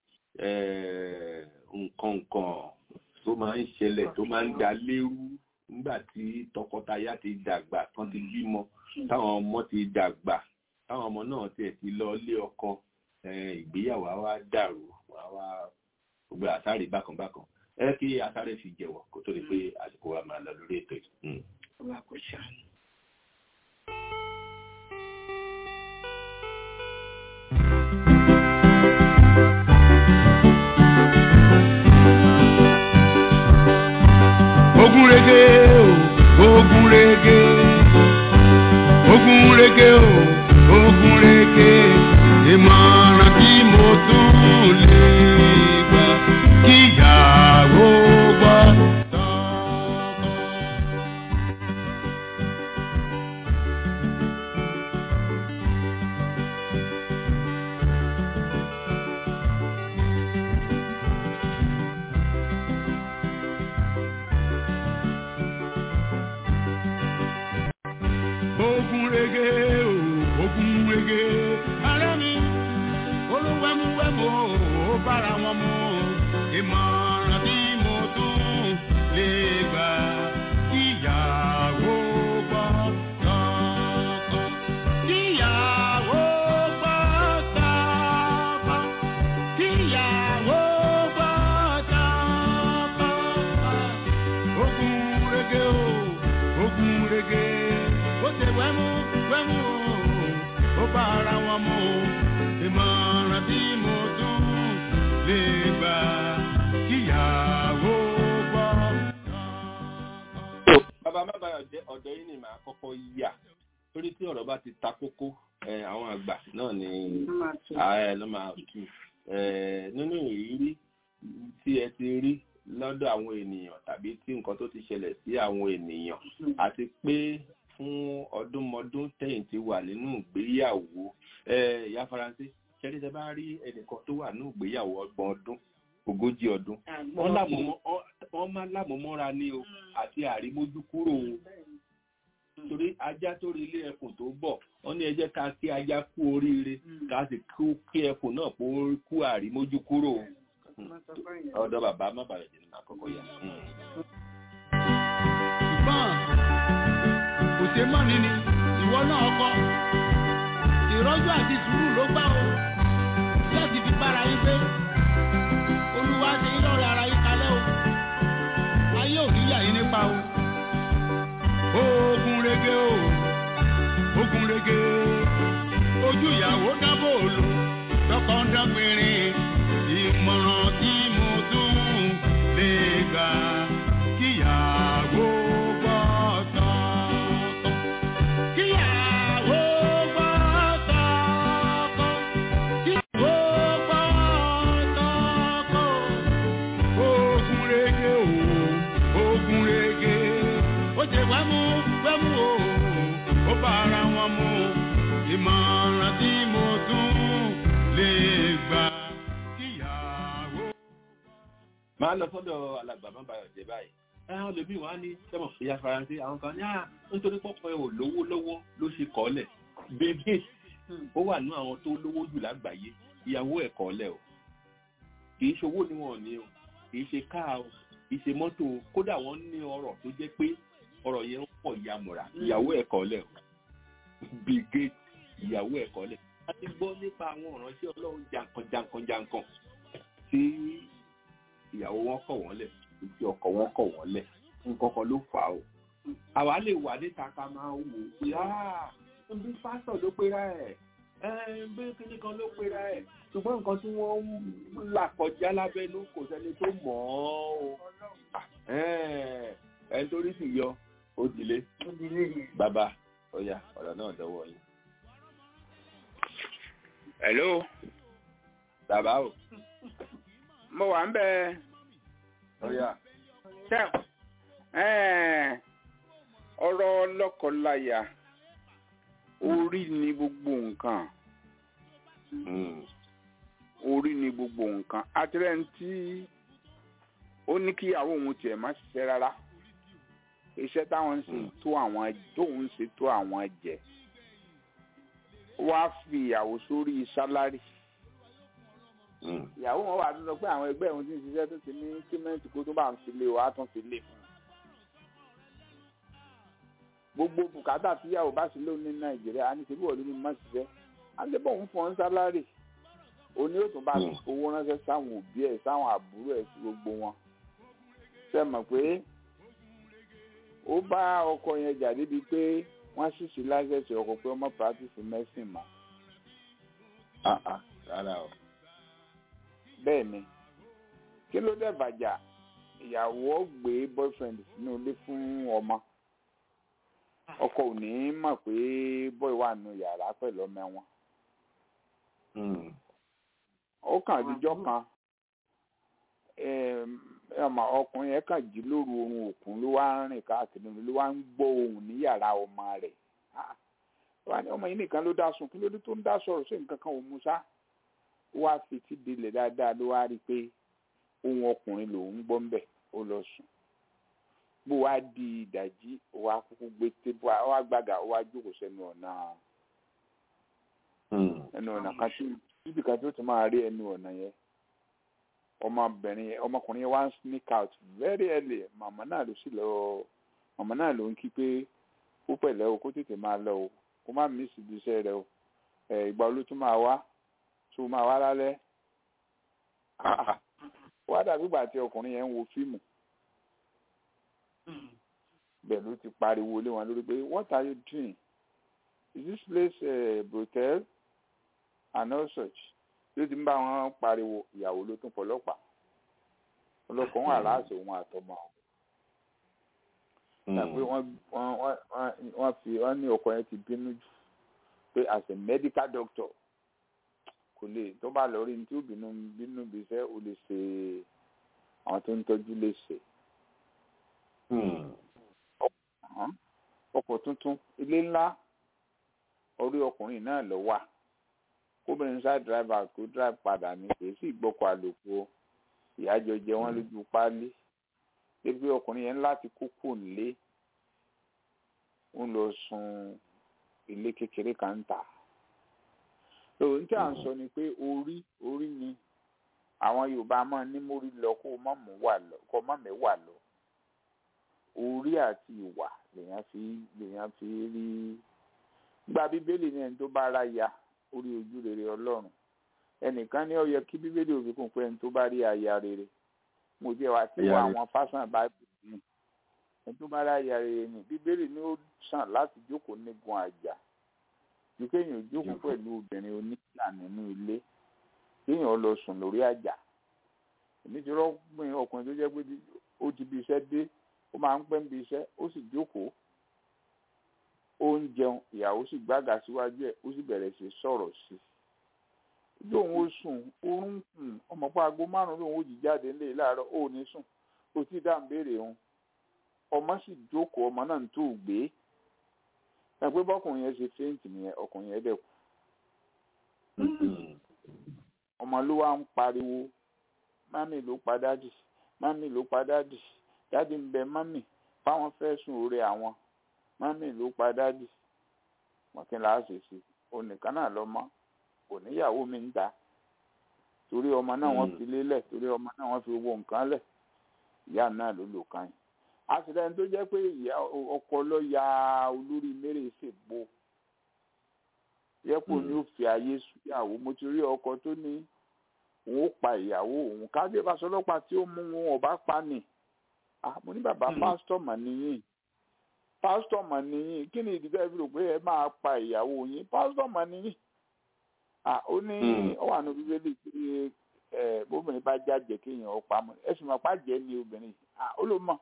nǹkan nǹkan tó máa ń ṣẹlẹ̀ tó máa ń da lérú nígbà tí tọkọtaya ti dàgbà tán ti bímọ táwọn ọmọ ti dàgbà táwọn ọmọ náà tiẹ̀ ti lọ lé ọkọ ìgbéyàwó wa dàrú wa gbogbo àsáré bákan bákan ẹ kí àsáré fi jẹ́wọ́ kó tó di pé àsìkò wa máa lọ lórí ètò yìí. Olúwa kò ṣàánú. ogun rege o ogun rege ogun rege o ogun rege ìmọ̀ràn tí mo tún lè gbà kíyàwó gbọ́. ogun rege o ogun rege ara mi olúwẹ̀múwẹ̀mú ó bára wọn mu ìmọ̀ràn tí mo tún lè gbà kíyàwó gbọ́ tọkọ kíyàwó gbọ́ tọkọ kíyàwó gbọ́ tọkọ ogun rege o ogun rege ó ṣe wẹ́mú wẹ́mú o ó bá ara wọn mu ìmọ̀ràn tí mo tún lè gbà kíyàwó gbọ́. bàbá má bàa jẹ́ ọ̀dọ̀ yìí ni màá kọ́kọ́ yà torí tí ọ̀rọ̀ bá ti ta kókó àwọn àgbà náà ni ààrẹ ló máa tù nínú ìrírí tí ẹ ti rí lọ́dọ̀ àwọn ènìyàn tàbí tí nǹkan tó ti ṣẹlẹ̀ sí àwọn ènìyàn àti pé fún ọdúnmọdún tẹ̀yìn ti wà nínú ìgbéyàwó ìyá faransé ṣẹ́rí tẹ bá rí ẹnìkan tó wà nínú ìgbéyàwó ọgbọ̀n ọdún ogójì ọdún wọ́n máa lámọ̀mọ́ra ní o àti àrímójú kúrò o torí ajá tó rí ilé ẹkùn tó bọ̀ wọ́n ní ẹ jẹ́ ká kí ajá kú oríire ká sì kí ẹkùn náà kú àrímójú kúrò o ọ̀dọ̀ bàbá má bàrẹ̀ jẹ́ nínú àkọ́kọ́ yà. ṣùgbọ́n kò ṣe mọ́ ni ni ìwọ náà kọ́ ìrọ́jú àti sùúrù ló gbà ó láti fi bára yín pé olúwa ṣe yín lọ́rẹ̀ ara yín kalẹ̀ o ayé ò ní yà yín nípa o. ogun rege o ogun rege ojú ìyàwó dábò lò tọkọ ń dágbére ìmọ̀ràn tí mo tún lè gbà kíyàwó gbọ́ tọkọ. kíyàwó gbọ́ tọkọ. kíyàwó gbọ́ tọkọ. ogun rege o ogun rege ó ṣe wẹ́mú wẹ́mú o ó bá ara wọn mu ìmọ̀ràn tí mo tún lè gbà máa lọ sọ́dọ̀ alàgbà má bàa jẹ báyìí àwọn olèmí wa ní sẹ́mọ̀ ìyá faransé àwọn kan ní à nítorí pọ́pọ́ ẹ̀ ò lówó lọ́wọ́ ló ṣe kọ́lẹ̀ bébí ó wà ní àwọn tó lówó jù lágbàáyé ìyàwó ẹ̀ kọ́lẹ̀ o kì í ṣowó ni wọn ní o kì í ṣe káà o kì í ṣe mọ́tò o kódà wọ́n ní ọrọ̀ tó jẹ́ pé ọrọ̀ yẹn ń pọ̀ yamùrà ìyàwó ẹ̀ kọ́lẹ̀ o Bill Gates ìyàwó ẹ̀ kọ́lẹ̀ a ti gbọ́ nípa àwọn ìránṣẹ́ ọlọ́run jankan jankan jankan tí ìyàwó wọn kọ̀ wọ́n lẹ̀ ìdí ọkọ wọn kọ̀ wọ́n lẹ̀ nǹkan kan ló fà á o. àwa lè wà níta ká máa wò ó pé bí pásítọ̀ ló pera ẹ̀ bí kíní kan ló pera ẹ̀ ṣùgbọ́n nǹkan tí wọ́n ń là kọjá lábẹ́nú kò sẹ́ni tó mọ̀ ọ́ o. ẹ̀ ń torí sì yọ ó dilé bàbá ọ̀yà ọ̀rọ̀ náà dọ́wọ́ yín. hello. bàbá o. mo wà ń bẹ. ọ̀yà. ṣé ọ̀rọ̀ lọ́kọláya orí ni gbogbo nǹkan orí ni gbogbo nǹkan àtìrẹ́ ń tí ó ní kíyàwó òun tiẹ̀ má ṣiṣẹ́ rárá iṣẹ́ táwọn ń ṣe tó àwọn tóun ń ṣe tó àwọn jẹ wá fi ìyàwó sórí sálárì ìyàwó wọn wà tó sọ pé àwọn ẹgbẹ́ òun ti ń ṣiṣẹ́ tó ti ní kímẹ́ǹtì kó tó bá ń fi lé o á tún fi lé fún un gbogbo bùkátà tíyàwó bá sì lóun ní nàìjíríà á ní ṣe bí wọ́n ló ní má ṣiṣẹ́ á ń débọ̀ òun fún ọ́n sálárì òun ni yóò tún bá owó ránṣẹ́ sáwọn òbí ẹ̀ sáwọn àbúrò ẹ̀ sí gbogbo wọn ṣe mọ̀ pé ó bá ọkọ yẹn jà débi pé wọ́n sì sí láṣẹ̀ṣì ọkọ pé ọmọ practice medicine mọ́. rárá o. bẹ́ẹ̀ ni kí ló dé bàjá ìyàwó gbé boyfriend sínú ilé fún ọmọ ọkọ ò ní mọ̀ pé boy wà nù yàrá pẹ̀lú ọmọ wọn. ó kàn díjọ́ kan ọmọ ọkùnrin yẹn kàn jí lóru oorun òkun ló wá ń rìn káàkiri ló wá ń gbọ́ ohùn ní yàrá ọmọ rẹ̀ wá ní ọmọ yìí nìkan ló dá sùn kí ló dé tó ń dá sọ̀rọ̀ sí nǹkan kan ò mú sá ó wá fetí dilẹ̀ dáadáa ló wá rí i pé ohùn ọkùnrin lòún gbọ́ ń bẹ̀ ó lọ sùn bó wá di ìdajì ó wá kúkú gbé tébù ó wá gbàgà ó wá jókòó sẹ́nu ọ̀nà ẹnu ọ̀nà kan tí ibi kan tó ti máa rí ẹnu ọ̀nà yẹn ọmọbìnrin yẹn ọmọkùnrin yẹn wá ń sneak out very early màmá náà ló sì lọ màmá náà ló ń kí pé ó pẹ̀lẹ́ o kó tètè máa lọ o kó má mí sí iṣẹ́ rẹ o ìgbà wo ló tún máa wá tó máa wá lálẹ́ wá dàbí ìgbà tí ọkùnrin yẹn ń wo fíìmù bẹ́ẹ̀ ló ti pariwo lé wọn lórí pé what are you doing is this place a brothel and all such ló ti ń bá wọn pariwo ìyàwó ló tún fọlọ́pàá ọlọ́pàá wọn aláàṣẹ òun àtọmọ tàbí wọ́n fi wọ́n ní ọkọ yẹn ti bínú jù pé as a medical doctor kò lè tó bá lọ rí ní tí ó bínú bínú bí iṣẹ́ ó lè ṣe àwọn tó ń tọ́jú lè ṣe. ọkọ̀ tuntun ilé ńlá orí ọkùnrin náà lọ wà kóbìnrin sá dírẹ́fà kó dírẹ́fà padà ní kì í sì gbọ́kọ̀ àlòkù o ìyájọ jẹ wọ́n lójú páálí débi ọkùnrin yẹn láti kókó nílé ń lọ sun ilé kékeré kan ń tà lóòrùn tí à ń sọ ni pé orí orí ni àwọn yorùbá máa ní mórí lọ kó má mú wà lọ kó má mẹ́wà lọ orí àti ìwà lèèyàn fi lèèyàn fi rí gba bíbélì ní ẹni tó bá ra ya orí ojú rere ọlọ́run ẹnìkan ní ó yẹ kí bíbélì òfin kún pé ẹni tó bá rí aya rere mo jẹ́ wá sí wọ àwọn fásán báìbù ní ẹni tó bá rí aya rere ni bíbélì ní ó sàn láti jókòó nígun àjà ju kéèyàn jókòó pẹ̀lú obìnrin oníjà nínú ilé kéèyàn lọ sùn lórí àjà èmi ti rọ́gbìn ọkùnrin tó jẹ́ pé ó ti bí iṣẹ́ dé ó máa ń pẹ́ ń bí iṣẹ́ ó sì jókòó ó ń jẹun ìyàwó sì gbága síwájú ẹ̀ ó sì bẹ̀rẹ̀ sí sọ̀rọ̀ sí i lóun ó sùn oorun kùn ọmọ pa aago márùn lóun ó jí jáde ńlẹ̀ láàárọ̀ ó ní sùn ó ti dá ń béèrè òun ọmọ sì jókòó ọmọ náà ń tó gbé ẹ pé bọ́kùnrin yẹn ṣe fẹ́ǹtì nìyẹn ọkùnrin yẹn dẹ̀ kú ọmọ ló wá ń pariwo mami ló pa dádì mami ló pa dádì dádì ń bẹ mami fáwọn fẹ́ sùn orí àwọn mami ló pa dádì mọ̀kínlá àṣìṣe onìkan náà lọ́mọ kò níyàwó mi ń ta torí ọmọ náà wọ́n fi lélẹ̀ torí ọmọ náà wọ́n fi owó nǹkan lẹ̀ ìyá náà ló lò kàn yín àṣìlẹ́yìn tó jẹ́ pé ọkọ ló ya olórí mẹ́rẹ̀ ṣègbó yẹ́pò ni ó fi ayé ìyàwó mo ti rí ọkọ tó ní òun ó pa ìyàwó òun kájé ìbáṣọlọ́pàá tí ó mú wọn ọba pa nì mo ní bàbá pásítọ̀ mà níyìn pásítọ̀ mà níyìn kí ni ìdíjọ́ ìfi rò pé ẹ máa pa ìyàwó yín pásítọ̀ mà níyìn ó ní ọwọ́ àná bíbélì pé bóbìnrin bá jáde kéèyàn ó pa mọ́ ẹ sì mọ̀ pàjẹ́ ni obìnrin ó ló mọ̀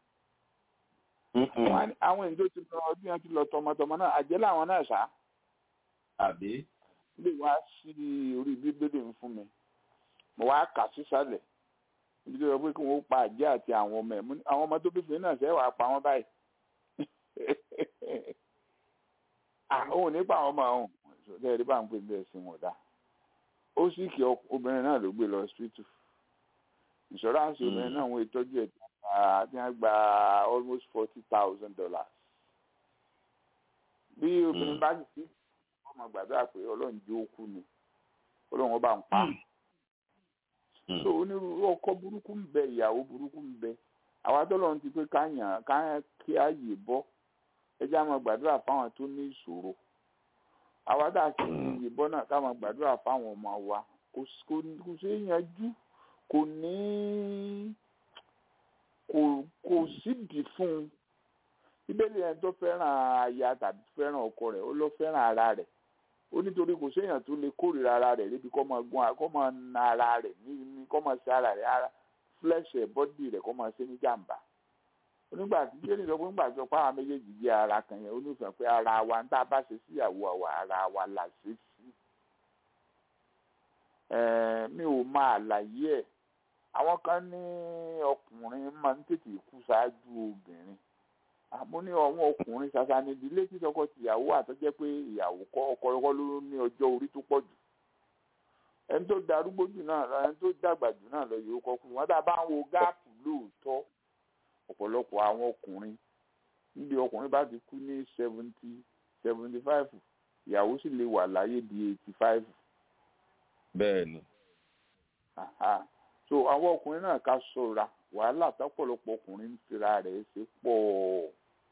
àwọn èèyàn tó ti lọ ọdún yẹn ti lọ tọmọtọmọ náà àjẹ́ làwọn náà ṣá àbí. lè wá sí orí bíbélì ń fún mi mo wá kà sísàlẹ̀ ibi tó yẹ pé kí wọ́n pa àjẹ́ àti àwọn ọmọ ẹ̀ àwọn ọmọ tó bí fún náà ṣe wàá pa wọ́n báyìí. òun nípa àwọn ọmọ àwọn ṣọdẹ rí bá ń pè bẹ́ẹ̀ sí wọn dá ó sì kí obìnrin náà ló gbé lọ hospital insurance obìnrin náà wọ́n ìtọ́jú ẹ̀ tí wọ́n gba almost forty thousand dollars bí obìnrin bá sì sí ọmọ gbàdúrà pé ọlọ́run jó kú ni ọlọ́run ọba ń pa so onírúurú ọkọ burúkú ń bẹ ìyàwó burúkú ń bẹ àwa tọ́lọ́run ti pé ká yàn ká kí á yè bọ́ ẹ jẹ́ àwọn gbàdúrà fáwọn tó ní ìṣòro àwa tá a sì ní yè bọ́ náà ká máa gbàdúrà fáwọn ọmọ wa kò sí yanjú kò ní kò kò sídìí fún un bíbélì ẹni tó fẹ́ràn aya tàbí fẹ́ràn ọkọ rẹ̀ ó lọ fẹ́ràn ara rẹ̀ ó nítorí kò séèyàn tó lè kórìíra ara rẹ̀ níbi kọ́ máa gún kọ́ máa na ara rẹ̀ ní kọ́ máa ṣe ara rẹ̀ ara flesh ẹ̀ bọ́dì rẹ̀ kọ́ máa ṣe ní jàǹbá onígbà tí bíbélì sọ pé nígbà tí ọ̀pá àwọn méjèèjì jẹ́ ara kan yẹn ó ní ìfẹ́ pé ara wa ń tá a bá ṣe síyàwó àwa ara wa là ṣe sí mi ò máa àlàyé ẹ̀ àwọn kan ní ọkùnrin máa ń tètè kú ṣáájú obìnrin àmọ́ ní ọ̀wọ́n ọkùnrin ṣàṣà ní ìdílé tí tọkọ tìyàwó àtọ́jẹ́ pé ìyàwó kọ́ ọkọ ọkọ ló ní ọjọ́ orí tó pọ̀ jù ẹni tó darúgbó jù náà lọ ẹni tó dàgbà jù náà lọ yòókọ kú wọn tá a bá ń wo gáàpù lóòótọ́ ọ̀pọ̀lọpọ̀ àwọn ọkùnrin níbi ọkùnrin bá ti kú ní seventy seventy five ìyàwó sì lè wà láyé di eighty five. bẹ́ẹ̀ ni. so àwọn ọkùnrin náà ká ṣọ́ra wàhálà tọ́pọ̀lọpọ̀ ọkùnrin ń fira rẹ̀ ṣe pọ̀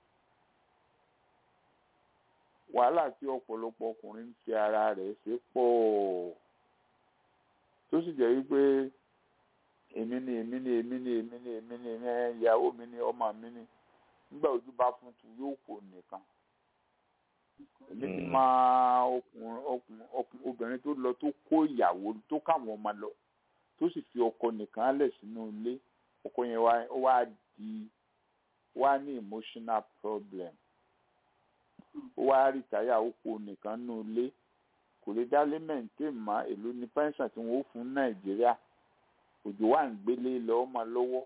wàhálà tí ọ̀pọ̀lọpọ̀ ọkùnrin ń fi ara rẹ̀ ṣe pọ̀ tó sì jẹ́ wípé èmi ni èmi ni èmi ni èmi ni èmi ni ìyàwó mi ni ọmọ mi ni nígbà ojú bá fún tu yóò kó nìkan èmi ti máa ọkùnrin obìnrin tó lọ tó kó ìyàwó tó káwọn ọmọ lọ tó sì fi ọkọ nìkan lẹ̀ sínú ilé ọkọ yẹn wá ó wá di wá ní emotional problem ó wá rìtáyà ó kó nìkan nínú ilé kò lè dálé mẹ́ǹtẹ́ mọ́ èló ní pẹ́ńsàn tí wọ́n ó fún nàìjíríà òjò wà ń gbélé lọ ọmọ lọ́wọ́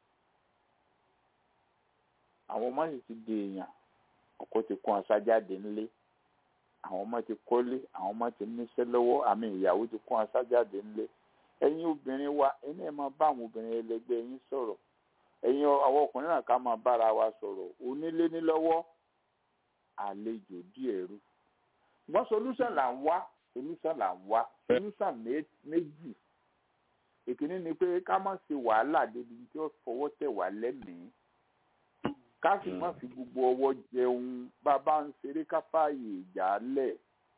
àwọn ọmọ sì ti di èèyàn ọkọ ti kó ọsá jáde ńlé àwọn ọmọ ti kọ́lé àwọn ọmọ ti níṣẹ́ lọ́wọ́ àmì ìyàwó ti kó ọsá jáde ńlé ẹ̀yin obìnrin wa ẹni ẹ máa bá àwọn obìnrin ẹlẹgbẹ́ yín sọ̀rọ̀ ẹ̀yin àwọn ọkùnrin náà ká máa bára wa sọ̀rọ̀ onílé ní lọ́wọ́ àlejò díẹ̀ rú wọn solution là ń wá solution là ń wá solution méjì ìkíní ni pé ká má ṣe wàhálà débi tí ó fọwọ́ tẹ̀ wá lẹ́mìí ká sì má fi gbogbo ọwọ́ jẹun bàbá ń ṣeré ká fààyè ìjà lẹ̀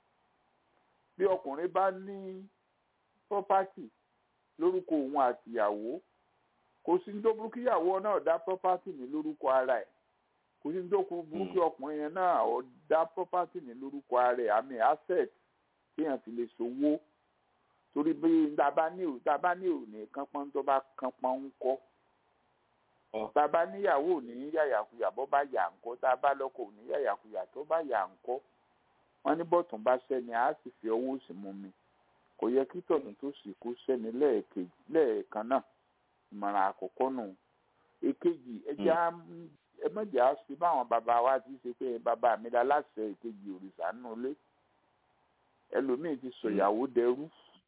bí ọkùnrin bá ní property lórúkọ òun àtìyàwó kò sí ní tó burú kíyàwó náà dá property ní lórúkọ ara ẹ̀ kò sí ní tó burú kí ọkùnrin yẹn náà dá property ní lórúkọ ara ẹ̀ àmì asset kéèyàn fi lè ṣòwò torí bí dábà ní ò dábà ní ò ní kánpọ́n tó bá kánpọ́n ń kọ́ dábà níyàwó ò ní yàyàkuyà bó bá yà ń kọ́ dábà lọ́kọ ò ní yàyàkuyà tó bá yà ń kọ́ wọ́n ní bọ́tún bá sẹ́ni á sì fi ọwọ́ sí mú mi kò yẹ kí tọ̀dún tó sì kó sẹ́ni lẹ́ẹ̀kejì lẹ́ẹ̀kan náà ìmọ̀ràn àkọ́kọ́ nù èkejì ẹjẹ́ ẹ mọ̀jà sí báwọn bàbá wa ti ṣe pé bàbá mi la láṣẹ èkejì òrìṣà nù lé ẹlòmíì ti sọ ìyàwó dẹrú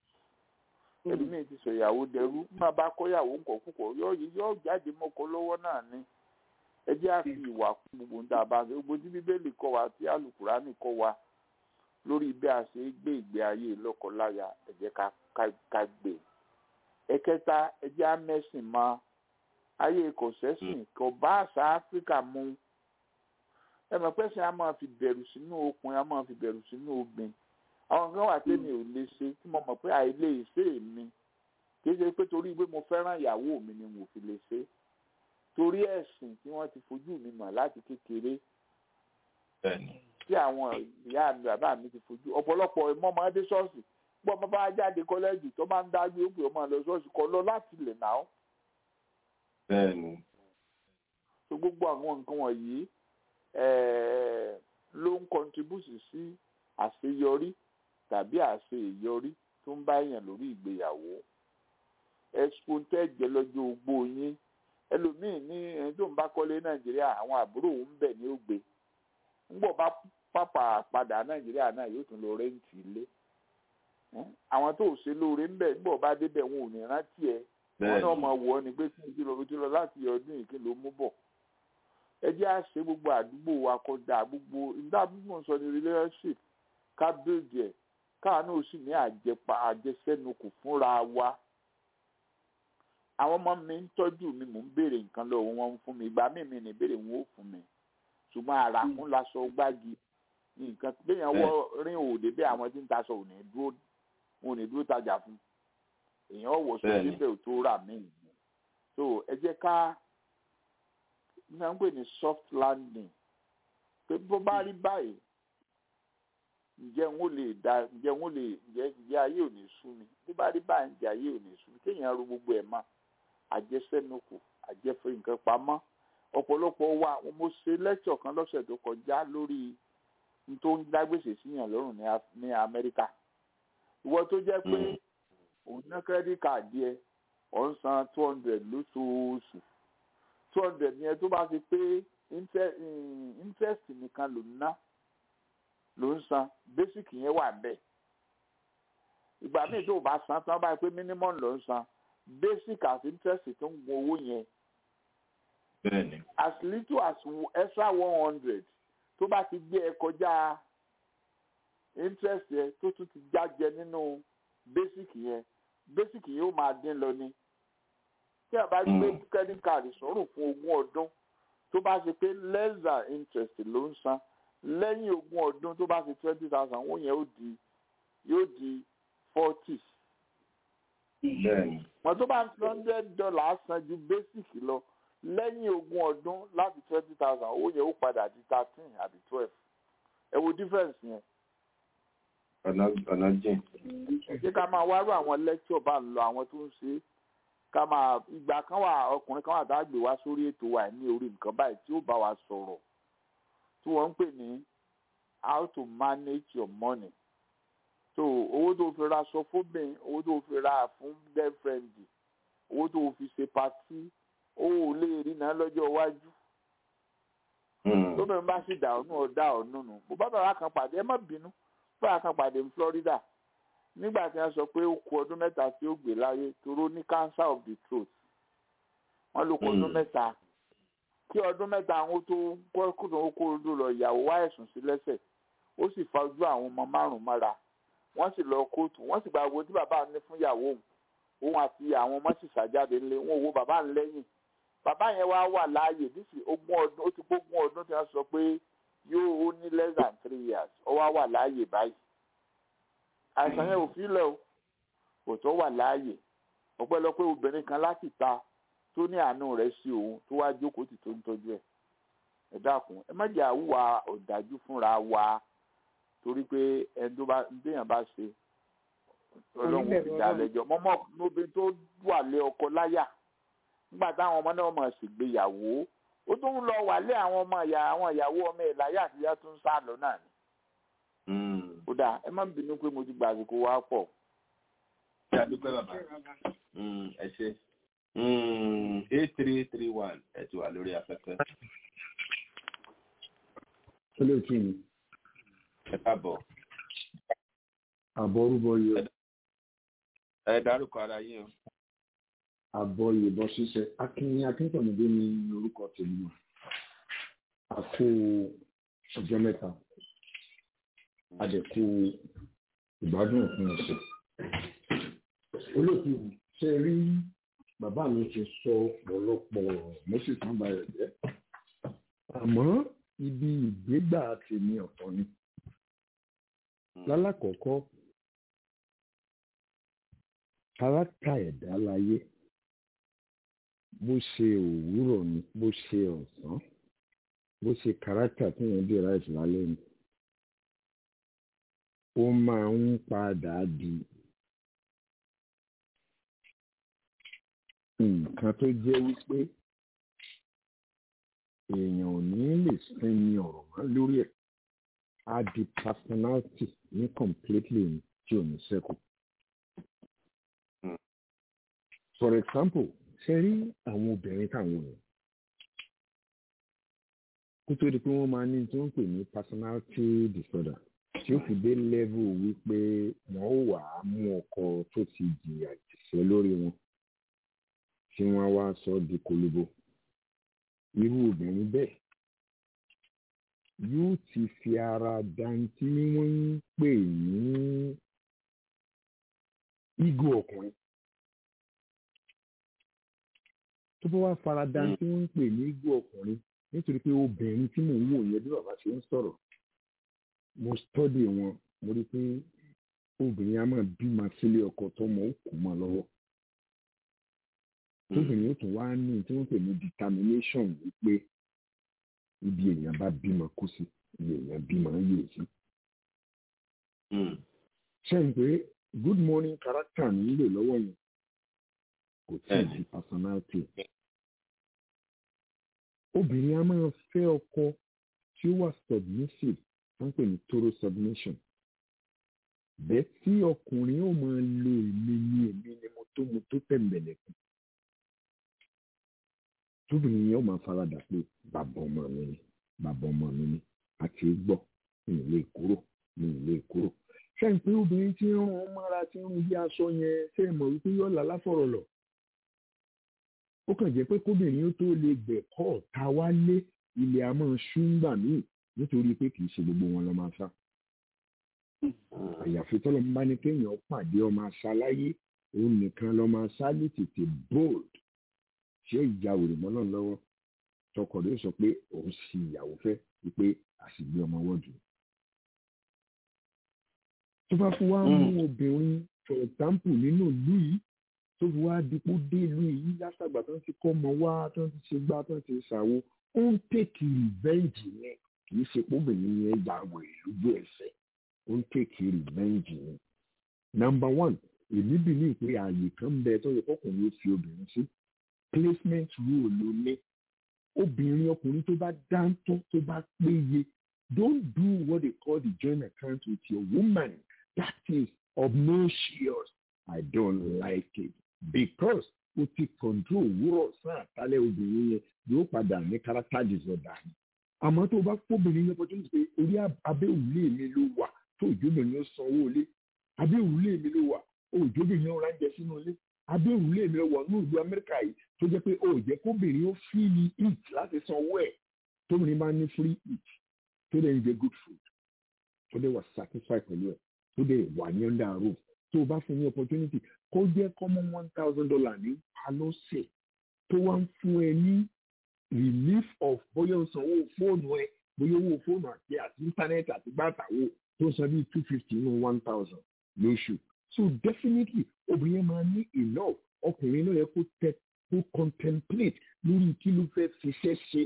ẹlòmíì ti sọ ìyàwó dẹrú má bá kọ́yàwó ńkọ̀ púpọ̀ yóò yóò jáde mọ́kọ lọ́wọ́ náà ni ẹ jẹ́ àfi ìwà kún gbogbo ń dábàá gbogbo tí bíbélì kọ́ wa tí àlùkùránì kọ́ wa lórí bí a ṣe gbé ìgbé ayé lọ́kọláya ẹ jẹ́ ká gbé ẹ̀kẹta ẹ jẹ́ amẹ́sìn mọ́ ayé kò sẹ́sìn kò bá àṣà áfíríkà mu ẹ mọ̀ pé ṣe a máa fi bẹ̀rù sínú okùn a máa fi bẹ̀rù sínú obìn àwọn kan wà tẹ́mi ò lè ṣe tí mo mọ̀ pé àìlè ṣe mi kì í ṣe pé torí pé mo fẹ́ràn ìyàwó mi ni mo fi lè ṣe torí ẹ̀sìn tí wọ́n ti fojú mi mọ̀ láti kékeré tí àwọn ìyá mi bàbá mi ti fojú ọ̀pọ̀lọpọ̀ ìmọ̀ọ́mọdé ṣọ́ọ̀ṣì gbọ́ bá bá jáde kọ́lẹ́jì tó máa ń dájú ó pè ọmọ lọ ṣọ́ọ̀ṣì kọ́ lọ láti lè nà ó. bẹ́ẹ̀ni. so gbogbo àwọn nǹkan wọ̀nyí ló ń kọntribúsì sí àṣeyọrí tàbí àṣeyọrí tó ń bá yàn lórí ìgbéyàwó expo tẹ́jẹ́ lọ́jọ́ ogbó yín ẹlòmíín ní ẹni tó ń bá kọ́lé nàìjíríà àwọn àbúrò òun bẹ̀ ní ògbé ńgbọ̀ bá pàpà padà nàìjíríà náà yóò tún lọ rẹ́ǹtì ilé àwọn tó ṣe lóore ń bẹ̀ ńgbọ̀ bá débẹ̀ wọn ò ní rántí ẹ wọn náà máa wọ̀ ọ́ ni pé kí n ti lọ ti lọ láti ọdún yìí kí ló mú bọ̀ ẹ jẹ́ à ṣe gbogbo àdúgbò wa kọjá gbogbo ìdá gbogbo ń sọ ní relationship ká build ẹ̀ káà náà sì ní àjẹpa àjẹsẹ́nukù fúnra wa àwọn ọmọ mi ń tọ́jú mi mò ń béèrè nǹkan lọ́wọ́ wọn ń fún mi ìgbà míì mi ní béèrè wọn ò fún mi ṣùgbọ́n ara ń laṣọ gbági nǹkan béèyàn wọ rin òde bẹ́ẹ̀ àwọn tí ń taṣọ ò ní dúró wọn ò ní dúró tajà fún èèyàn wọ̀ sọ síbẹ̀ ò tó rà mí so ẹ jẹ́ ká ní à ń pè ní soft landing pé bó bá rí báyìí ǹjẹ́ n ó lè da ǹjẹ́ n ó lè ǹjẹ́ ǹjẹ́ ayé ò ní sú mi bí bá rí báyìí ǹjẹ́ ayé ò ní sú mi kéèyàn ro gbogbo ẹ̀ mọ́ àjẹsẹ́nukù àjẹfẹ́ nǹkan pamọ́ ọ̀pọ̀lọpọ̀ wa mo ṣe lẹ́kṣọ̀ kan lọ́sẹ̀ tó kọjá lórí n tó ń dágbèsè síyàn lọ́rùn ní Amẹ́ríkà ìwọ tó jẹ́ pé òun ná credit card yẹ ọ̀ ń san two hundred lóṣooṣù two hundred yẹn tó bá fi pé interest nìkan ló ń ná ló ń san basic yẹn wà bẹ́ẹ̀ ìgbà míì tó o bá san tán báyìí pé minimum ló ń san basic as interest tó ń gun owó yẹn bẹ́ẹ̀ni. as little as extra one hundred tó bá ti gbé ẹ kọjá interest yẹn tó tún ti jájẹ nínú basic yẹn basic yẹn ó máa dín lọ ni tí a bá gbé credit card sọ̀rùn fún ogún ọdún tó bá ṣe pé less than interest ló ń san lẹ́yìn ogún ọdún tó bá ṣe twenty thousand owó yẹn ó di yóò di forty. wọ́n tó bá ń fi hundred dollars san ju basic lọ lẹ́yìn ogún ọdún láti twenty thousand owó yẹn ó padà di thirteen àbí twelve ẹ wo difference yẹn. ọ̀nà jìn. ṣé ká máa wárò àwọn lecture bá ń lọ àwọn tó ń ṣe ká máa ìgbà kan wà ọkùnrin kan wà tá a gbé wá sórí ètò wa ní orí nǹkan báyìí tí ó bá wa sọ̀rọ̀ tí wọ́n ń pè ní how to manage your money so owó tó fi ra aṣọ fóbìn owó tó fi ra fún girlfriend owó tó fi ṣe patí owó ò lè rí náà lọ́jọ́ iwájú tóbìnrin bá sì dà ọ́nù ọ̀dà ọ̀nù nù mo bá bàbá kan pàdé ẹ má bínú bàbá kan pàdé ní Florida nígbà tí wọ́n sọ pé ó kù ọdún mẹ́ta tí ó gbé láyé toró ní cancer of the throat wọ́n ló kù ọdún mẹ́ta kí ọdún mẹ́ta àwọn tó kọ́kùnrin ó kó odò lọ ìyàwó wá ẹ̀sùn sí lẹ́sẹ̀ ó sì fa ojú àwọn ọmọ márùn-ún mọ́ra wọ́n sì lọ kóòtù wọ́n sì gba owó tí bàbá ní fún ìyàwó òun òun àti àwọn ọmọ sì ṣàjáde ńlẹ̀ wọn ò wo bàbá ń lẹ́yìn bàbá yẹn wá wà láàyè nísì ogún ọdún ó ti gbógun ọdún tí wọ́n sọ pé yóò ó ní less than three years ó wá wà láàyè báyìí àìsàn yẹn ò fi lẹ̀ o kò tó wà láàyè ọpẹ́lọpẹ́ obìnrin kan láti ta tó ní àánú rẹ̀ sí òun tó wá jókòó tì tó ń tọ́jú ẹ̀ ẹ dákun ẹ má jẹ́ àwùwà ọ̀dájú fúnra wa torí pé ẹni tó bá déèyàn bá ṣe ọlọ́run ti dá lẹ́jọ́ mọ́mọ́ lóbìnrin tó wà lé ọkọ láyà nígbà táwọn ọmọ náà mọ̀ ṣègbéyàwó ó tún lọ wà lé àwọn ọmọ ìyá àwọn ìyàwó ọmọ ẹ̀ láyà àtijọ́ tó ń sá lọ náà ni. ó dáa ẹ má bínú pé mo ti gbà àsìkò wa pọ̀. ṣé a dúpẹ́ bàbá ẹ ṣe eight three three one ẹ ti wà lórí afẹ́fẹ́. olóòtú mi. ẹ káàbọ̀. àbọ̀ orúbọ yọ. ẹ dárúkọ ara yín o. àbọ̀ ìbọn ṣíṣe akínyìn akíntọ̀mọdé ní orúkọ tèmi náà. a kó ọjọ́ mẹ́ta a dẹ̀ kó ìgbádùn òpin ọ̀sẹ̀. olóòtú ṣe rí bàbá mi ti sọ ọ̀pọ̀lọpọ̀ ọ̀rọ̀ mo sì tán ba rẹ̀ jẹ́ àmọ́ ibi ìgbégbà tèmi ọ̀tọ̀ ni lálákọ̀ọ́kọ́ kárátà ẹ̀dá láyé bó ṣe òwúrọ̀ ni bó ṣe ọ̀sán bó ṣe kárátà tí wọ́n dé ráìsì lálẹ́ ni ó máa ń padà di nǹkan tó jẹ́ wípé èèyàn ò ní lè sinmi ọ̀rọ̀ mọ́ lórí ẹ̀ á di personality ní completely tí ò ní sẹ́kù. for example ṣe rí àwọn obìnrin táwọn èèyàn kó tó di pé wọ́n máa ní tí wọ́n ń pè ní personality disorder tí ó fi dé level wípé wọ́n ó wà á mú ọkọ tó ti jìyà jìṣẹ́ lórí wọn tí wọ́n á wá sọ di kolobo irú obìnrin bẹ́ẹ̀ yóò ti fi ara dantí wọ́n ń pè ní ego ọkùnrin tó bá wá fara dantí wọ́n ń pè ní ego ọkùnrin nítorí pé obìnrin tí mò ń wò yẹn bí bàbá ṣe ń sọ̀rọ̀ mo study wọn mo rí i pé obìnrin á máa bímọ sílé ọkọ tọmọ ó kù mọ́ lọ́wọ́ tóbìnrin ó tún wá ní tí wọ́n pè ní determination wípé ibi èèyàn bá bímọ kú sí ibi èèyàn bímọ yé sí. ṣé n pé good morning character nílò lọ́wọ́ yẹn kò tí ì di personality. obìnrin á máa fẹ́ ọkọ tí ó wà submissive wọ́n pè ní total submission. bẹ́ẹ̀ tí ọkùnrin ó máa lo èmi ní èmi ni mo tó mo tó tẹ̀m̀bẹ̀lẹ̀kùn tóbìnrin yẹn ó máa faradà pé bàbá ọmọ mi ni bàbá ọmọ mi ni àti gbọ́ mi ì lè kúrò mi ì lè kúrò. ṣé n pé obìnrin tí ń rán ọmọ ara tí ń rún bí aṣọ yẹn ṣé ẹ mọ̀ wípé yóò là láfọ̀rọ̀ lọ. ó kàn jẹ́ pé kóbìnrin ó tó lè gbẹ̀kọ́ ọ̀tá wálé ilẹ̀ àmọ́ ṣúngbà míì nítorí pé kì í ṣe gbogbo wọn lọ máa sá. àyàfi tọ́lọ́ bá ní kéèyàn pàdé ọmọ aṣáláyé òun nìkan lọ máa sá ní tètè bold tí ó ya wèrè mọ́ náà lọ́wọ́ tọkọ rẹ̀ sọ pé òun sì ìyàwó fẹ́ wípé àṣìgbé ọmọ wọ́ọ̀dù. tó bá fún wa mú obìnrin for example nínú ìlú yìí tó fi wá dípò dé ìlú yìí látàgbà tó ń ti kọ́ ọmọ wá tó ń ti ṣe gbá tó ń ti ṣàwo ó ń tèkì rìvẹ́ǹjì yẹn kì í ṣe póbìnrin yẹn ya wèrè lójú ẹsẹ̀ ó ń tèkì rìvẹ́ǹjì yẹn. number one èmi bì ní ìpè ààyè kan bẹ tó yẹ kọkùnrin ó fi obìnrin sí placement rule ló ní obìnrin ọkùnrin tó bá dáńtọ́ tó bá péye don't do what they call the joint account with your woman that is obnoxious i don't like it because o ti control òwúrọ̀ sàn àtàlẹ́ obìnrin yẹn yóò padà ní character disorder ni àmọ́ tó o bá fóbìnrin yẹn opportunity pé orí abẹ́ òrùlé mi ló wà tó òjòbìnrin ó sanwó ilé abẹ́ òrùlé mi ló wà òjòbìnrin ó ránjẹ sínú ilé abẹ́ òrùlé mi wọ̀ ní ìlú amẹ́ríkà yìí tó jẹ́ pé ó jẹ́ kóbìnrin ó free ní eat láti san owó ẹ̀ tóbìnrin bá ní free eat tó dẹ̀ ń jẹ good food tó dẹ̀ wà satisfied pẹ̀lú ẹ̀ tó dẹ̀ wà ní under roof tó o bá fún ní opportunity kó jẹ́ common one thousand dollar ní palọ́sẹ̀ tó wá ń fún ẹ ní relief of bóyá o sanwó fóònù ẹ bóyá owó fóònù àti àti íńtánẹ́ẹ̀tì àti gbàtàwó tó san bíi two fifty nínú one thousand lóṣù so definitely obìnrin yẹn máa ní enough ọkùnrin náà yẹ kó tẹ kó contemplate lórí kí ló fẹ́ fiṣẹ́ ṣe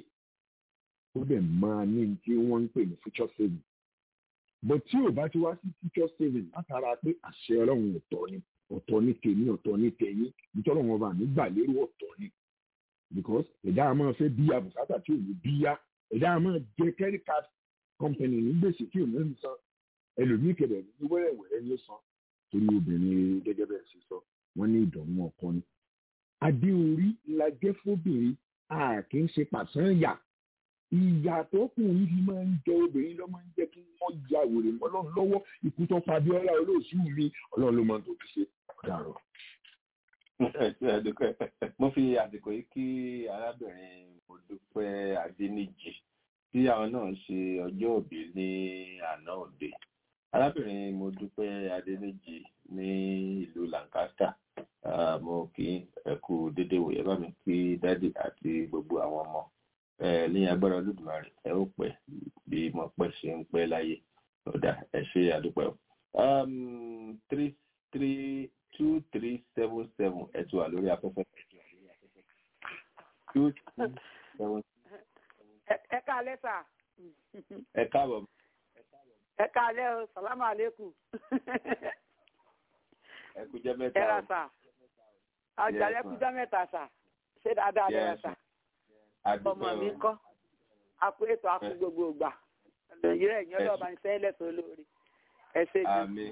ó dẹ̀ máa ní tí wọ́n ń pè ní future saving but tí ò bá ti wá sí future saving látara pé àṣẹ ọlọ́run ọ̀tọ̀ ni ọ̀tọ̀ ní tèmi ọ̀tọ̀ ní tẹ̀yìn nítorí wọn bá mi gbà lérò ọ̀tọ̀ ni because ẹ̀dá a máa fẹ́ bíyà bùkátà tí ò ní bíyà ẹ̀dá a máa jẹ credit card company ní gbèsè tí ò ní san ẹlòmíì kẹ̀dẹ̀ ní wẹ́rẹ̀wẹ̀rẹ̀ ní san torí obìnrin gẹ́gẹ́ bẹ́ẹ̀ ṣe sọ wọ́n ní ìdùnnú ọkọ ni. adé orí la jẹ́ fóbìnrin a kì í ṣe pàṣán yà ìyà tó kù yìí fi máa ń jẹ obìnrin ló máa ń jẹ́ kí wọ́n ya wèrè mọ́ ọlọ́run lọ́wọ́ ikú tó pa Abíọ́lá olóòṣù mi ọlọ́run ló máa ń tó fi ṣe ọ̀daràn. mo fi àsìkò yìí kí arábìnrin Modúpẹ́ Adéníjì tí àwọn náà ṣe ọjọ́ òbí ní àná òde arábìnrin Modúpẹ́ Adéníjì ní ìlú Lancaster mo kí ẹ kú dédé wòye bá mi kí dádì àti gbogbo àwọn ọmọ ní agbára Olódùmarè ẹ ó pẹ́ bí mo pẹ́ ṣe ń pẹ́ láyé ọ̀dà ẹ ṣe àdúpẹ́ o. three three two three seven seven ẹ ti wà lórí afẹ́fẹ́. two three seven. ẹ káalẹ́ sà. ẹ káàbọ̀. ẹ káalẹ́ o salamu aleykum. ẹ kú jẹ́ mẹ́ta o. ẹ ra sà. ọjà ẹ kú jẹ́ mẹ́ta sà. ṣé dáadáa lẹ ra sà. ọmọ mi kọ́ akú ètò akú gbogbo ìgbà nàìjíríà ìyẹn lọ́ọ́ bá ń sẹ́ lẹ́sọ̀ lórí ẹ ṣe jù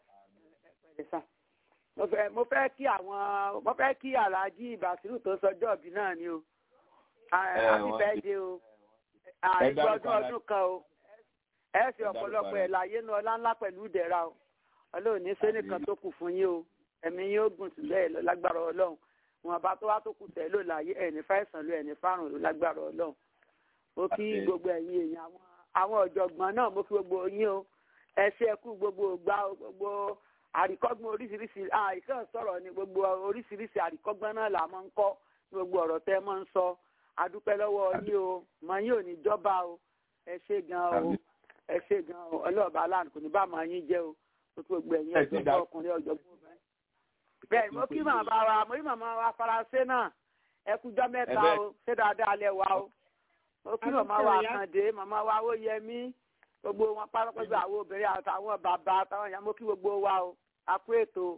mo fẹ́ mo fẹ́ kí àwọn mo fẹ́ kí alhaji basiru tó sọjọ́ ọ̀bí náà ni o happy birthday o àìgbọ́dún ọdún kan o ẹ ṣe ọ̀pọ̀lọpọ̀ ẹ̀ láyé nu ọlá ńlá pẹ̀lú ìdẹ̀ra o ọlọ́run ní sẹ́nìkan tó kù fún yín o ẹ̀mí yín ó gùn sílẹ̀ lọ lágbára ọlọ́run wọn bá tó wá tó kù tẹ̀ ló láyé ẹ̀ní fáìsàn ló ẹ̀ní fárùn ló lágbára ọlọ́run mo kí gbogbo ẹ̀yin èèyàn àwọn ọ̀jọ̀gbọ́n náà mo kí gbogbo yín o ẹ ṣe ẹkú gbogbo gbà gbogbo àríkọ́gbọ́n oríṣiríṣi àìkàn sọ̀rọ̀ ni gbogbo oríṣiríṣi àríkọ́gbọ́n náà là máa ń kọ́ gbogbo ọ̀rọ̀ tẹ́ máa ń sọ adúpẹ́ lọ́wọ́ yín o mọ yín ò ní jọba o ẹ ṣe gan o ẹ ṣe gan o ọlọ́ọ̀bá aláàánú kò ní bá máa yín jẹ́ o tó tó gbogbo ẹ̀yin ọ̀jọ̀gbọ́n ọkùnrin ọ̀jọ̀gbọ́n obìnrin. bẹ́ẹ̀ mo kí màmá wa mo kí màmá wa faransé náà ẹ kújọ́ mẹ́ta o ṣé dáadáa lẹ wá o mo kí màmá wa kàndé màmá wa ó yẹ mí gbogbo wọn pátápátá àwọn obìnrin àtàwọn bàbá àtàwọn ìyá mo kí gbogbo wa o a kú ètò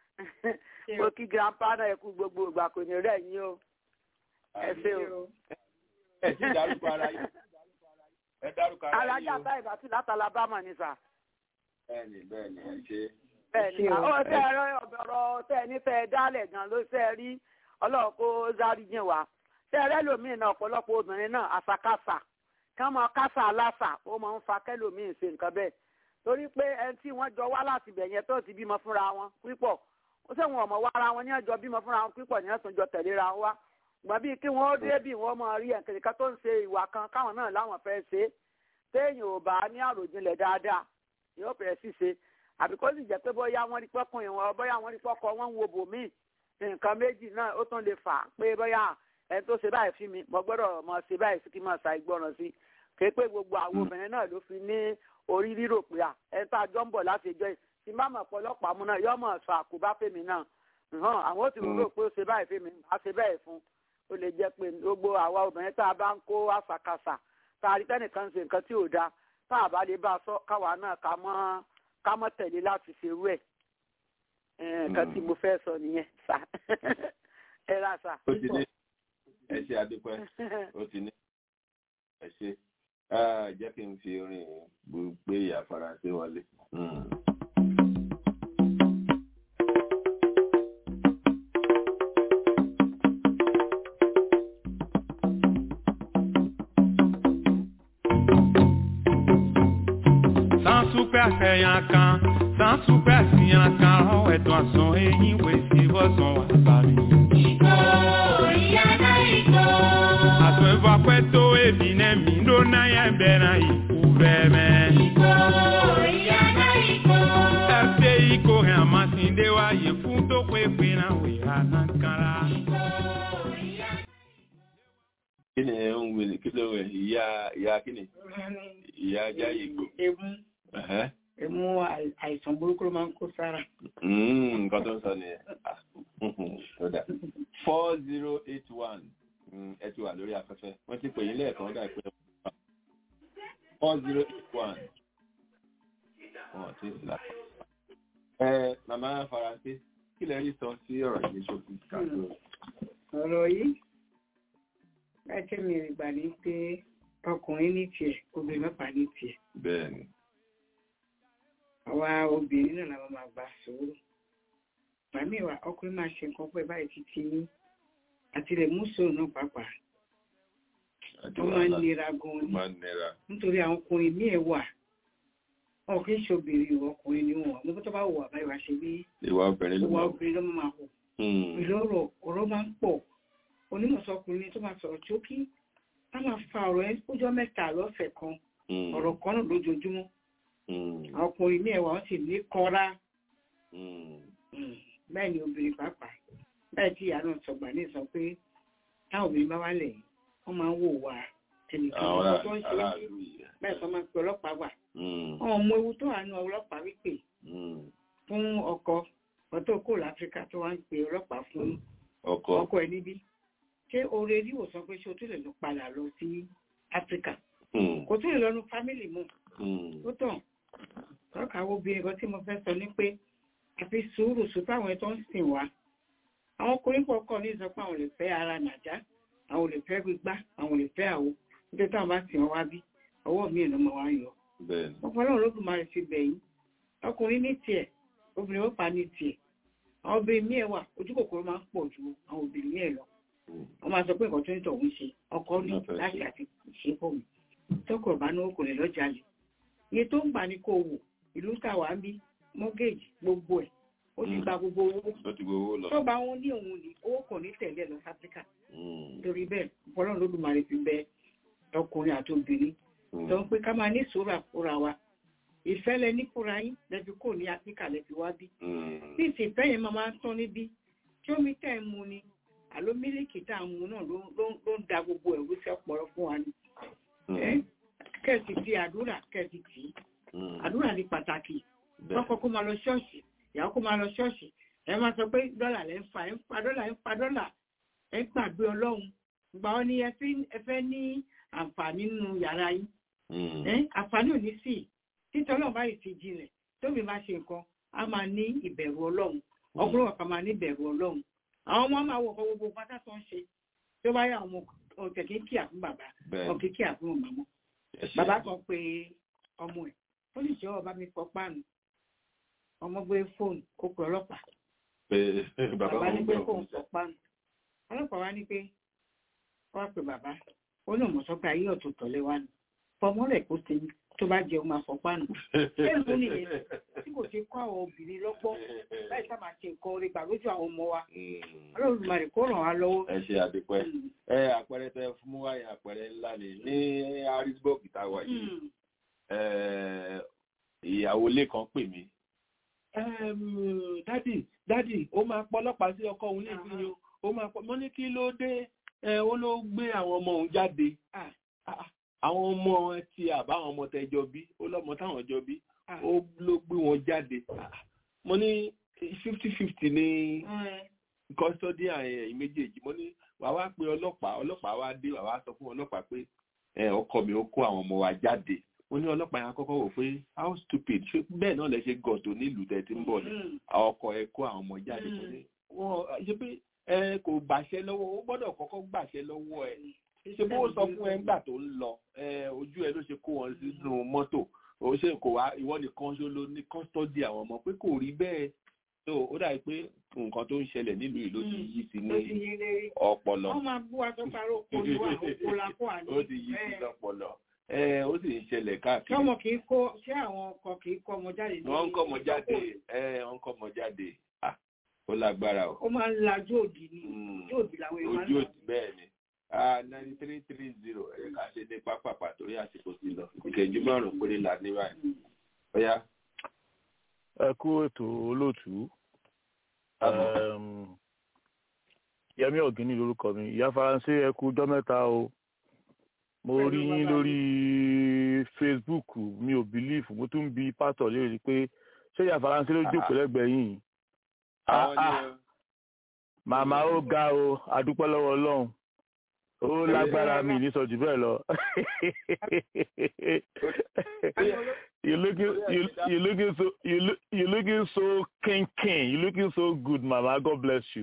mo kí grandpa náà ẹ kú gbogbo ìgbà kò ní rẹ̀ yín o ẹ ṣe o. ẹ ti dárúkọ ara yín ẹ dárúkọ ara yín o. alájà báyìí bàtí láti alabama ni sà. bẹ́ẹ̀ni bẹ́ẹ̀ni ẹ ṣe. bẹ́ẹ̀ni àwọn tẹ ẹ ọ̀rọ̀ tẹ ẹ nífẹ̀ẹ́ dálẹ̀ gan ló ṣe rí ọlọ́run kó zárí jìn wá tẹ ẹ rẹ́lòmíì náà ọ̀pọ̀lọpọ̀ obìnrin náà àṣàkáṣà kán mọ kásà aláṣà ó máa ń fa kẹlòmíì ṣe nǹkan bẹ́ẹ̀ torí pé ẹni tí wọ́n jọ wá láti bẹ̀ yẹn tó ti bímọ fúnra wọn pípọ̀ ó sẹ́wọ̀n ọmọ wa ara wọn ní ẹjọ́ bímọ fúnra wọn pípọ̀ ní ẹ̀sùn jọ tẹ̀léra wọn wá gbọ́n bíi kí wọ́n dé bí wọ́n máa rí ẹ̀kẹ́kẹ́ tó ń ṣe ìwà kan káwọn náà láwọn fẹ́ ṣe téèyàn ò bá ní àròjinlẹ̀ dáadáa yóò bẹ̀rẹ̀ sí ṣe àbí kó sì jẹ́ pé bóyá wọ́n rí pọ́kùnrin wọn bóyá wọ́n rí pọ́kọ wọn ń wo bòmíì nǹkan méjì náà ó tún lè fà á pé bóyá ẹni tó ṣe báyìí fún mi mo gbọ́dọ̀ mọ ṣe báyìí sí kí n máa ṣàì gbọ́ràn sí kéé pé gbogbo àwọn obìnrin náà ló fi ní orí rírò pé à ẹni tá a jọ ń bọ̀ láti ẹjọ́ yìí tí má mọ̀ pọ̀lọpàá mú náà yọ́ mọ̀ sọ àkóbá fèmí náà hàn àwọn ó ti rò pé ó ṣe báyìí fèmí á ṣe bẹ́ẹ̀ fún ó lè jẹ́ pé gbogbo àwa obìnrin tá a bá ń kó àṣàkáṣà tá a rí tẹ́nìkan ṣe nǹkan tí ò dáa tá a bá lè bá a sọ káwa náà ká mọ́ ká mọ́ tẹ̀lé láti ṣerú ẹ̀ nǹkan tí mo fẹ́ sọ nìyẹn sà ẹ ra sà. ó ti ní ẹ ṣe adúpẹ́ ó ti ní ẹ ṣe jẹ́ kí n fi orin gbé ìyá faransé wọlé. Sansupẹ́ àfẹ̀yàn kan, sansupẹ́ àfihàn kan, ọ̀hún ẹ̀dùn àsán eyín wẹ̀ sí bọ́sàn wà sáré. Ìkó ìyá náà ìkó. Àtúnfà pẹ́ tó ebi náà mi ló náà yẹn bẹ̀rẹ̀ ìkú bẹ́ẹ̀ Ìkó ìyá náà ìkó. Ẹsẹ̀ ìkó hàn máa ti dé wáyé fún tó pé pé náà wẹ̀ hànà kára. kí ni ẹ ń wele kí ló wẹ ìyá ìyá kí ni ìyá ajá ìgbò. emu emu àìsàn burúkú ló máa ń kó sára. nǹkan tó ń sọ nìyẹn tó dà four zero eight one ẹ ti wà lórí afẹ́fẹ́ wọ́n ti pè yín lẹ́ẹ̀kan dà pé four zero eight one wọn ti sì lápá. ẹ màmá faransé kí lẹ rí sọ sí ọ̀rọ̀ yìí ṣókí kàdó. ọ̀rọ̀ yìí láti mi rí gbà ní pé ọkùnrin ní tiẹ̀ obìnrin mẹ́fà ní tiẹ̀. bẹ́ẹ̀ni. àwa obìnrin náà làwọn máa gbà sùúrù. màmí wa ọkùnrin máa ṣe nǹkan pẹ́ báyìí títí ní àti lè mú sòrò náà pàápàá. ó máa ń nira gan-an ni nítorí àwọn ọkùnrin míì wà wọn kì í ṣe obìnrin ìwọ ọkùnrin ni wọn mo tó bá wù àbáyọ wá ṣe bí ìwà obìnrin ló ìwà máa obìnrin ló máa hù ìlú ọ̀rọ̀ ọ̀rọ̀ máa ń pọ̀ onímọ̀sọkùnrin tó máa sọ̀rọ̀ tí ó kí á máa fa ọ̀rọ̀ ẹ ọjọ́ mẹ́ta lọ́sẹ̀ kan ọ̀rọ̀ kan náà lójoojúmọ́ àwọn ọkùnrin ní ẹ̀wà wọn sì ní kọ́ra bẹ́ẹ̀ ni obìnrin pàápàá bẹ́ẹ̀ tí ìyá náà sọ̀gbà ní sọ pé táwọn obìnrin bá wálẹ̀ wọ́n máa ń wò wá ẹnìkan Àwọn tó ń ṣe aráàlú yìí. bẹ́ẹ̀ sọ máa ń pe ọlọ́pàá wà wọn ò mọ ewu tó wà nínú ọlọ́pàá wípé fún ọkọ ọtọ kò láfíríkà tó wá ń pe ọlọ́pàá fún ọkọ ọkọ ẹ níbí ṣé oore rí ìwòsàn pé ṣé o tún lè lọ padà lọ sí áfíríkà kò tún lè lọ nu fámìlì mu ó tàn tọ́ka wo obìnrin kan tí mo fẹ́ sọ ni pé àfi sùúrù sùn táwọn tó ń sìn wá àwọn ọkùnrin pọ̀ kọ́ ní sọ pé àwọn ò lè fẹ́ ara nàjá àwọn ò lè fẹ́ gbígbá àwọn ò lè fẹ́ àwo nítorí táwọn bá sìn wọn wá bí ọwọ́ mi ìlú máa wá yọ bẹ́ẹ̀ni. ọpọlọ ológun máa fi bẹ̀yìn ọkùnrin ní tiẹ̀ obìnrin ó pa ní tiẹ̀ àwọn obìnrin míì wà ojú kòkòrò máa ń pọ̀ ju àwọn obìnrin míì lọ wọ́n máa sọ pé nǹkan tó ń tọ̀ ń ṣe ọkọ ní láti àti ṣe fún mi tọkọ̀ bá náwó kò lè lọ́jà lè iye tó ń gbà ní kò wò ìlú tàwa ń bí mọ́gẹ́jì gbogbo ẹ̀ ó ti gba gbogbo owó ó ti gbowó lọ. tó bá wọn ní òun ní owó kò ní tẹ̀lé lọ sí áfíríkà torí bẹ́ẹ̀ bọ́lá lódùmarè fi bẹ ọkùnrin àti obìnrin tó ń pé ká máa ní sùúrù àfúrà wa ìfẹ́ lẹ ní fúra yín lẹ́bi kò ní áfíríkà lẹ́bi wá bí bí ìsìnfẹ́ yẹn máa máa ń tán níbí tí omi tẹ̀ ń mu ni àló mílíkì tá à ń mu náà ló ló ń da gbogbo ẹ̀rú sí ọpọlọ fún wa ni kẹ́ẹ̀sì fi àdúrà kẹ́ẹ̀sì tì í àdúrà ní pàtàkì kọ́kọ́ kó máa lọ ṣọ́ọ̀ṣì ìyàwó kó máa lọ ṣọ́ọ̀ṣì ẹ máa sọ pé dọ́là lẹ́ ń fa ẹ̀ ń pa dọ́là ẹ̀ ń pa dọ́là ẹ̀ ń gbàgbé ọlọ́run gbà ọ́ ní ẹ fẹ́ ní àǹfààní nínú yàrá yín àǹfààní ò ní sí títọ́ ọlọ́run báyìí ti jinlẹ̀ tóbi máa ṣe nǹkan á máa ní ìbẹ̀rù ọlọ́run ọkùnrin ọ̀kan máa ní ìbẹ̀rù ọlọ́run àwọn ọmọ máa wọ ọkọ gbogbo pátá tó ń ṣe tó bá yà àwọn ọ̀tẹ̀ kí kí àfún bàbá ọ̀kẹ́ kí àfún màmá bàbá kan pé ọmọ ẹ̀ ó lè jẹ́ ọba mi fọ páànù ọmọ gbé fóònù ó pe ọlọ́pàá bàbá ní pé fóònù fọ páànù ọlọ́pàá wá ní pé wá pe bàbá ó ní òmùsọ́ pé ayé ọ̀tún tọ̀lé wa ni fọmọ rẹ̀ kó ṣe tó bá jẹun máa fọ páànù èèmù nìyẹn tí kò ṣe kọ́ àwọn obìnrin lọ́gbọ́n láì sábà ṣe nǹkan orí gbà lójú àwọn ọmọ wa ọlọ́run màrè kó ràn wá lọ́wọ́. ẹ ṣe àdìpẹ́ ẹ àpẹẹrẹ tẹ fún mú wáyé àpẹẹrẹ ńlá ni ní harrisburg táwa yìí ìyàwó ilé kan pè mí. dádì dádì ó máa pọ ọlọ́pàá sí ọkọ òun lébi ni ó máa pọ mọ́ ní kí ló dé ó ló gbé àwọn ọmọ òun jáde àwọn ọmọ ti àbáwọn ọmọ tẹjọ bí ó lọ́mọ táwọn jọ bí ó ló gbé wọn jáde mo ní fifty fifty ní kọ́sítọ́dì àyẹ̀yìn méjèèjì mo ní wàá wá pé ọlọ́pàá ọlọ́pàá wá dé wàá wá sọ fún ọlọ́pàá pé ọkọ mi ó kó àwọn ọmọ wa jáde ó ní ọlọ́pàá yẹn kọ́kọ́ wò pé how stupid ṣé bẹ́ẹ̀ náà lẹ ṣe gọ̀tò nílùú tẹ̀ tí ń bọ̀ ní ọkọ ẹ kó àwọn ọmọ jáde kò ní wọ́n ṣe pé ẹ kò gbàṣẹ lọ́wọ́ ó gbọ́dọ̀ kọ́kọ́ gbàṣẹ lọ́wọ́ ẹ ṣe bó sọ fún ẹ ńgbà tó ń lọ ojú ẹ ló ṣe kó wọn sínú mọ́tò ó ṣe kò wá ìwọ nìkan ṣó ló ní kọ́sítọ́dì àwọn ọmọ pé kò rí bẹ́ẹ̀ tó ó dàbí pé nǹkan tó ń ṣẹlẹ̀ nílùú yìí ló ti yí sí ní ọpọlọ wọ́n máa bú wa tó parọ́ òkú wa òkú la kó àná ó ti yí sí lọ́pọlọ ó sì ń ṣẹlẹ̀ káàkiri. ṣé ọmọ kì í kó ṣé àwọn ọkọ kì í kó ọmọ jáde ní wọ́n ń kọ́ ọmọ jáde wọ́n ń kọ́ ọmọ jáde ó lágbára o. ó máa ń lajú òdì ni ojú òdì làwọn èèyàn máa ń ojú òdì bẹ́ẹ̀ ni ninety three three zero ẹ̀ ká ṣe ní pápápá torí àsìkò sí lọ ìkẹjú márùn-ún péré là ní báyìí. ọ̀yá. ẹ kú ètò olóòtú yẹmí ọ̀gíní lórúkọ mi ìyá faransé ẹ kú ọjọ́ mẹ́ta o mo rí yín lórí facebook mi ò bìlífù mo tún bi pásítọ̀ léèrè pé ṣé ìyá faransé ló jókòó lẹ́gbẹ̀ẹ́ yìí màmá ó ga o adúpẹ́ lọ́wọ́ ọlọ́run ó lágbára mi ní sọ jù bẹ́ẹ̀ lọ you looking you, you looking so you, look, you looking so king king you looking so good mama god bless you.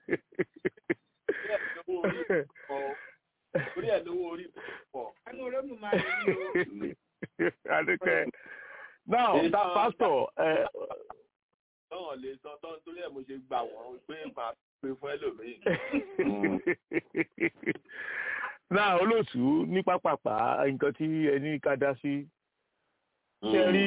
orí ẹ̀ lówó orí pọ̀. ẹnu olóògùn máa rí i o. adúpẹ́ now pastor. tọ́wọ̀n lè sọ tọ́ torí ẹ̀ mo ṣe gbà wọ́n pé màá pe fún ẹlòmíì. náà olóòtú ní pápápá nǹkan tí ẹni ká dá sí ṣe rí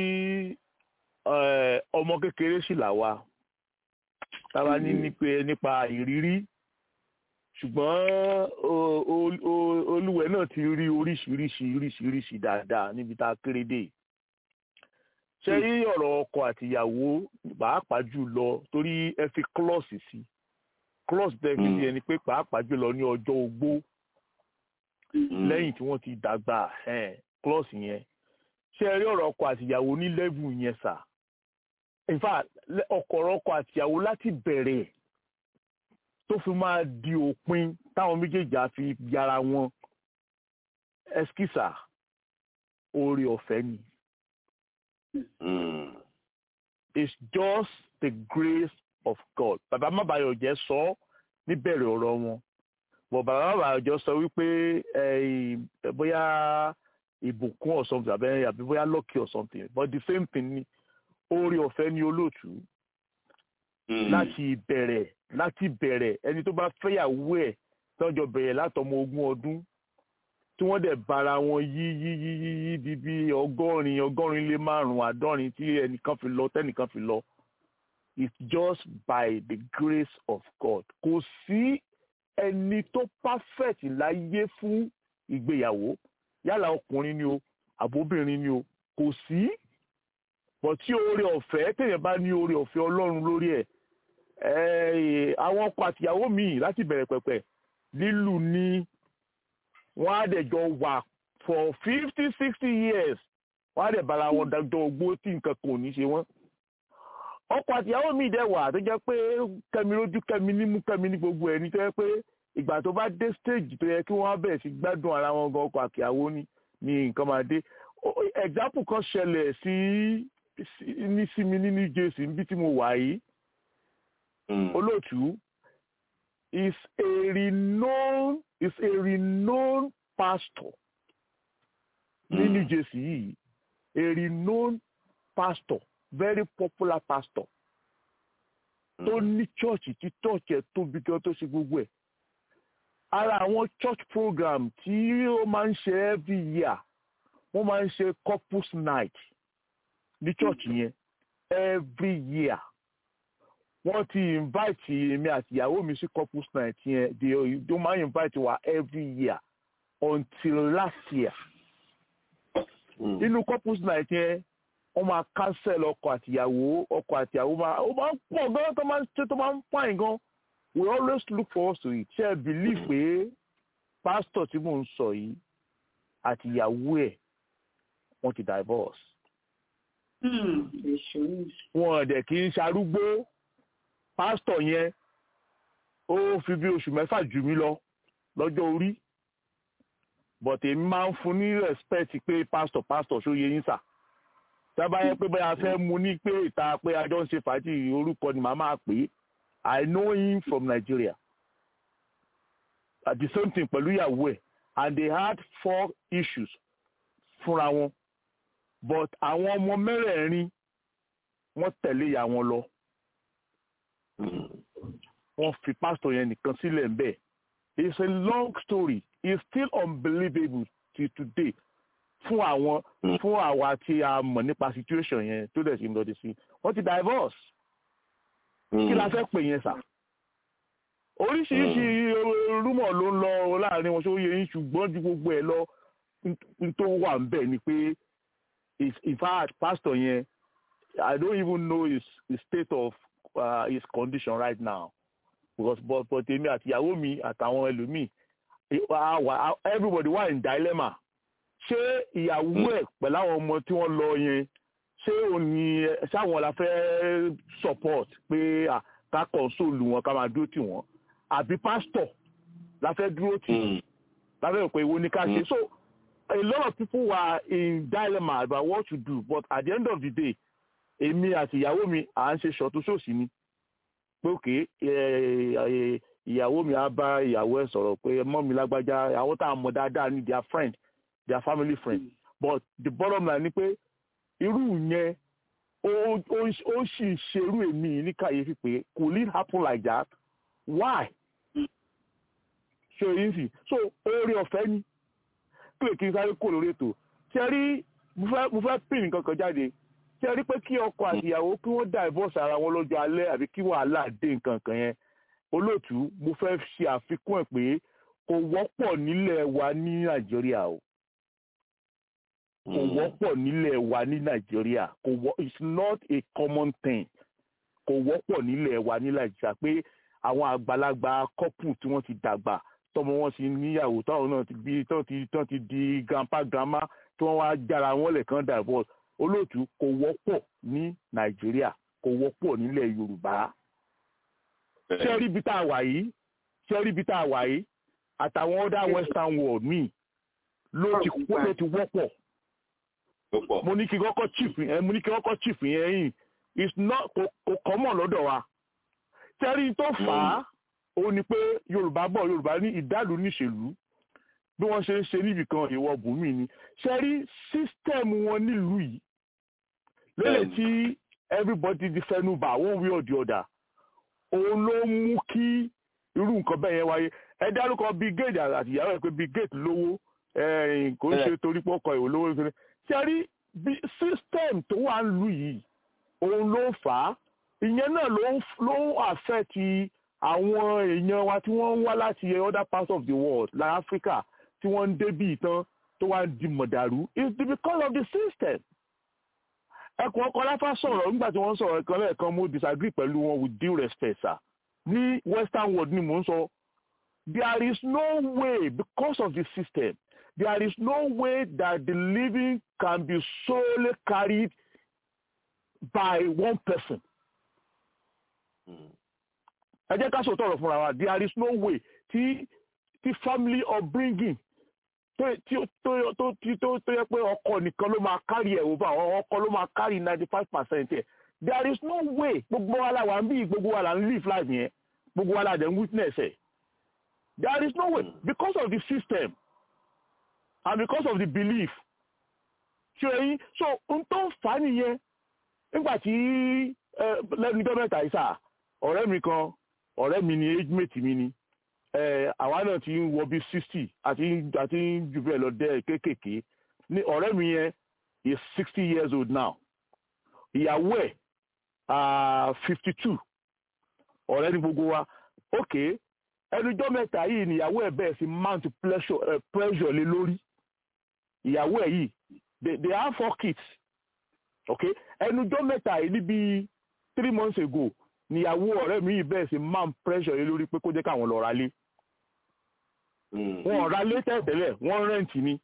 ọmọ kékeré sì là wa táwa ní nípa ìrírí ṣùgbọ́n olúwẹ̀ náà ti rí oríṣiríṣi oríṣiríṣi dáadáa níbi tá a kéré dé ṣe rí ọ̀rọ̀ ọkọ àtìyàwó pàápàá jù lọ torí ẹ fi klọ́ọ̀sì sí klọ́ọ̀sì tẹ́ fi sí ẹni pé pàápàá jù lọ ní ọjọ́ ogbó lẹ́yìn tí wọ́n ti dàgbà klọ́ọ̀sì yẹn ṣe rí ọ̀rọ̀ ọkọ àtìyàwó ní lẹ́vù yẹn sà in fact ọkọ̀rọ̀ ọkọ àtìyàwó láti bẹ̀rẹ̀ tó fi máa di òpin táwọn méjèèjì á fi yára wọn ẹskísà oore ọ̀fẹ́ ni. Mm. It's just the grace of God. Bàbá Mábàyọ̀jẹ́ sọ níbẹ̀rẹ̀ ọ̀rọ̀ wọn. Bọ̀ bàbá Mábàyọ̀jẹ́ sọ wípé bóyá ìbùkún or something àbí àbí bóyá lucky or something but the same thing ni oore ọ̀fẹ́ ni olóòtú. Láti bẹ̀rẹ̀ láti bẹ̀rẹ̀ ẹni tó bá fẹ́yàwó ẹ̀ tọ́jọ́ bẹ̀rẹ̀ látọmọ ogún ọdún tí wọ́n dẹ̀ bára wọn yí yí yí yí yí di bí ọgọ́rin ọgọ́rin lé márùn-ún àádọ́rin tí ẹnìkan fi lọ tẹ́nìkan fi lọ it's just by the grace of God kò sí ẹni tó perfect láyé fún ìgbéyàwó yálà ọkùnrin ni o àbóbìnrin ni o kò sí bọ̀ tí oore ọ̀fẹ́ téèyàn bá ní oore ọ̀fẹ́ ọlọ́run lórí ẹ̀ àwọn ọkọ àtìyàwó míì láti bẹ̀rẹ̀ pẹ̀pẹ̀ lílù ní wọ́n á dẹ̀ jọ wà for fifty sixty years wọ́n á dẹ̀ bára wọn dájọ́ ogbó tí nǹkan kò ní ṣe wọ́n. ọkọ àtìyàwó míì dẹ̀ wà tó jẹ́ pé kẹ́mi lójú kẹ́mi nímú kẹ́mi ní gbogbo ẹ̀ ní tó jẹ́ pé ìgbà tó bá dé stage tó yẹ kí wọ́n á bẹ̀rẹ̀ sí gbádùn ara wọn gan ọkọ àtìyàwó ní ní nǹkan máa dé. example kan ṣẹlẹ̀ sí ní sí mi ní New Jersey níbi tí mo wà yìí olóòtú is a renowned is a renowned pastor ní New Jersey yìí a renowned pastor very popular pastor tó ní chọ́ọ̀chì tí chọ́ọ̀chì ẹ̀ tóbi gan tó ṣe gbogbo ẹ̀ ara àwọn church program tí ó máa ń ṣe every year wọ́n máa ń ṣe couples night ní church yẹn every year wọ́n ti invite èmi àti ìyàwó mi sí couples night yẹn they they máa invite wa every year until last year nínú couples night yẹn wọ́n máa cancel ọkọ àtìyàwó ọkọ àtìyàwó máa ó máa ń pọ̀ gan tó máa ń ṣe tó máa ń fine gan we always look forward to it ṣe believe pé pastor tí mò ń sọ yìí àtìyàwó ẹ̀ wọ́n ti divorce. wọn dẹ̀ kì í ṣarúgbó pásítọ̀ yẹn ó fi bí oṣù mẹ́fà jù mí lọ lọ́jọ́ orí but èmi máa ń fún ní respect pé pásítọ̀ pásítọ̀ ṣó yẹ yín sà tábà yẹ pé bẹ́ẹ̀ a fẹ́ mu ní pé ìta pé a jọ ń ṣe fàájì orúkọ ni màá máa pè é I know him from Nigeria at the same thing pẹ̀lú ìyàwó ẹ̀ and they had four issues fúnra wọn but àwọn ọmọ mẹ́rẹ̀ẹ̀rin wọ́n tẹ̀lé ìyá wọn lọ wọ́n fi pásítọ̀ yẹn nìkan sílẹ̀ ń bẹ̀ it's a long story it's still unbelievable till today fún àwọn fún àwa tí a mọ̀ nípa situation yẹn tó dẹ̀ sí ń lọ́dí sí wọ́n ti divorce kí la fẹ́ pè yẹn sà oríṣiríṣi rúmọ̀ ló ń lọ láàrin wọn ṣó yẹ yín ṣùgbọ́n ju gbogbo ẹ̀ lọ tó wà ń bẹ̀ ni pé in fact pastor yẹn I don't even know his, his state of uh, his condition right now because but but èmi àti ìyàwó mi àtàwọn ẹlòmíì everybody wà in dilemma ṣé ìyàwó ẹ̀ pẹ̀lú àwọn ọmọ tí wọ́n lọ yẹn ṣé òní ṣáwọn la fẹ́ support pé ká console wọn ká máa dúró tì wọ́n àbí pastor la fẹ́ dúró tì la fẹ́ rò pé ìwo ni ká ṣe so a lot of people were in dilemma about what to do but at the end of the day èmi àti ìyàwó mi à ń ṣe ṣọ̀tún ṣòsì ni pé òkè ìyàwó mi á bá ìyàwó ẹ̀ sọ̀rọ̀ pé mọ́ mi lágbájá àwọn tá a mọ̀ dáadáa ní their friend their family friend but the bottom line ni pé irú yẹn ó sì ṣerú èmi ní kàyéfì pé could it happen like that why ṣe èyí sì so oore ọ̀fẹ́ ni pé kí n sáré kó lórí ètò ṣe rí mo fẹ́ pín nǹkan kan jáde ṣe rí pé kí ọkọ àti ìyàwó kí wọ́n divorce ara wọn lọ́jọ́ alẹ́ àbí kí wàhálà dé nǹkan kan yẹn olóòtú mo fẹ́ ṣe àfikún ẹ̀ pé kò wọ́pọ̀ nílẹ̀ wa ní nàìjíríà o kò wọ́pọ̀ nílẹ̀ wa ní nàìjíríà kò wọ́ it's not a common thing kò wọ́pọ̀ nílẹ̀ wa ní nàìjíríà pé àwọn àgbàlagbà couple tí wọ́n ti dàgbà tọmọ wọn ti níyàwó táwọn náà ti bí tán ti tán ti di grandpa grandma tí wọ́n wá jára wọn lẹ́ẹ̀kan divorce olóòtú kò wọ́pọ̀ ní nàìjíríà kò wọ́pọ̀ nílẹ̀ yorùbá ṣé rí ibi tá a wà yìí ṣé rí ibi tá a wà yìí àtàwọn other western world míì ló ti ló ti wọ́pọ̀ mo ní kí kọ́kọ́ chief yẹn mo ní kí kọ́kọ́ chief yẹn yìí it's not kò kò common lọ́dọ̀ wa ṣé rí tó fà á òun ni pé yorùbá bọ̀ yorùbá ní ìdálù níṣèlú bí wọ́n ṣe ń ṣe níbì kan ìwọ bùnmí ni ṣe rí sísítẹ́ẹ̀mù wọn nílùú yìí lélẹ̀ tí everybody di fẹnu bà one way or the other òun ló mú kí irú nǹkan bẹ́ẹ̀ yẹn wáyé ẹ dárúkọ Bill Gates àti ìyàwó ẹ̀ pé Bill Gates lówó kò ń ṣe torí pé ọkọ̀ ìwòlówó ìṣẹ̀lẹ̀ tí a rí bí system tó wà ń lù yìí òun ló fà á ìyẹn náà ló ń affect àwọn èèyàn wa tí wọ́n ń wá láti other parts of the world like Africa tí wọ́n ń débì tán tó wá di mọ̀dàrú it's because of the system ẹkùn ọkọ láfà sọ̀rọ̀ nígbà tí wọ́n sọ̀rọ̀ ẹ̀kan lẹ́ẹ̀kan mo disagree pẹ̀lú wọn with due respect sir ní western world ni mò ń sọ there is no way because of the system there is no way that the living can be solely carried by one person. ẹ jẹ́ ká sọ̀tọ̀ ọ̀rọ̀ fúnra wa there is no way tí tí family upbringing tó tó tó tó tó yẹ pé ọkọ nìkan ló máa carry ẹ̀ over ọkọ ló máa carry ninety five percent ẹ̀ there is no way gbogbo wa la wà ń bí gbogbo wa la ń live life yẹn gbogbo wa la dẹ̀ ń witness ẹ̀ there is no way because of the system and because of the belief ṣe yín so n tó ń fà á nìyẹn nígbà tí lẹ́nu ijọ́ mẹ́ta yìí sà ọ̀rẹ́ mi kan ọ̀rẹ́ mi ni age mate mi ni àwa náà ti ń wọ bí sixty àti àti jù bẹ́ẹ̀ lọ dẹ́ kéékèèké ní ọ̀rẹ́ mi yẹn is sixty years old now ìyàwó ẹ̀ fifty two ọ̀rẹ́ ni gbogbo wa ok ẹnujọ́ mẹ́ta yìí ni ìyàwó ẹ̀ bẹ̀rẹ̀ sí mount pressure, pressure lé lórí ìyàwó ẹ̀ yìí they they have four kids ok ẹnujọ́ mẹ́ta yìí níbi three months ago níyàwó ọ̀rẹ́ mi yìí bẹ̀rẹ̀ sí mount pressure lé lórí pé kó jẹ́ káwọn lọ ra lé wọn ò ra lé tẹ́tẹ́lẹ̀ wọ́n rẹ́ǹtì ni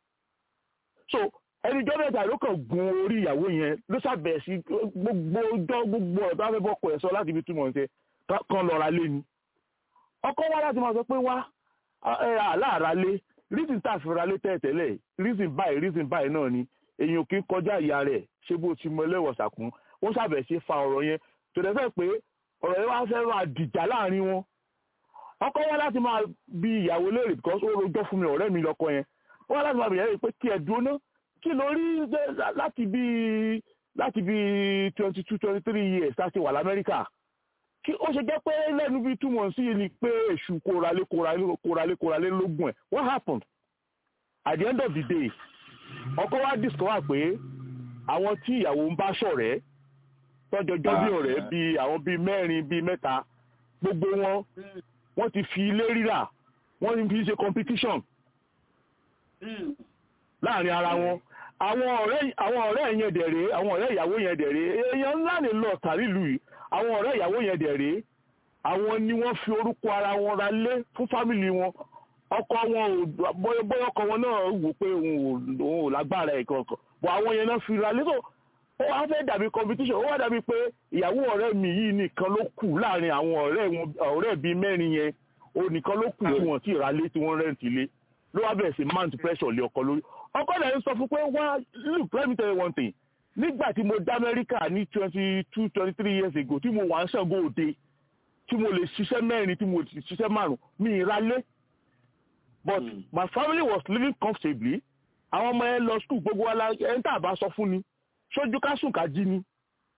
so ẹnujọ́ mẹ́ta ló kàn gun orí ìyàwó yẹn ló ṣàbẹ̀ sí gbogbo ọjọ́ gbogbo ọ̀dọ́ afẹ́bọ́kọ̀ ẹ̀ sọ láti fi túmọ̀ ṣe kan lọ ra lé ni ọkọ wa láti máa sọ pé wá aláàrá lé reason tá a fi ra lé tẹ́tẹ́lẹ̀ reason báyìí reason báyìí náà ni èyàn kì í kọjá ìyá rẹ̀ ṣé bó ti mọ ẹlẹ́wọ̀sàkún ó ṣàbẹ̀ sí fa ọ̀rọ̀ yẹn tó dẹ̀ fẹ́ pé ọ̀rọ̀ yẹn wá fẹ́ máa dìjà láàrin wọn ọkọ wa láti máa bi ìyàwó léèrè because ó rojọ́ fún mi ọ̀rẹ́ mi lọ́kọ yẹn ó wá láti máa bi ìyàwó pé kí ẹ dúró ná kí ló rí láti bí láti bí twenty two twenty three years láti wà lamẹ́ríkà kí ó ṣe jẹ́ pé lẹ́nu bíi two months yìí ni pé èṣù kóralé kóralé kóralé kóralé lógún ẹ̀ what happened at the end of the day ọkọ wa discover pé àwọn tí ìyàwó ń bá ṣọ̀rẹ́ tọ́jọjọ́ bí ọ̀rẹ́ bíi àwọn bíi mẹ́rin bíi mẹ́ta gbogbo wọn wọ́n ti fi ilé rírà wọ́n ti fi ṣe competition láàrin ara wọn àwọn ọ̀rẹ́ àwọn ọ̀rẹ́ yẹn dẹ̀rẹ́ àwọn ọ̀rẹ́ ìyàwó yẹn dẹ̀rẹ́ èèyàn ńlá ni lọ tàrílù yìí àwọn ọ̀rẹ́ ìyàwó yẹn dẹ̀rẹ́ àwọn ni wọ́n fi orúkọ ara wọn ra lé fún fámìlì wọn ọkọ wọn ò bóyá ọkọ wọn náà wò pé òun ò lágbára ẹ̀ kankan bọ̀ àwọn yẹn náà fi ra lé tó ó wá fẹ́ dàbí competition ó wá dàbí pé ìyàwó ọ̀rẹ́ mi yìí nìkan ló kù láàrin àwọn ọ̀rẹ́ wọn ọ̀rẹ́ bíi mẹ́rin yẹn ó nìkan ló kù tí wọ́n ti ra lé tí wọ́n rẹ́ǹtì lé ló wá bẹ̀rẹ̀ sí mount pressure lé ọkọ lórí ọkọ náà ń sọ fún pé wá look let me tell you one thing nígbà tí mo dá amẹ́ríkà ní twenty two twenty three years ago tí mo wà ń ṣàngó òde tí mo lè ṣiṣẹ́ mẹ́rin tí mo lè ṣiṣẹ́ márùn mi ìralé but mm. my family was living comfortably àwọn ọmọ yẹn lọ school gbogbo wa la ẹni tá a bá sọ fún ni ṣojú ká sùn ká jí ni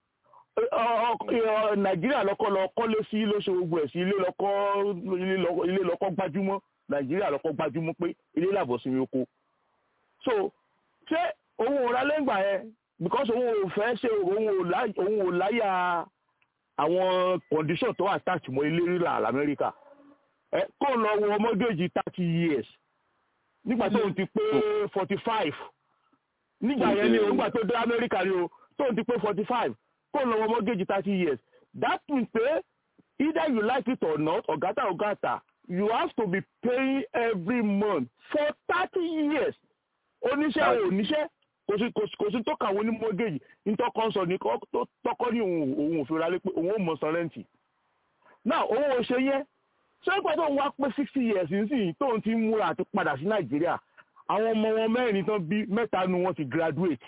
nàìjíríà lọkọ lọ kọ́lé sí ló ṣe gbogbo ẹ̀ sí ilé lọkọ ilé lọkọ gbajúmọ̀ nàìjíríà lọkọ gbajúmọ̀ pé ilé làbọ̀ sí oko so ṣé òun ò ra lẹ́gbàá yẹn because òun ò fẹ́ ṣe òun ò láyà àwọn condition tó attach mọ́ ilé rírà lamẹ́ríkà ẹ kó lọ wọ mortgage thirty years nígbà tó ń ti pé forty five nígbà yẹn ni nígbà tó dé amẹ́ríkà ni o tó ń ti pé forty five kó lọ wọ mortgage thirty years that means pé either you like it or not ọ̀gátà ọ̀gátà you have to be paying every month for thirty years oníṣẹ́ ò níṣẹ́ kò sí kò sí tó kàwé ní mortgage nítọ́kọ́ sọ ní tọ́kọ́ ní òun òfin ra lé pé òun ò mọ̀ san rẹ́ǹtì náà òun ò ṣe yẹn ṣé pé tóun wá pé sixty years nísìnyí tóun ti ń múra àti padà sí nàìjíríà àwọn ọmọ wọn mẹ́rin tán bí mẹ́ta nu wọn ti graduate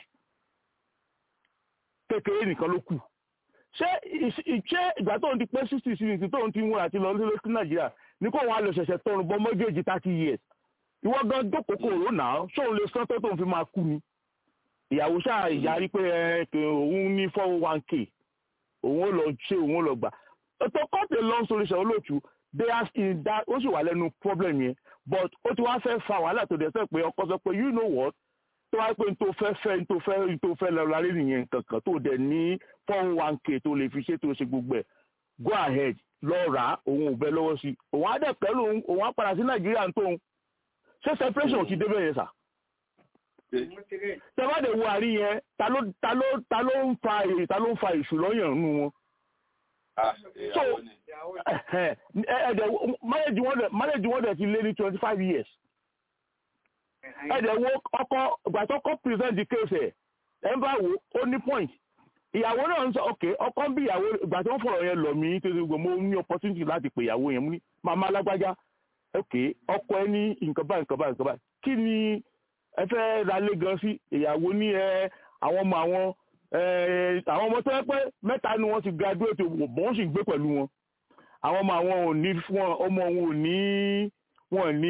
kékeré nìkan ló kù ṣé ṣé ìgbà tóun ti pé sixty sí tóun ti ń múra àti lọ sí nàìjíríà ní kó wọn á lọ ṣẹ̀ṣẹ̀ tọrùn bọ́ mortgage thirty years ìwọ gan jókòó rò náà ṣóun lè sán tó tóun fi máa kú ni ìyàwó ṣáà ìyarí pé ẹ òun ní four one k òun ó lọ ṣe òun ó lọ gbà to cut a long story short olóòtú they are in that ó sì wà lẹ́nu problem yẹn but ó ti wá fẹ́ fa wàhálà tó dẹ̀ sẹ́ pé ọkọ sọ pé you know what tó wá pé n tó fẹ́ fẹ́ n tó fẹ́ n tó fẹ́ lọ lárí nìyẹn kankan tó dẹ̀ ní four one k tó lè fi ṣe tó ṣe gbogbo ẹ̀ go ahead lọ rà á òun ò bẹ lọ́wọ́ sí òun á dẹ̀ pẹ̀lú òun òun á padà sí nàìjíríà tó ń ṣé separation ò ti débẹ̀ yẹn sà tẹ́wádé wo àrí yẹn ta ló ta ló ta ló ń fa èrè ta ló ń fa ìṣù lọ́yàn nù wọn. so ẹ̀ẹ́dẹ̀ marriage wọn dẹ̀ marriage wọn dẹ̀ ti lé ní twenty five years. ẹ̀ẹ́dẹ̀ wo ọkọ gbàtọ́kọ́ present the case ẹ̀ ẹ̀ ń bá wo ó ní point. ìyàwó náà ń sọ ok ọkọ ń bí ìyàwó ìgbà tí wọ́n fọ̀rọ̀ yẹn lọ mí tó ṣe gbogbo mo ní opportunity láti pè ìyàwó yẹn mú ní màmá alágbájá ok ọkọ ẹ ní nǹkan báyìí nǹkan báyìí nǹkan báyìí kí ni ẹ fẹ́ ralé gan sí ìyàwó ní ẹ àwọn ọmọ àwọn àwọn ọmọ tó yẹ pé mẹ́ta ni wọ́n ti graduate wọ́n sì gbé pẹ̀lú wọn àwọn ọmọ àwọn ò ní wọn ọmọ wọn ò ní wọn ní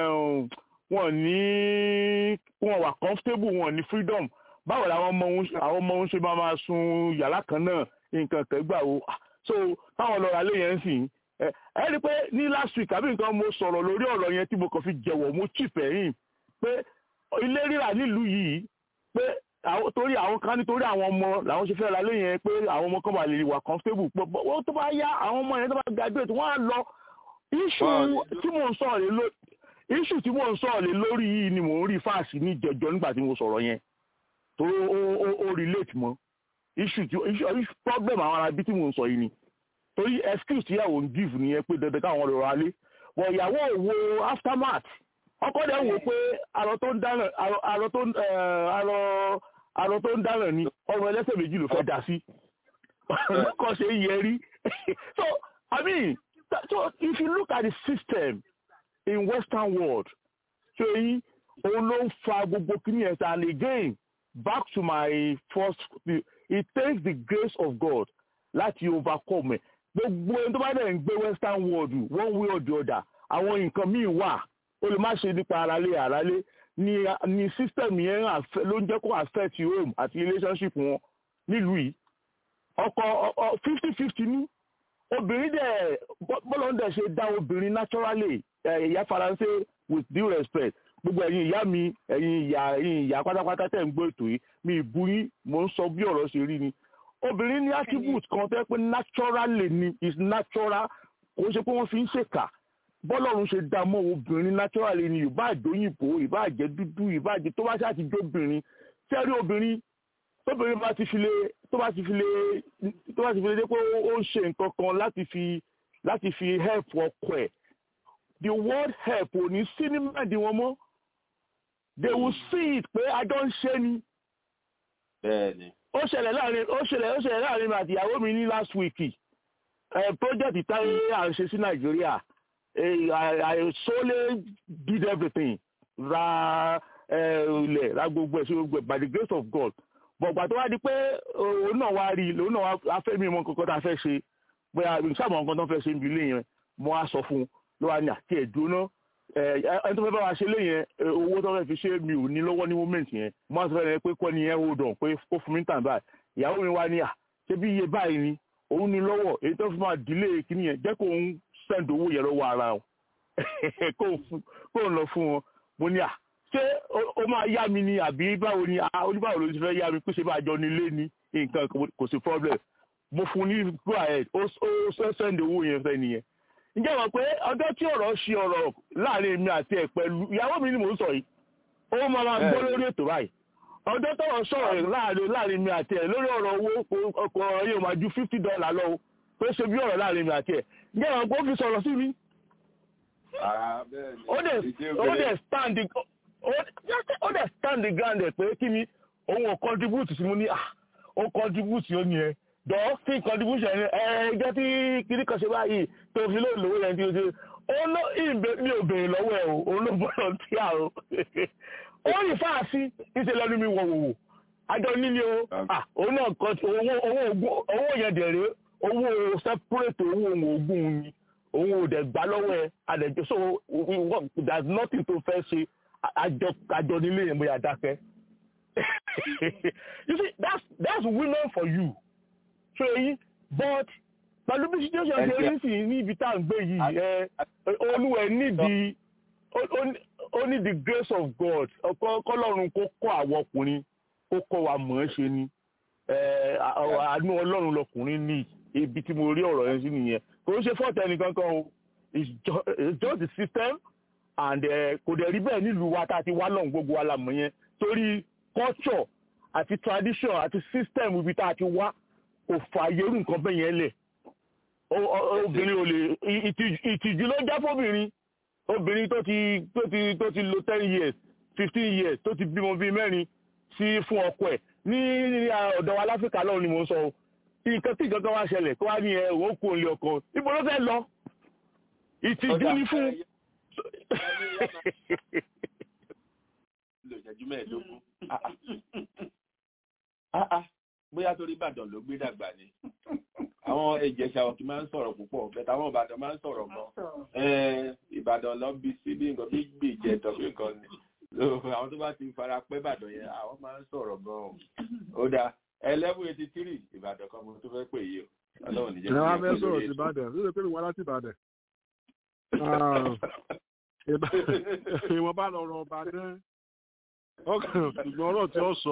wọn ní wọn wà comfortable wọn ní freedom báwo làwọn ọmọ wọn àwọn ọmọ wọn ṣe máa máa sun yàrá kan náà nǹkan kẹgbà wo so táwọn lọ ralé yẹn sìn ẹ ẹ rí i pé ní last week àbí nǹkan mo sọ̀rọ̀ lórí ọ̀rọ̀ yẹn tí mo kàn fi jẹ̀wọ̀ mo chip ẹ̀yìn pé ilé rírà nílùú yìí pé torí àwọn kan nítorí àwọn ọmọ làwọn ṣe fẹ́ ra lé yẹn pé àwọn ọmọ kan bá lè wà comfortable pé wọ́n tó bá yá àwọn ọmọ yẹn tó bá graduate wọ́n á lọ issue tí mò ń sọ̀rọ̀ lé lórí issue tí mò ń sọ̀rọ̀ lé lórí yìí ni mò ń rí fáàsì ní jẹjọ nígbà tí mo sọ̀rọ̀ yẹn tó ó relate mọ́ issue tí problem àwọn arábí tí mò ń sọ yìí ni torí excuse tí ìyàwó ń give nìyẹn pé dandan káwọn lọ ra lé wọ ìyàwó wo aftermath ọkọ dẹ̀ wò pé arọ tó ń dáná arọ tó ń arọ arọ tó ń dáná ni ọrùn ẹlẹ́sẹ̀ méjì ló fẹ́ dá sí kọ́ ṣe yẹ rí so i mean so if you look at the system in western world so yìí òun ló ń fa gbogbo kìíní ẹ̀ and again back to my first it takes the grace of God láti overcome ẹ̀ gbogbo ẹni tó bá dẹ̀ ń gbé western world one way or the other àwọn nǹkan míì wà ó lè má ṣe nípa aralé aralé ni ni system yẹn ló ń jẹ́ kó affect home àti relationship wọn nílùú yìí ọkọ fifty fifty ní obìnrin dẹ̀ bọ́lá ń dẹ̀ ṣe dá obìnrin naturally ìyá faransé with due respect gbogbo ẹ̀yin ìyá mi ẹ̀yin ìyá ẹ̀yin ìyá pátápátá tẹ̀ ń gbọ́ ètò yìí mi ìbú yín mò ń sọ bí ọ̀rọ̀ ṣe rí ni obìnrin ní attribute kan tẹ́ pé naturally ni is natural kò ṣe pé wọ́n fi ń ṣèkà bọ́lọ́run ṣe dá mọ́ obìnrin naturally ni ìbá àjòyìnbó ìbá àjẹ dúdú ìbá àjẹ tó bá ṣáà ti jóbìnrin sẹ́rí obìnrin tóbìnrin bá ti fi lè tó bá ti fi lè tó bá ti fi lè dé pé ó ń ṣe nǹkan kan láti fi láti fi help ọkọ ẹ̀ the word help ò ní sí ní mẹ́ẹ̀dì wọn mọ́ they will see it pé ajọ́ ń ṣe ni. bẹ́ẹ̀ni. ó ṣẹlẹ̀ láàrin ó ṣẹlẹ̀ ó ṣẹlẹ̀ láàrin mi àti ìyàwó mi ní last week ẹ̀ project táyé à ń ṣe sí nàìjíríà I solely did everything ra ilẹ̀ ra gbogbo ẹ̀ sí gbogbo ẹ̀ by the grace of God bọ̀gbà tó wá di pé òun náà wá rí òun náà wá fẹ́ mi mọ nǹkan tá a fẹ́ ṣe bóyá sábà nǹkan tó fẹ́ ṣe ń bi ilé yẹn mo wá sọ fún un ló wá ní àti ẹ̀dúná ẹni tó fẹ́ bá wa ṣe lé yẹn owó tó fẹ́ fi ṣe mi ò ní lọ́wọ́ ní moment yẹn mo wá sọ fẹ́ pé kọ́ ni yẹn hold on pé ó fún mi tàn báyìí ìyàwó mi wá ní à ṣé bí iye báyìí ni òun ní lọ́wọ́ èyí tó fi máa delay kíní yẹn jẹ́ kó òun send owó yẹn lọ́wọ́ ara o kó o lọ fún wọn mo ní à ṣé o máa yá mi ni àbí báwo ni oníbàwò ló ti fẹ́ yá mi pé ṣe bá jọ nílé ní nǹkan kò sí problem mo fún ní go ahead ó send owó yẹn fẹ́ nìyẹn ǹjẹ́ wọ́n pé ọjọ́ tí ọ̀rọ̀ ṣe ọ̀rọ̀ láàrin mi àti ẹ̀ pẹ̀lú ìyàwó mi ni mò ń sọ yìí ó máa máa gbọ́ lórí ètò báyìí ọjọ́ tọ̀rọ̀ sọ̀rọ̀ láàrin láàrin mi àti ẹ̀ lórí ọ̀rọ̀ owó ọkọ̀ ọ̀rọ̀ yẹn máa ju fifty dollar lọ pé ṣe bí ọ̀rọ̀ láàrin mi àti ẹ̀ ǹjẹ́ wọ́n pé ó fi sọ̀rọ̀ sí mi. ó dẹ̀ stand ó dẹ̀ stand the ground ẹ̀ pé kí ni òun ò contribute sí mu ní ó contribute ó ní ẹ dọ̀ sí contribution ẹ ẹ jẹ́ tí kiri kan ṣe báyìí tó fi lóò lówó yẹn tí o ṣe ó ló ìbè mi ò béèrè lọ́wọ́ ẹ o òun ló volunteer o ó rí fáàsì ìṣe lẹ́nu mi wọ̀ wòwò àjọ nílé o òun náà kọ owó yẹn dẹ̀rẹ̀ owó separate owó òun ògùn ni òun ò dẹ̀ gbá lọ́wọ́ ẹ àdẹ̀jọ́ so there is nothing to fẹ́ ṣe àjọ nílé yẹn bóyá dákẹ́ you see that's that's women for you so eyi but pẹ̀lú bí situation ṣe rí sí ní ibi tá à ń gbé yìí ẹ olúwẹ̀ nídìí ó ní the grace of God kọ́lọ́run kó kọ́ àwọn ọkùnrin kó kọ́ wa mọ̀ ẹ́ ṣe ni àánú ọlọ́run lọkùnrin ní ibi tí mo rí ọ̀rọ̀ yẹn sí nìyẹn kò ń ṣe fọ́ọ̀tẹ̀ nìkankan o it's just the system and kò dẹ̀ rí bẹ́ẹ̀ nílùú wa tá a ti wá lọ́hùn gbogbo wa la mọ̀ yẹn torí culture àti tradition àti system ibi tá a ti wá kò fààyè irú nǹkan bẹ́ẹ̀ yẹn lẹ̀ obìnrin ò lè ìtìjú ló já fóbìnrin obìnrin tó ti tó ti tó ti lo ten years fifteen years tó ti bímọ bíi mẹ́rin sí fún ọkọ ẹ̀ ní ọ̀dọ̀ wa láfíríkà lọ́run ni mò ń sọ o nǹkan tí nǹkan kan wá ṣẹlẹ̀ tó wá ní ẹ òun kò lè ọkọ ibo ló fẹ́ lọ ìtìjú ni fún. lo ìṣẹ́jú mẹ́ẹ̀ẹ́dógún bóyá torí ìbàdàn ló gbé dàgbà ni àwọn ìjẹ̀ṣà òkè máa ń sọ̀rọ̀ púpọ̀ bẹ́ẹ̀ táwọn ìbàdàn máa ń sọ̀rọ̀ gan ìbàdàn lọ bí sí bí nǹkan bí gbè jẹ tọ́ bí nǹkan ni àwọn tó bá ti fara pẹ́ ìbàdàn yẹn àwọn máa ń sọ̀rọ̀ gan ó dáa eleven eighty three ìbàdàn kan mo tó fẹ́ pè yìí o ọlọ́run níjẹ́ kí wọ́n á fẹ́ sọ̀rọ̀ sí ìbàdàn ló lè pè mí wá láti ìbàdàn ìwọ̀n bá lọ rọ ọba náà ọkàn ṣùgbọ́n ọ̀rọ̀ tí ó sọ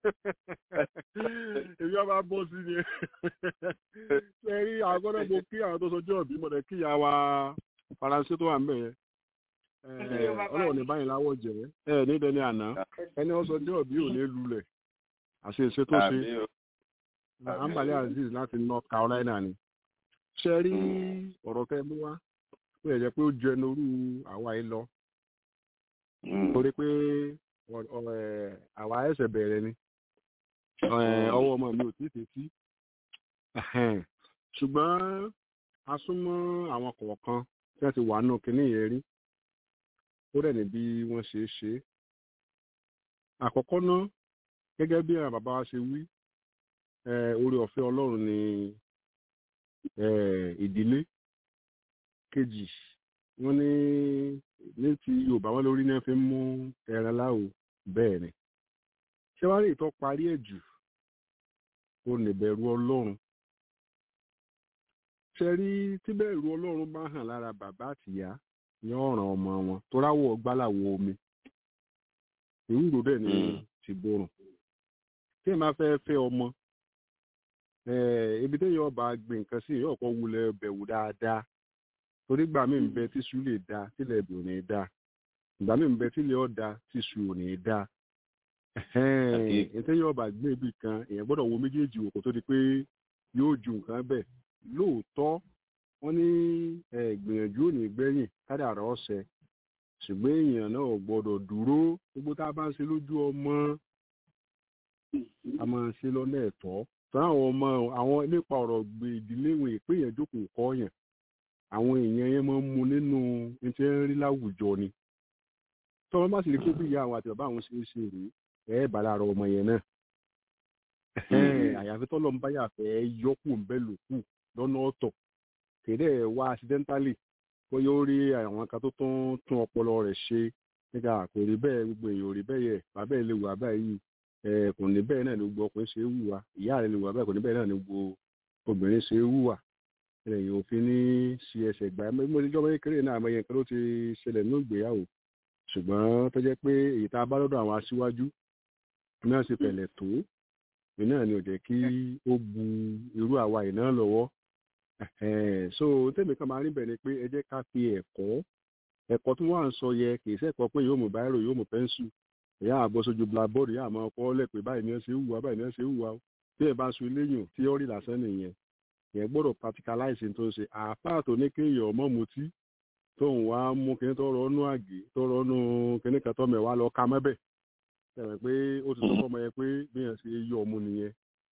èmi ọba bọ́ sí ni ṣe rí àgọ́dọ̀ mo kí àwọn tó sọjọ́ òbí mọ̀dẹ̀ kí ìyá wa faransé tó wà ń bẹ̀ yẹn ọlọ́run ní báyìí láwọ̀ jẹ́ ẹ ní dẹni àná ẹni ó sọjọ́ òbí ò ní lulẹ̀ àṣeṣe tó ṣe ambali aziz láti north carolina ni ṣe rí ọ̀rọ̀ tẹ́ mú wá ó yẹ jẹ́ pé ó ju ẹnu orú àwa yìí lọ torí pé àwa ẹsẹ̀ bẹ̀rẹ̀ ni ọwọ́ ọmọ mi ò tí ì tètí ṣùgbọ́n a súnmọ́ àwọn kọ̀ọ̀kan tí wọ́n ti wà nù kínní yẹn rí ó dẹ̀ ní bí wọ́n ṣe é ṣe àkọ́kọ́ náà gẹ́gẹ́ bí àwọn bàbá wa ṣe wí orí ọ̀fẹ́ ọlọ́run ni ìdílé kejì wọ́n ní ní ti yorùbá wọn lórí náà fi ń mú ẹran láwo bẹ́ẹ̀ ni ṣé wàá rí ìtọ́ parí ẹ̀ jù ó lè bẹ̀rù ọlọ́run ṣe rí tí bẹ̀rù ọlọ́run bá hàn lára bàbá àtìyá ní ọ̀ràn ọmọ wọn tó ráwọ̀ gbálàwọ̀ omi ìwúrò dẹ̀ ni ti borùn tí ẹ máa fẹ́ fẹ́ ọmọ ibi téèyàn ọba gbìn nǹkan sí èèyàn ọ̀pọ̀ wulẹ̀ bẹ̀wò dáadáa torí gbà mí ń bẹ tíṣu lè da tílẹ̀ ẹ̀bì ò ní da ìgbà mí ń bẹ tílẹ̀ ọ̀dà tíṣu ò ní da téèyàn ọba gbìn ibì kan èèyàn gbọ́dọ̀ wo méjèèjì wò kó tó di pé yóò ju nǹkan bẹ̀ lóòótọ́ wọ́n ní gbìyànjú ò ní gbẹ̀yìn kádàrá ọ̀sẹ̀ ṣùgbọ́n èèyàn náà gbọ́dọ̀ dúró gbogbo tá a bá ń ṣe lójú ọmọ a máa ń ṣe lọ́nà ẹ̀tọ́ tọ́ àwọn ọmọ àwọn nípa ọ̀rọ̀ gbé ìdílé wọn ìpé yẹn jókòó kọ́ yẹn àwọn èèyàn yẹn máa ń mu nínú ní tí ń rí láwùjọ ni tọ́wọ́n bá sì lè kó bí ìyá àwọn àti bàbá àwọn ṣe é ṣe rèé ẹ̀ bá lára ọmọ yẹn náà àyàfi tọ́lọ́ ń báyà fẹ́ yọkù ń bẹ́ lòkù lọ́nà ọ̀tọ̀ kéde wá accidentally kó yóò rí àwọn kan tó tún tún ọpọlọ rẹ̀ ṣe nígbà kò rí bẹ́ẹ̀ gbogbo èèyàn ò rí bẹ́ẹ̀ yẹ bàbá ẹ̀ lè wà báyìí kò ní bẹ́ẹ̀ náà ni gbogbo ọkùnrin ṣe é wùwà ìyá rẹ̀ lè wà bẹ́ẹ̀ kò ní bẹ́ẹ̀ náà ni gbogbo obìnrin ṣe é wùwà ẹ̀yìn òfin ní ṣe ẹsẹ̀ gbà mo ti jọba kékeré náà àmọ́ yẹn kan ló ti ṣẹlẹ̀ nínú ìgbéyàwó ṣùgbọ́n tó jẹ́ pé èyí tá a bá lọ́dọ̀ àwọn aṣíwájú náà ṣe pẹ̀lẹ́ tó náà ni ò jẹ́ kí ó bu irú àwa yìí náà lọ́wọ́ so tèmi kan máa rí bẹ̀ ni pé ẹ jẹ́ ká fi ẹ̀kọ́ ẹ̀kọ́ tí wọ́n à ń sọ yẹ kì í sẹ́kọ̀ọ́ pé yóò mú báírò yóò mú pẹ́ńsù ìyá àbọ̀ sójú blackboard ìyá àmọ́ ọkọ̀ lẹ́pẹ́ báyìí ni ẹ ṣe wùwá báyìí ni ẹ ṣe wùwá tí ẹ bá sun eléyìn tíọ́rì lásán nìyẹn yẹn gbọ́dọ̀ practicalize tó ń ṣe àáfàá tó ní kéèyàn ọmọ mutí tóun wá mú kíní tó rọ́nú àgé tó rọ́nú kíní kan tó mẹ́wàá lọ ká mẹ́bẹ̀ tẹ̀wẹ̀ pé ó ti sọ fọmọ yẹn pé bí yẹn ṣe yọ ọmú nìyẹn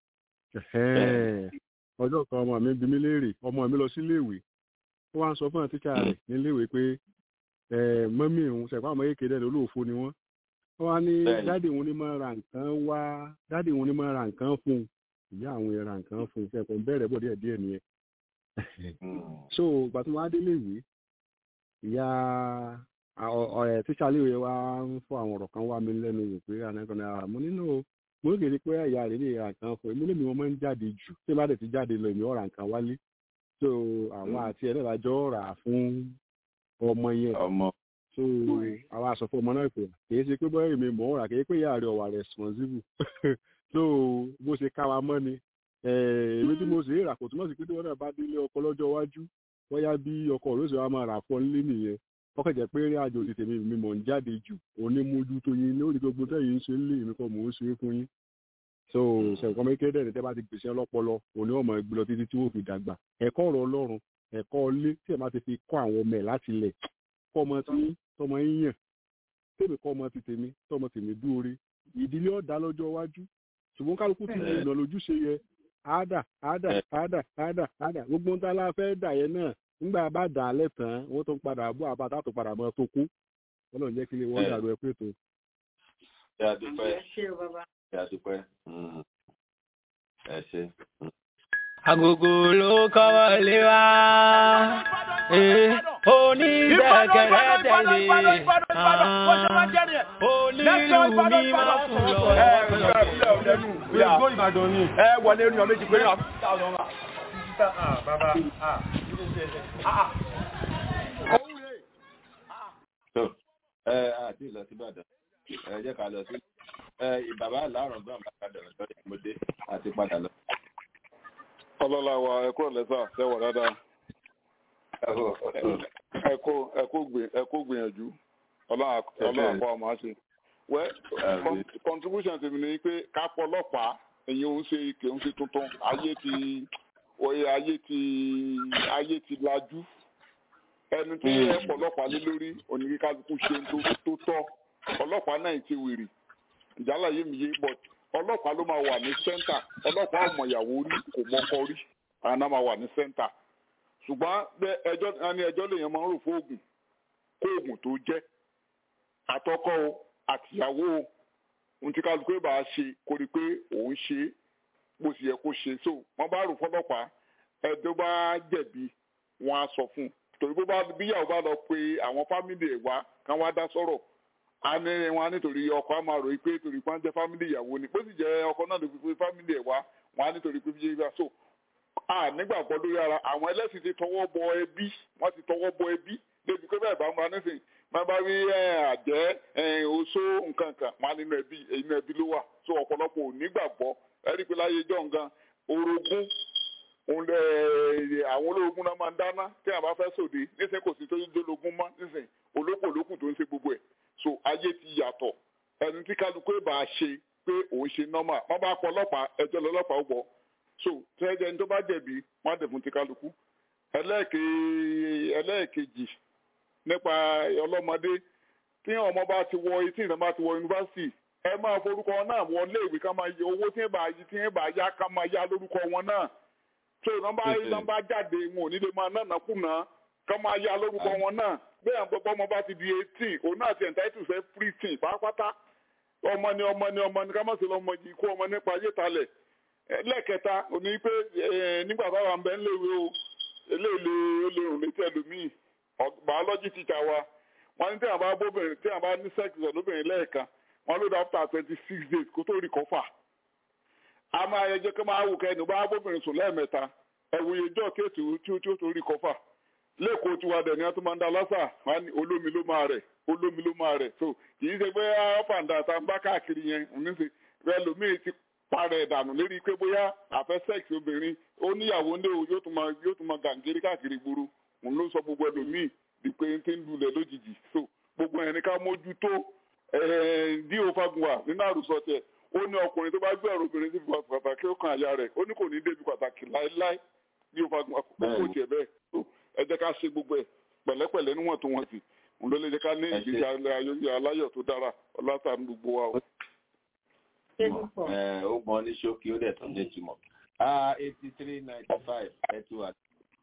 ọjọ́ kan ọmọ mi bí mi léèrè ọmọ mi lọ sí iléèwé ó wá ń sọ fún àtìkà rẹ̀ níléèwé pé mọ́mí òun ṣẹ̀pá ọmọ yéèké dẹ̀ lólóòfó ni wọ́n wọ́n wá ní dáàdì òun ní máa ra nǹkan wá dáàdì òun ní máa ra nǹkan fún un ìyá àwọn yẹn ra nǹkan fún un ṣẹ̀pọ̀ bẹ̀rẹ̀ bọ̀ díẹ̀ díẹ̀ nìyẹn so ìgbà tí wọ́n á dé léèwé ìyá ọ̀rẹ́ tíṣà léèwé wa ń fọ àwọn ọ̀rọ̀ kan wá mi lẹ́nu wò pé ànákan náà mo nínú mo ń kéde pé ìyá rẹ̀ lè ra nǹkan fún mi lèmi wọn máa ń jáde jù tí bá dẹ̀ ti jáde lọ èmi ọ̀rà nǹkan wálé so àwọn àti ẹ̀ náà lájọ́ rà á fún ọmọ yẹn ọmọ so àwọn aṣọ fún ọmọ náà pé kì í ṣe pé bọ́ọ̀ èmi mọ̀ ọ́n rà kì í pé ìyá rẹ̀ ọ̀wà responsible so bó ṣe ká wa mọ́ ni èmi tí mo sì rà kò túmọ̀ sí pé tí wọ́n náà bá délé ọkọ lọ́jọ́ iwájú bóyá bí ọkọ rẹ̀ sì wá máa rà fún ọ nílé nìyẹn ọkọ̀ jẹ́ pé rí àjò ti tèmi mi mọ̀ ń jáde jù onímójútó yín lórí gbogbo tẹ́yìn ń ṣe lé èmi kọ́ mò ń ṣe é fún yín so ṣẹ̀kọ́ mi kéde ẹ̀rẹ́ tẹ́ bá ti gbèsè ọlọ́pọlọ òní ọmọ ẹgbẹ́ lọ títí tí wọ́n fi dàgbà ẹ̀kọ́ ọ̀rọ̀ ọlọ́run ẹ̀kọ́ ilé tí ẹ̀ máa ti fi kọ́ àwọn ọmọ ẹ̀ láti lẹ̀ kọ́ ọmọ tí tọmọ yín yàn tèmi kọ́ ọmọ ti tèmi tọmọ tèmi dúore ìdílé ọ̀dà lọ́jọ́ iwájú ṣùgbọ́n kálukú ti ìnà lójúṣe yẹ àádà àádà àádà àádà àádà gbogbo ń ta la fẹ́ dà yẹn náà nígbà bá dà á lẹ́tàn wọ́n tó ń padà bọ́ àbátá tó padà mọ́ tó kú ọlọ́run jẹ́ kí lè wọ́n dàrú ẹ pé tó. ṣé a dúpẹ́ ṣé a dúpẹ́ ẹ ṣe. agogo ló kọ́wọ́ lé wa onídẹ̀kẹ̀rẹ̀ tẹ̀lé onílù ní máa fún lọ. Gbogbo Ìbàdàn ni. Ẹ wọlé ní ọmọ méjì pé náà. Bàbá ẹ àti ìlọ sí Ìbàdàn ẹ jẹ́ ká lọ sí bàbá àlárọ̀ gbọ́n bá padà lọ́jọ́ ìmọ̀dé àti padà lọ. ọlọ́lá wa ẹ kúrò lẹ́sà ṣẹ́wọ̀ dáadáa ẹ kó gbìyànjú ọlọ́run àkọ́ ọmọ ṣe. wẹ́ contribution tèmi ni pé kápọ̀ ọlọ́pàá èyí ò ń ṣe kì í ṣe tuntun ayé ti oyè ayé ti ayé ti lajú ẹni tí ẹ pọ̀ ọlọ́pàá lé lórí oníkíkálukú ṣe tó tọ́ ọlọ́pàá náà ti wèrè ìjálá yé mi yé but ọlọ́pàá ló máa wà ní sẹ́ńtà ọlọ́pàá ọmọ ìyàwó rí kò mọ́kọ rí àwọn náà máa wà ní sẹ́ńtà ṣùgbọ́n ẹjọ́ ní ẹjọ́ lèèyàn máa ń rò fóògùn kóògùn tó jẹ́ àtọkọ o àtìyàwó o ohun tí kálukú bá ṣe kó rí pé òun ṣe é bó sì yẹ kó ṣe so wọ́n bá rò fọlọ́pàá ẹjọ́ bá jẹ̀bi wọ́n á sọ fún un torí bó bá bíyàwó bá lọ pé àwọn fámìlì ẹ̀ wá kán wá dá sọ̀rọ̀ a ní wọn nítorí ọkọ á máa ròyìn pé torí pé wọn jẹ fámìlì ìyàwó ni bó sì jẹ ọkọ náà ló fi pé fámìlì ẹ̀ wá wọn á nítorí pé bíyẹ bá so a nígbàgbọ́ lórí ara àwọn ẹlẹ́sìn ti tọwọ́ bọ ẹbí wọ́n ti tọwọ́ bọ ẹbí débi pé bẹ́ẹ̀ bá ń bá nísìnyí máa bá rí àjẹ́ oṣó nǹkan kan wọn á nínú ẹbí inú ẹbí ló wà so ọ̀pọ̀lọpọ̀ ò nígbàgbọ́ ẹ̀rí pé láyé jọ̀ǹgan orogún òun lẹ àwọn ológun náà máa ń dáná tí àwọn bá fẹ́ sòde nísìnyí kò sí tó dólógún mọ́ nísìnyí olóko olókùn tó ń ṣe gbogbo ẹ̀ so ayé ti yàtọ̀ ẹni tí kálukú ẹ̀ bá ṣe pé òun ṣe nọ́mà wọ́n bá pọ̀ ọlọ́pàá ẹjọ́ lọ́lọ́pàá ó gbọ́ so tẹ́jẹ́ ní tó bá jẹ̀bi wọ́n á dẹ̀ fún ti kálukú ẹlẹ́ẹ̀kejì nípa ọlọ́mọdé tí ọmọ bá ti wọ etí ìtàn bá ti wọ yunifásitì ẹ máa forúkọ náà wọ léèwé ká máa yẹ owó tí ẹ bá tí ẹ bá yá ká máa yá lórúkọ wọn náà so nọ́mbà nọ́mbà jáde wọn ò ní lè máa nànà kùnà ká máa yá lórúkọ wọn náà bẹ́ẹ̀ àwọn gbogbo ọmọ bá ti di eighteen òun náà ti entitled fẹ́ free teen pátápátá ọmọ ni ọmọ ni ọmọ ni ká má sì lọ ọmọ yìí kó ọmọ nípa ayé talẹ̀ lẹ́ẹ̀kẹta òní pé nígbà táwa ń bẹ ńléwé o eléèlé ó lè rùn létí ẹlòmíì biology teacher wa wọn ní tí àwọn bá bóbìnrin tí àwọn bá ní sex lóbìnrin lẹ́ẹ̀kan wọn ló dé after twenty six days kó tó recover a máa yẹ jẹ́ kí máa wù kẹ́ni bá bóbìnrin sùn lẹ́ẹ̀mẹ́ta ẹ̀wòye jọ́ kéètù tí ó tí ó tó recover lẹ́kọ̀ọ́ tiwa dẹ̀ ni wọ́n tún máa ń da lásà wọ́n ní olómi ló máa rẹ̀ olómi ló máa rẹ̀ so kì í ṣe pé ọ̀pàǹdà tá ń bá káàkiri yẹn níṣẹ́ rẹ lómi ti parẹ́ ìdànù lérí pé bóyá àfẹ́ sex obìnrin ó níyàwó ńlé o yóò tún máa yóò tún máa gàǹgírí káàkiri gbòòrò òun ló sọ gbogbo ẹlòmíì di pé ń tí ń lulẹ̀ lójijì so gbogbo ẹni ká mójútó dí òfagunwa nínú àròsọ tiẹ̀ ó ní ọkùnrin tó bá gbé ọ̀rọ̀ obìnrin sí pàtàkì ó kan àyà rẹ̀ ó ní kò ní débi pàtàkì láéláé bí òfagunwa kò tiẹ̀ bẹ́ẹ̀ so ẹ jẹ́ ká ṣe gbogbo ẹ̀ pẹ̀lẹ́pẹ̀lẹ́ níwọ̀n tó wọ́n ti òun ló lè jẹ́ ká ní ìgbésí ayé aláyọ̀ tó dára ọlọ́sàn gbogbo wa o. ó mọ ní ṣókí ó dẹ̀ tún ní ìtumọ̀ eighty three ninety five ẹ ti wà.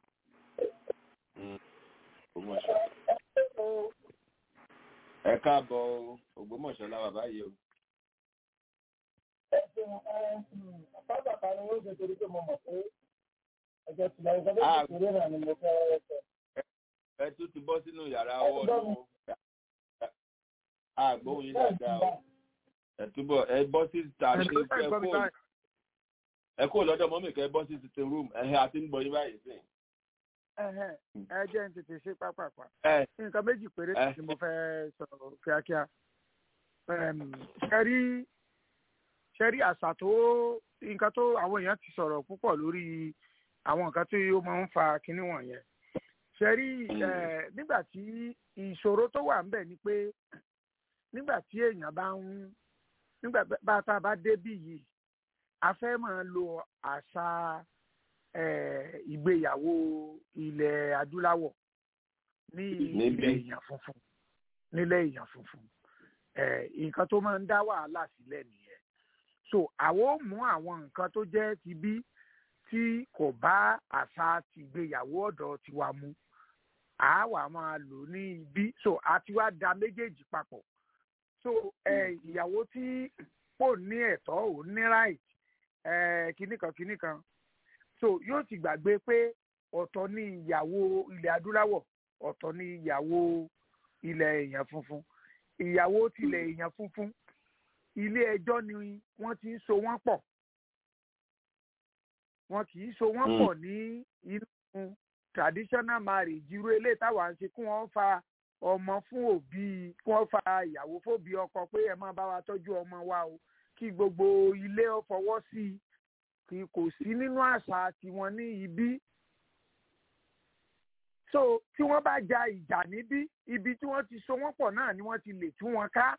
ẹ káàbọ̀ Ògbómọ̀ṣọ́ láwà báyìí o. Pápákọ̀ ni wọ́n ṣe torí pé mo mọ̀ pé ẹjọ́ ti lọ ìgbà tó ti kéré náà ni mo fẹ́ rẹ́ sọ. Ẹ tún ti bọ́ sínú yàrá wọ́ọ̀dù o. Àgbóhùn yín dáadáa o. Ẹ túbọ̀ ẹ bọ́ sí tàbí ẹ kó ẹ kó lọ́dọ̀ mọ́mì kẹ́ bọ́ sí sitting room ẹ̀hẹ́ àti ń gbọ́ yín báyìí sí. ẹ jẹ́ n tètè ṣe pápápá nǹkan méjì péré ni mo fẹ́ sọ kíákíá ṣẹ́rí ṣẹ́rí àṣà tó nǹkan tó àwọn èèyàn ti sọ̀rọ̀ púpọ̀ lórí àwọn nǹkan tó yóò máa ń fa kinní wọ̀nyẹn ṣẹ́rí nígbà tí ìṣòro tó wà ńbẹ̀ ni pé nígbà tí èèyàn bá ń nígbà bá tá a bá débì yìí a fẹ́ máa lo àṣà ìgbéyàwó ilẹ̀ adúláwọ̀ ní ilẹ̀ èèyàn funfun nílẹ̀ èèyàn funfun nǹkan tó máa ń dá wàhálà sílẹ̀ nìyẹn so àwọn ò mú àwọn nǹkan tó jẹ́ ti bí tí kò bá àṣà tìgbéyàwó ọ̀dọ̀ tiwa mu àá wà máa lò ní ibi so àti wá da méjèèjì papọ̀ so ìyàwó tí kò ní ẹ̀tọ́ ò ní right kinní kan kinní kan so yóò ti gbàgbé pé ọ̀tọ̀ ní ìyàwó ilẹ̀ adúláwọ̀ ọ̀tọ̀ ní ìyàwó ilẹ̀ èèyàn funfun ìyàwó tilẹ̀ èèyàn funfun ilé ẹjọ́ ni wọ́n ti ń so wọ́n pọ̀ wọn kì í so wọ́n pọ̀ ní inú traditional marriage irú eléyìí táwa ń ṣe kí wọ́n fa ọmọ fún òbí kí wọ́n fa ìyàwó fóbi ọkọ pé ẹ máa bá wa tọ́jú ọmọ wa o kí gbogbo ilé ó fọwọ́ sí i kì kò sí nínú àṣà tiwọn ní ibí so tí wọ́n bá ja ìjà níbí ibi tí wọ́n ti so wọ́n pọ̀ náà ni wọ́n ti lè tú wọn ká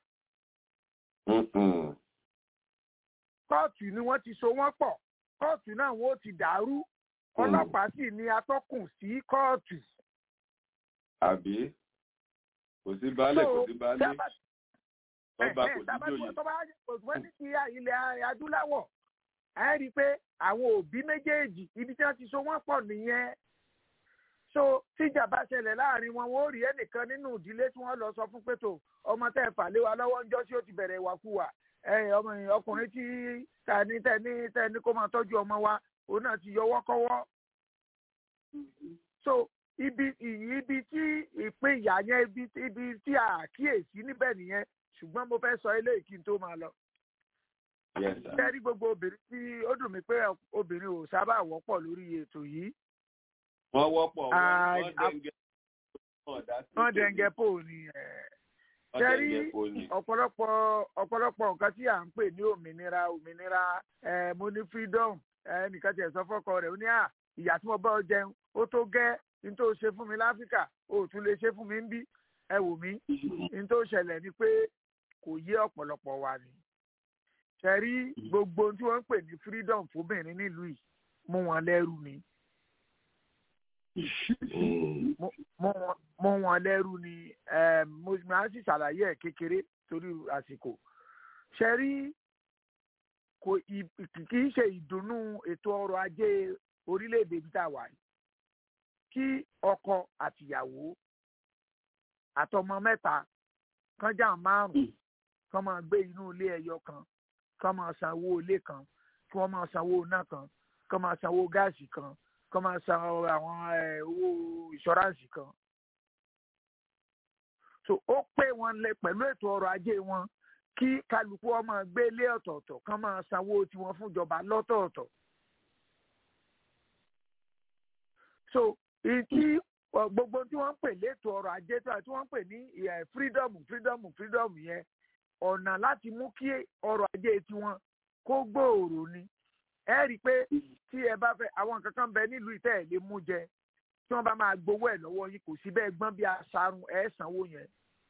kóòtù ni wọ́n ti so wọ́n pọ̀ kóòtù náà wọ́n ti dàrú ọlọ́pàá sì ni atọ́kùn sí kóòtù. àbí kò sí baálẹ̀ kò sí baálé ọba kò sí jòyè. tó bá wọ́n ní ti ilẹ̀ adúláwọ̀ ẹ rí i pé àwọn òbí méjèèjì ibi tí wọ́n ti so wọ́n pọ̀ nìyẹn so tíjà bá ṣẹlẹ̀ láàrin wọn wọ́n ó rí ẹnìkan nínú ìdílé tí wọ́n lọ sọ fún pẹ̀tọ́ ọmọ tẹ́ ẹ fà lé wa lọ́wọ́ ńjọ́ tí ó ti bẹ̀rẹ̀ ìwàkuwà ọmọ ọkùnrin tí tani tẹni tẹni kó máa tọ́jú ọmọ wa òun náà ti yọwọ́ kọ́wọ́ so ibi ibi tí ìpín ìyá yẹn ibi ibi tí a kíyèsí níbẹ̀ nìyẹn ṣùgbọ́n mo fẹ́ sọ eléyìí kí n tó máa lọ. ṣé rí gbogbo obìnrin tí ó dùn mí pé obìnrin ò sábà wọ́pọ̀ lórí ètò yìí. wọ́n wọ́pọ̀ wọ́n dẹ̀ngẹ̀ wọ́n dẹ̀ngẹ̀ pò ní ṣe rí ọ̀pọ̀lọpọ̀ ọ̀pọ̀lọpọ̀ nǹkan tí à ń pè ní òmìnira òmìnira mo ní freedom ẹnìkan tiẹ̀ sọ fọ́kọ rẹ̀ ó ní à ìyá tí mo bá ọ jẹun ó tó gẹ́ ní tó ṣe fún mi láfíríkà ó tún lè ṣe fún mi ń bí ẹ wò mí ní tó ṣẹlẹ̀ ni pé kò yé ọ̀pọ̀lọpọ̀ wa ni ṣe rí gbogbo tí wọ́n ń pè ní freedom fóbìnrin nílùú yìí mú wọn lẹ́rú ni mú wọn lẹ́rú ni mo máa ń sì ṣàlàyé ẹ̀ kékeré torí àsìkò ṣe rí kì í ṣe ìdùnnú ètò ọrọ̀ ajé orílẹ̀-èdè ibi tá a wà yìí kí ọkọ àtìyàwó àtọmọ mẹ́ta kan jà márùn-ún kan máa gbé inú ilé ẹyọ kan kan máa sanwó ilé kan kí wọ́n máa sanwó iná kan kan máa sanwó gáàsì kan kan máa san àwọn owó ìṣọ́ráǹsì kan. so ó pé wọn lẹ pẹ̀lú ètò ọrọ̀ ajé wọn kí kálukú ọmọ gbé ilé ọ̀tọ̀ọ̀tọ̀ kan máa sanwó tiwọn fúnjọba lọ́tọ̀ọ̀tọ̀. so ìtí gbogbo tí wọ́n ń pè létò ọrọ̀ ajé tí wọ́n ń pè ní freedom freedom freedom yẹn ọ̀nà láti mú kí ọrọ̀ ajé tiwọn kó gbòòrò ni ẹ rí i pé tí ẹ bá fẹ́ àwọn nǹkan kan bẹ nílùú ìtẹ́ ẹ̀ lè mú jẹ tí wọ́n bá máa gbowó ẹ̀ lọ́wọ́ yín kò sí bẹ́ẹ̀ gbọ́n bí aṣarun ẹ̀ sanwó yẹn.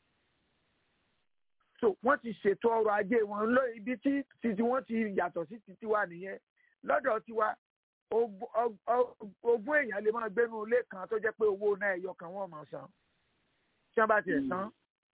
so wọ́n ti ṣètò ọrọ̀ ajé wọn lọ ibi tí títí wọ́n ti yàtọ̀ sí títí wa nìyẹn lọ́dọ̀ tiwa ogún èèyàn lè máa gbénu ilé kan tó jẹ́ pé owó náà ẹ̀yọ kan wọ́n máa san tí wọ́n bá tiẹ̀ san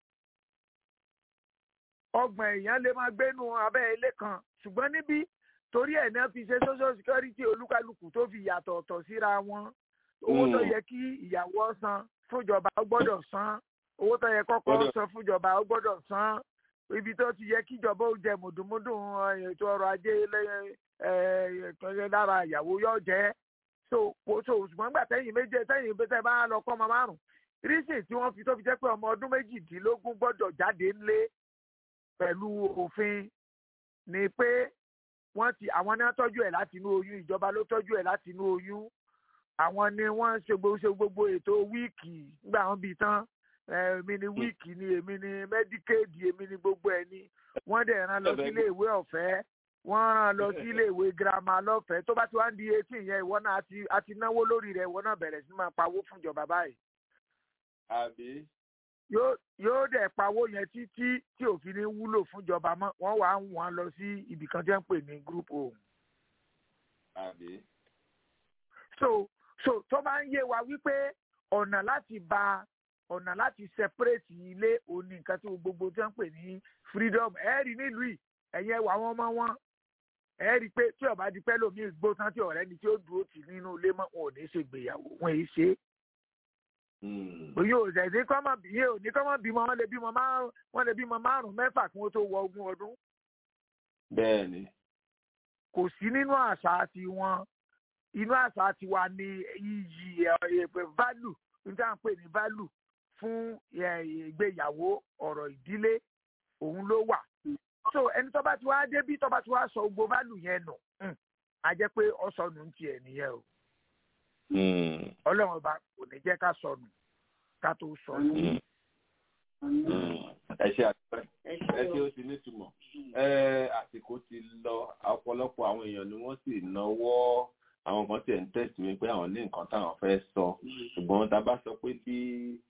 ọgbọ̀n èèyàn lè máa gbénu abẹ́ ilé kan ṣùgbọ́n níbí torí ẹ̀ náà fi ṣe social security olúkálùkù tó fi yàtọ̀ ọ̀tọ̀ síra wọn owó tó yẹ kí ìyàwó san fúnjọba ó gbọ́dọ̀ san owó tó yẹ kọ́kọ́ san fúnjọba ó gbọ́dọ̀ san ibi tó ti yẹ kíjọba ó jẹ mùdùmùdùn ètò ọrọ̀ ajé lẹ́yìn lára ìyàwó yóò jẹ́ so so ṣùgbọ́n gbà tẹ́yìn méje tẹ́yìn tẹ́ bá lọ kọ́ ọmọ márùn-ún rísì tí wọ́n fi tó fi jẹ́ pé ọmọ ọdún méjìdínlógún gbọ́dọ̀ jáde ńlé pẹ̀lú òfin ni pé wọ́n ti àwọn náà tọ́jú ẹ̀ láti inú oyún ìjọba ló tọ́jú ẹ̀ láti inú oyún àwọn ni wọ́n ṣe gbogbo ṣe gbogbo ètò wíìkì nígbà wọn bí tán èmi ni wíìkì ni èmi ni mẹ́díkéèdì èmi ni gbogbo ẹ̀ ni wọ́n dẹ̀ rán lọ sílé ìwé ọ̀fẹ́ wọ́n rán lọ sí ilé ìwé girama lọ́fẹ̀ẹ́ tó bá ti wá ń di eighteen yẹn ìwọ náà a ti náwó lórí rẹ̀ ìwọ náà bẹ̀rẹ̀ sí máa pawó fún ìjọba báyìí. àbí. yóò dẹ̀ pawó yẹn títí tí òfin ní wúlò fún ìjọba mọ́ wọ́n wàá ń wọ́n lọ sí ibì kan tí wọ́n ń pè ní group home. àbí. so so tó bá ń yé wa wípé ọ̀nà láti ba ọ̀nà láti separate ilé òní nǹkan tí gbogbo tí wọ́n ń pè ní freedom ẹ̀ẹ́rì nílùú yìí ẹ̀yẹ wà wọ́n mọ́ wọn ẹ rí i pé tí ọba di pẹ́ lómi gbó tán tí ọ̀rẹ́ ni tí ó dúró tì nínú ilé mọ́ wọn ò ní ṣe gbéyàwó wọn èyí ṣe. òye òṣè ní kọ́mọ bíyẹ ò ní kọ́mọ bímọ wọn lè bímọ márùn wọn lè bímọ márùn mẹ́fà kí wọ́n tó wọ ogún ọdún. bẹ́ẹ̀ni. kò sí nínú àṣà tiwọn inú àṣà tiwa ni iyì ẹ̀pẹ̀ value níta ń pè ní value fún ìgbéyàwó ọ̀rọ̀ ìdílé òun ló wà so ẹni tó bá ti wá débí tó bá ti wá sọ gbogbo bálù yẹn nù á jẹ́ pé ọ sọnù ń tiẹ̀ nìyẹn o. ọlọ́run ọba kò ní jẹ́ ká sọnù ká tó sọnù. ẹ ṣe àtúntò ẹ ṣe ó ti nítumọ̀ àsìkò ti lọ ọ̀pọ̀lọpọ̀ àwọn èèyàn ni wọ́n sì náwó àwọn kan tiẹ̀ ń tẹ̀sí mi pé àwọn ní nǹkan táwọn fẹ́ sọ ṣùgbọ́n tá a bá sọ pé bí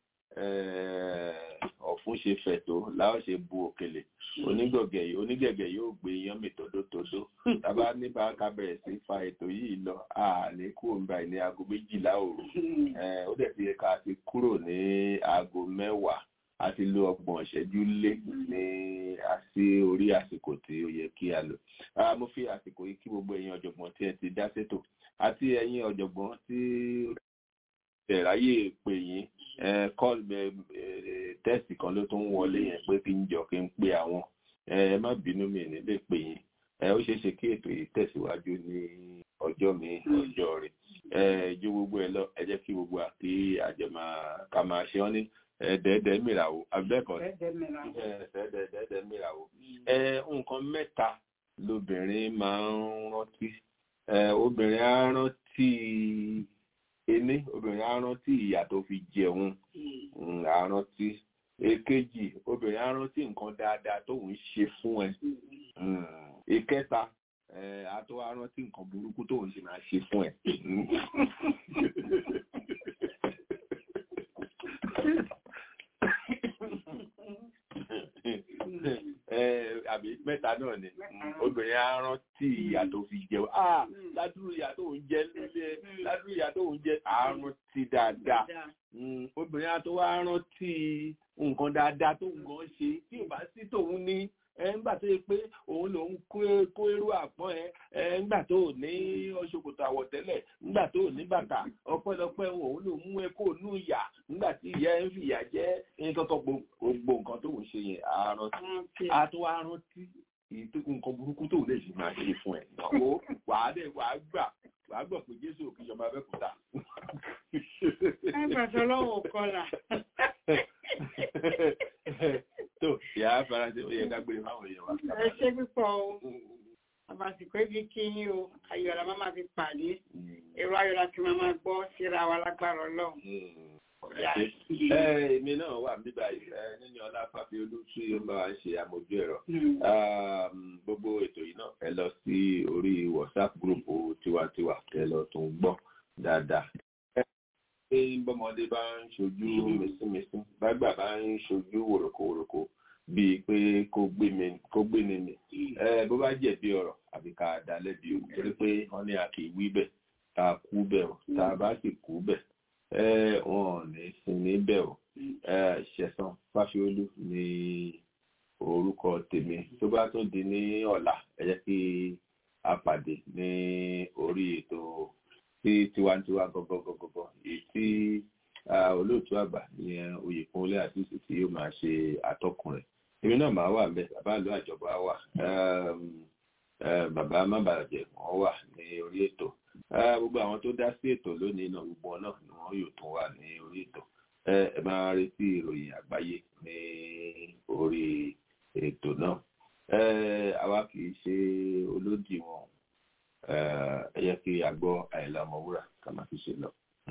ọ̀fun ṣe fẹ̀ tó láwọn ṣe bu òkèlè onígọ̀gẹ̀ onígẹ̀gẹ̀ yóò gbé iyán mi tódótódó tábà ní bá ká bẹ̀rẹ̀ sí fa ètò yìí lọ àlè kúrò ń bá ní aago méjìlá òru ó dẹ̀ ti yẹ ká ti kúrò ní aago mẹ́wàá a ti lo ọgbọ̀n ìṣẹ́jú lé ní àti orí àsìkò tí ó yẹ kí a lò mo fi àsìkò yìí kí gbogbo ẹ̀yin ọ̀jọ̀gbọ́n tí ẹ ti dá sétò àti ẹ̀yin ọ̀jọ̀gbọ́n tí ẹ̀ráyè pè yín kọ́ọ̀lù tẹ́sì kan ló tún wọlé yẹn pé kí n jọ kí n pe àwọn ẹ má bínú mi ní lè pè yín ó ṣeé ṣe kí ètò yìí tẹ̀síwájú ní ọjọ́ mi ọjọ́ rẹ̀ ju gbogbo ẹ lọ ẹ jẹ́ kí gbogbo àti àjẹmọ́ ká máa ṣe wọ́n ní ẹ̀ẹ́dẹ̀ẹ́dẹ́ mìràwó abẹ́kọ̀ ẹ̀ẹ́dẹ̀ẹ́dẹ́ mìràwó nǹkan mẹ́ta lobìnrin máa ń rántí obìnrin á rántí ení obìnrin á rántí ìyà tó fi jẹun á rántí èkejì obìnrin á rántí nǹkan dáadáa tóun ṣe fún ẹ ìkẹta á tó á rántí nǹkan burúkú tóun ṣe máa ṣe fún ẹ. àbí mẹ́ta náà ni obìnrin á rántí ìyà tó fi jẹun ah ládùúrú ìyà tó ń jẹ nílé ládùúrú ìyà tó ń jẹ á rántí dáadáa obìnrin á tó wá rántí nǹkan dáadáa tó ń gan ṣe tí ò bá sí tòun ní ńgbà tó yẹ pé òun lòun kó irú àpọ́n ẹ ńgbà tó ò ní ṣòkòtò àwọ̀tẹ́lẹ̀ ńgbà tó ò ní bàtà ọpẹ́lọpẹ́ òun lòun mú ẹ kó nú ìyà ńgbà tí ìyá ẹ ń fi ìyà jẹ nǹkan tó gbogbo nǹkan tó ń ṣe yẹn àrántí a tó wá rántí nǹkan burúkú tó lè ṣe máa ṣe fún ẹ ìnáwó wàá dẹ wàá gbà wàá gbọ́ pé jésù òkè ìjọba abẹ́kúta. ẹ gbàtọ́ lọ́wọ́ kọlà tó ìyá faransé ó yẹ ká gbé fáwọn èèyàn wa. ẹ ṣe púpọ̀ o àbàsìkò ibi kí yín o ayọ̀lá máa ma fi pàdé èrò ayọ̀lá tí máa ma gbọ́ síra wa lágbára ọlọ́run. èmi náà wà níbà yìí nínú ọlá fàfi olùsí ó máa ń ṣe àmójú ẹ̀rọ gbogbo ètò yìí náà ẹ lọ sí orí whatsapp group tiwantiwa ẹ lọ tún gbọ́ dáadáa pé bọ́mọdé bá ń ṣojú mẹsìmẹsì bágbà bá ń ṣojú wòròkòwòròkò bíi pé kó gbé ni mi bó bá jẹ̀bi ọ̀rọ̀ àbí ká dá lẹ́bi o torí pé wọ́n ní a kì í wí bẹ̀ tá a kú bẹ̀ o tá a bá sì kú bẹ̀ wọn ò ní sin níbẹ̀ o ṣẹ̀san fásiolú ní orúkọ tèmi tó bá tún di ní ọ̀la ẹ jẹ́ kí a pàdé ní orí ètò tí tiwantiwa gọgọgọgọgọ èyí tí olóòtú àgbà ní oyèkúnlé àti ìsìn tí yóò máa ṣe àtọkùn rẹ̀ èmi náà máa wà bẹ bàbá àlọ àjọba wà bàbá mábàjẹ wọn wà ní orí ètò gbogbo àwọn tó dá sí ètò lónìí náà gbogbo náà ni wọn yóò tún wà ní orí ètò ẹ máa retí ìròyìn àgbáyé ní orí ètò náà àwa kì í ṣe olódì wọn ẹ yẹ kí a gbọ́ àìlá ọmọwúrà ká máa fi ṣe lọ.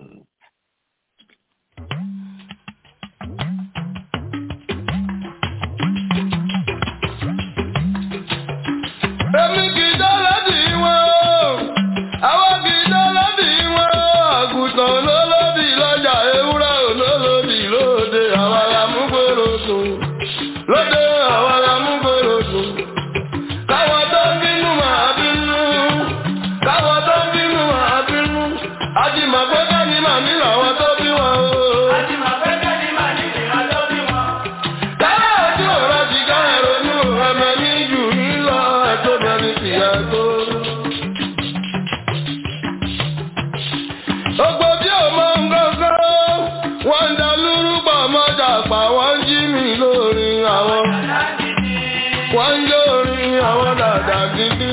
Èmi kì í dọ́lọ́dì wọn o, àwọn kì í dọ́lọ́dì wọn o, àgùntàn olólòdì lọ́jà ewúrẹ́ olólòdì lóde, àwọn alámúgbòrò sùn. Lóde àwọn alámúgbòrò sùn. Káwọn tó ń bínú máa bínú, káwọn tó ń bínú máa bínú. Àjìmọ̀ pé kẹ́ni màmí làwọn tó bí wọn o. Àjìmọ̀ pé kẹ́ni màmí làwọn tó bí wọn. Káyọ̀ ojú ọ̀rọ̀ ti ká ẹ̀rọ̀nú ẹ̀mẹ̀ ní jù ní lọ ẹ̀tọ́ bẹ̀rẹ̀ sí ẹ̀tọ́. Ogbó tí ò mọ nǹkankan, wọ́n ń da lúrúbọ̀ mọ́jà pa, wọ́n ń jí mi lórí àwọn. Wọ́n ń jó orin àwọn dàda gidi.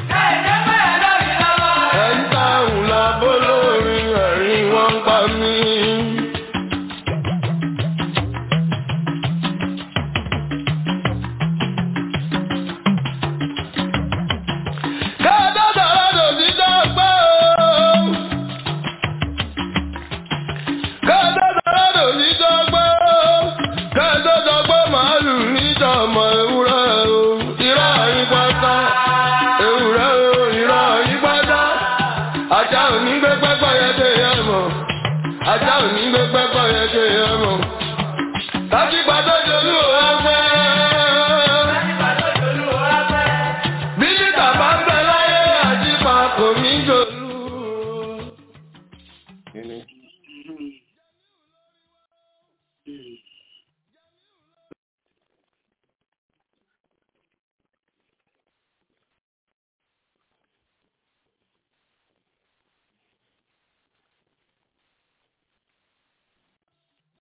Ẹ̀ ń ta òun lọ bó lórí ẹ̀rín wọ́n ń pa mí. Ajá ò ní gbé pẹ́pẹ́ yẹn dé yẹn mọ̀. Ajá ò ní gbé pẹ́pẹ́ yẹn dé yẹn mọ̀. Láti gbàdọ́ jolú ò wá fẹ́. Bílítà bá ń bẹ láyé àjípa kò ní jò.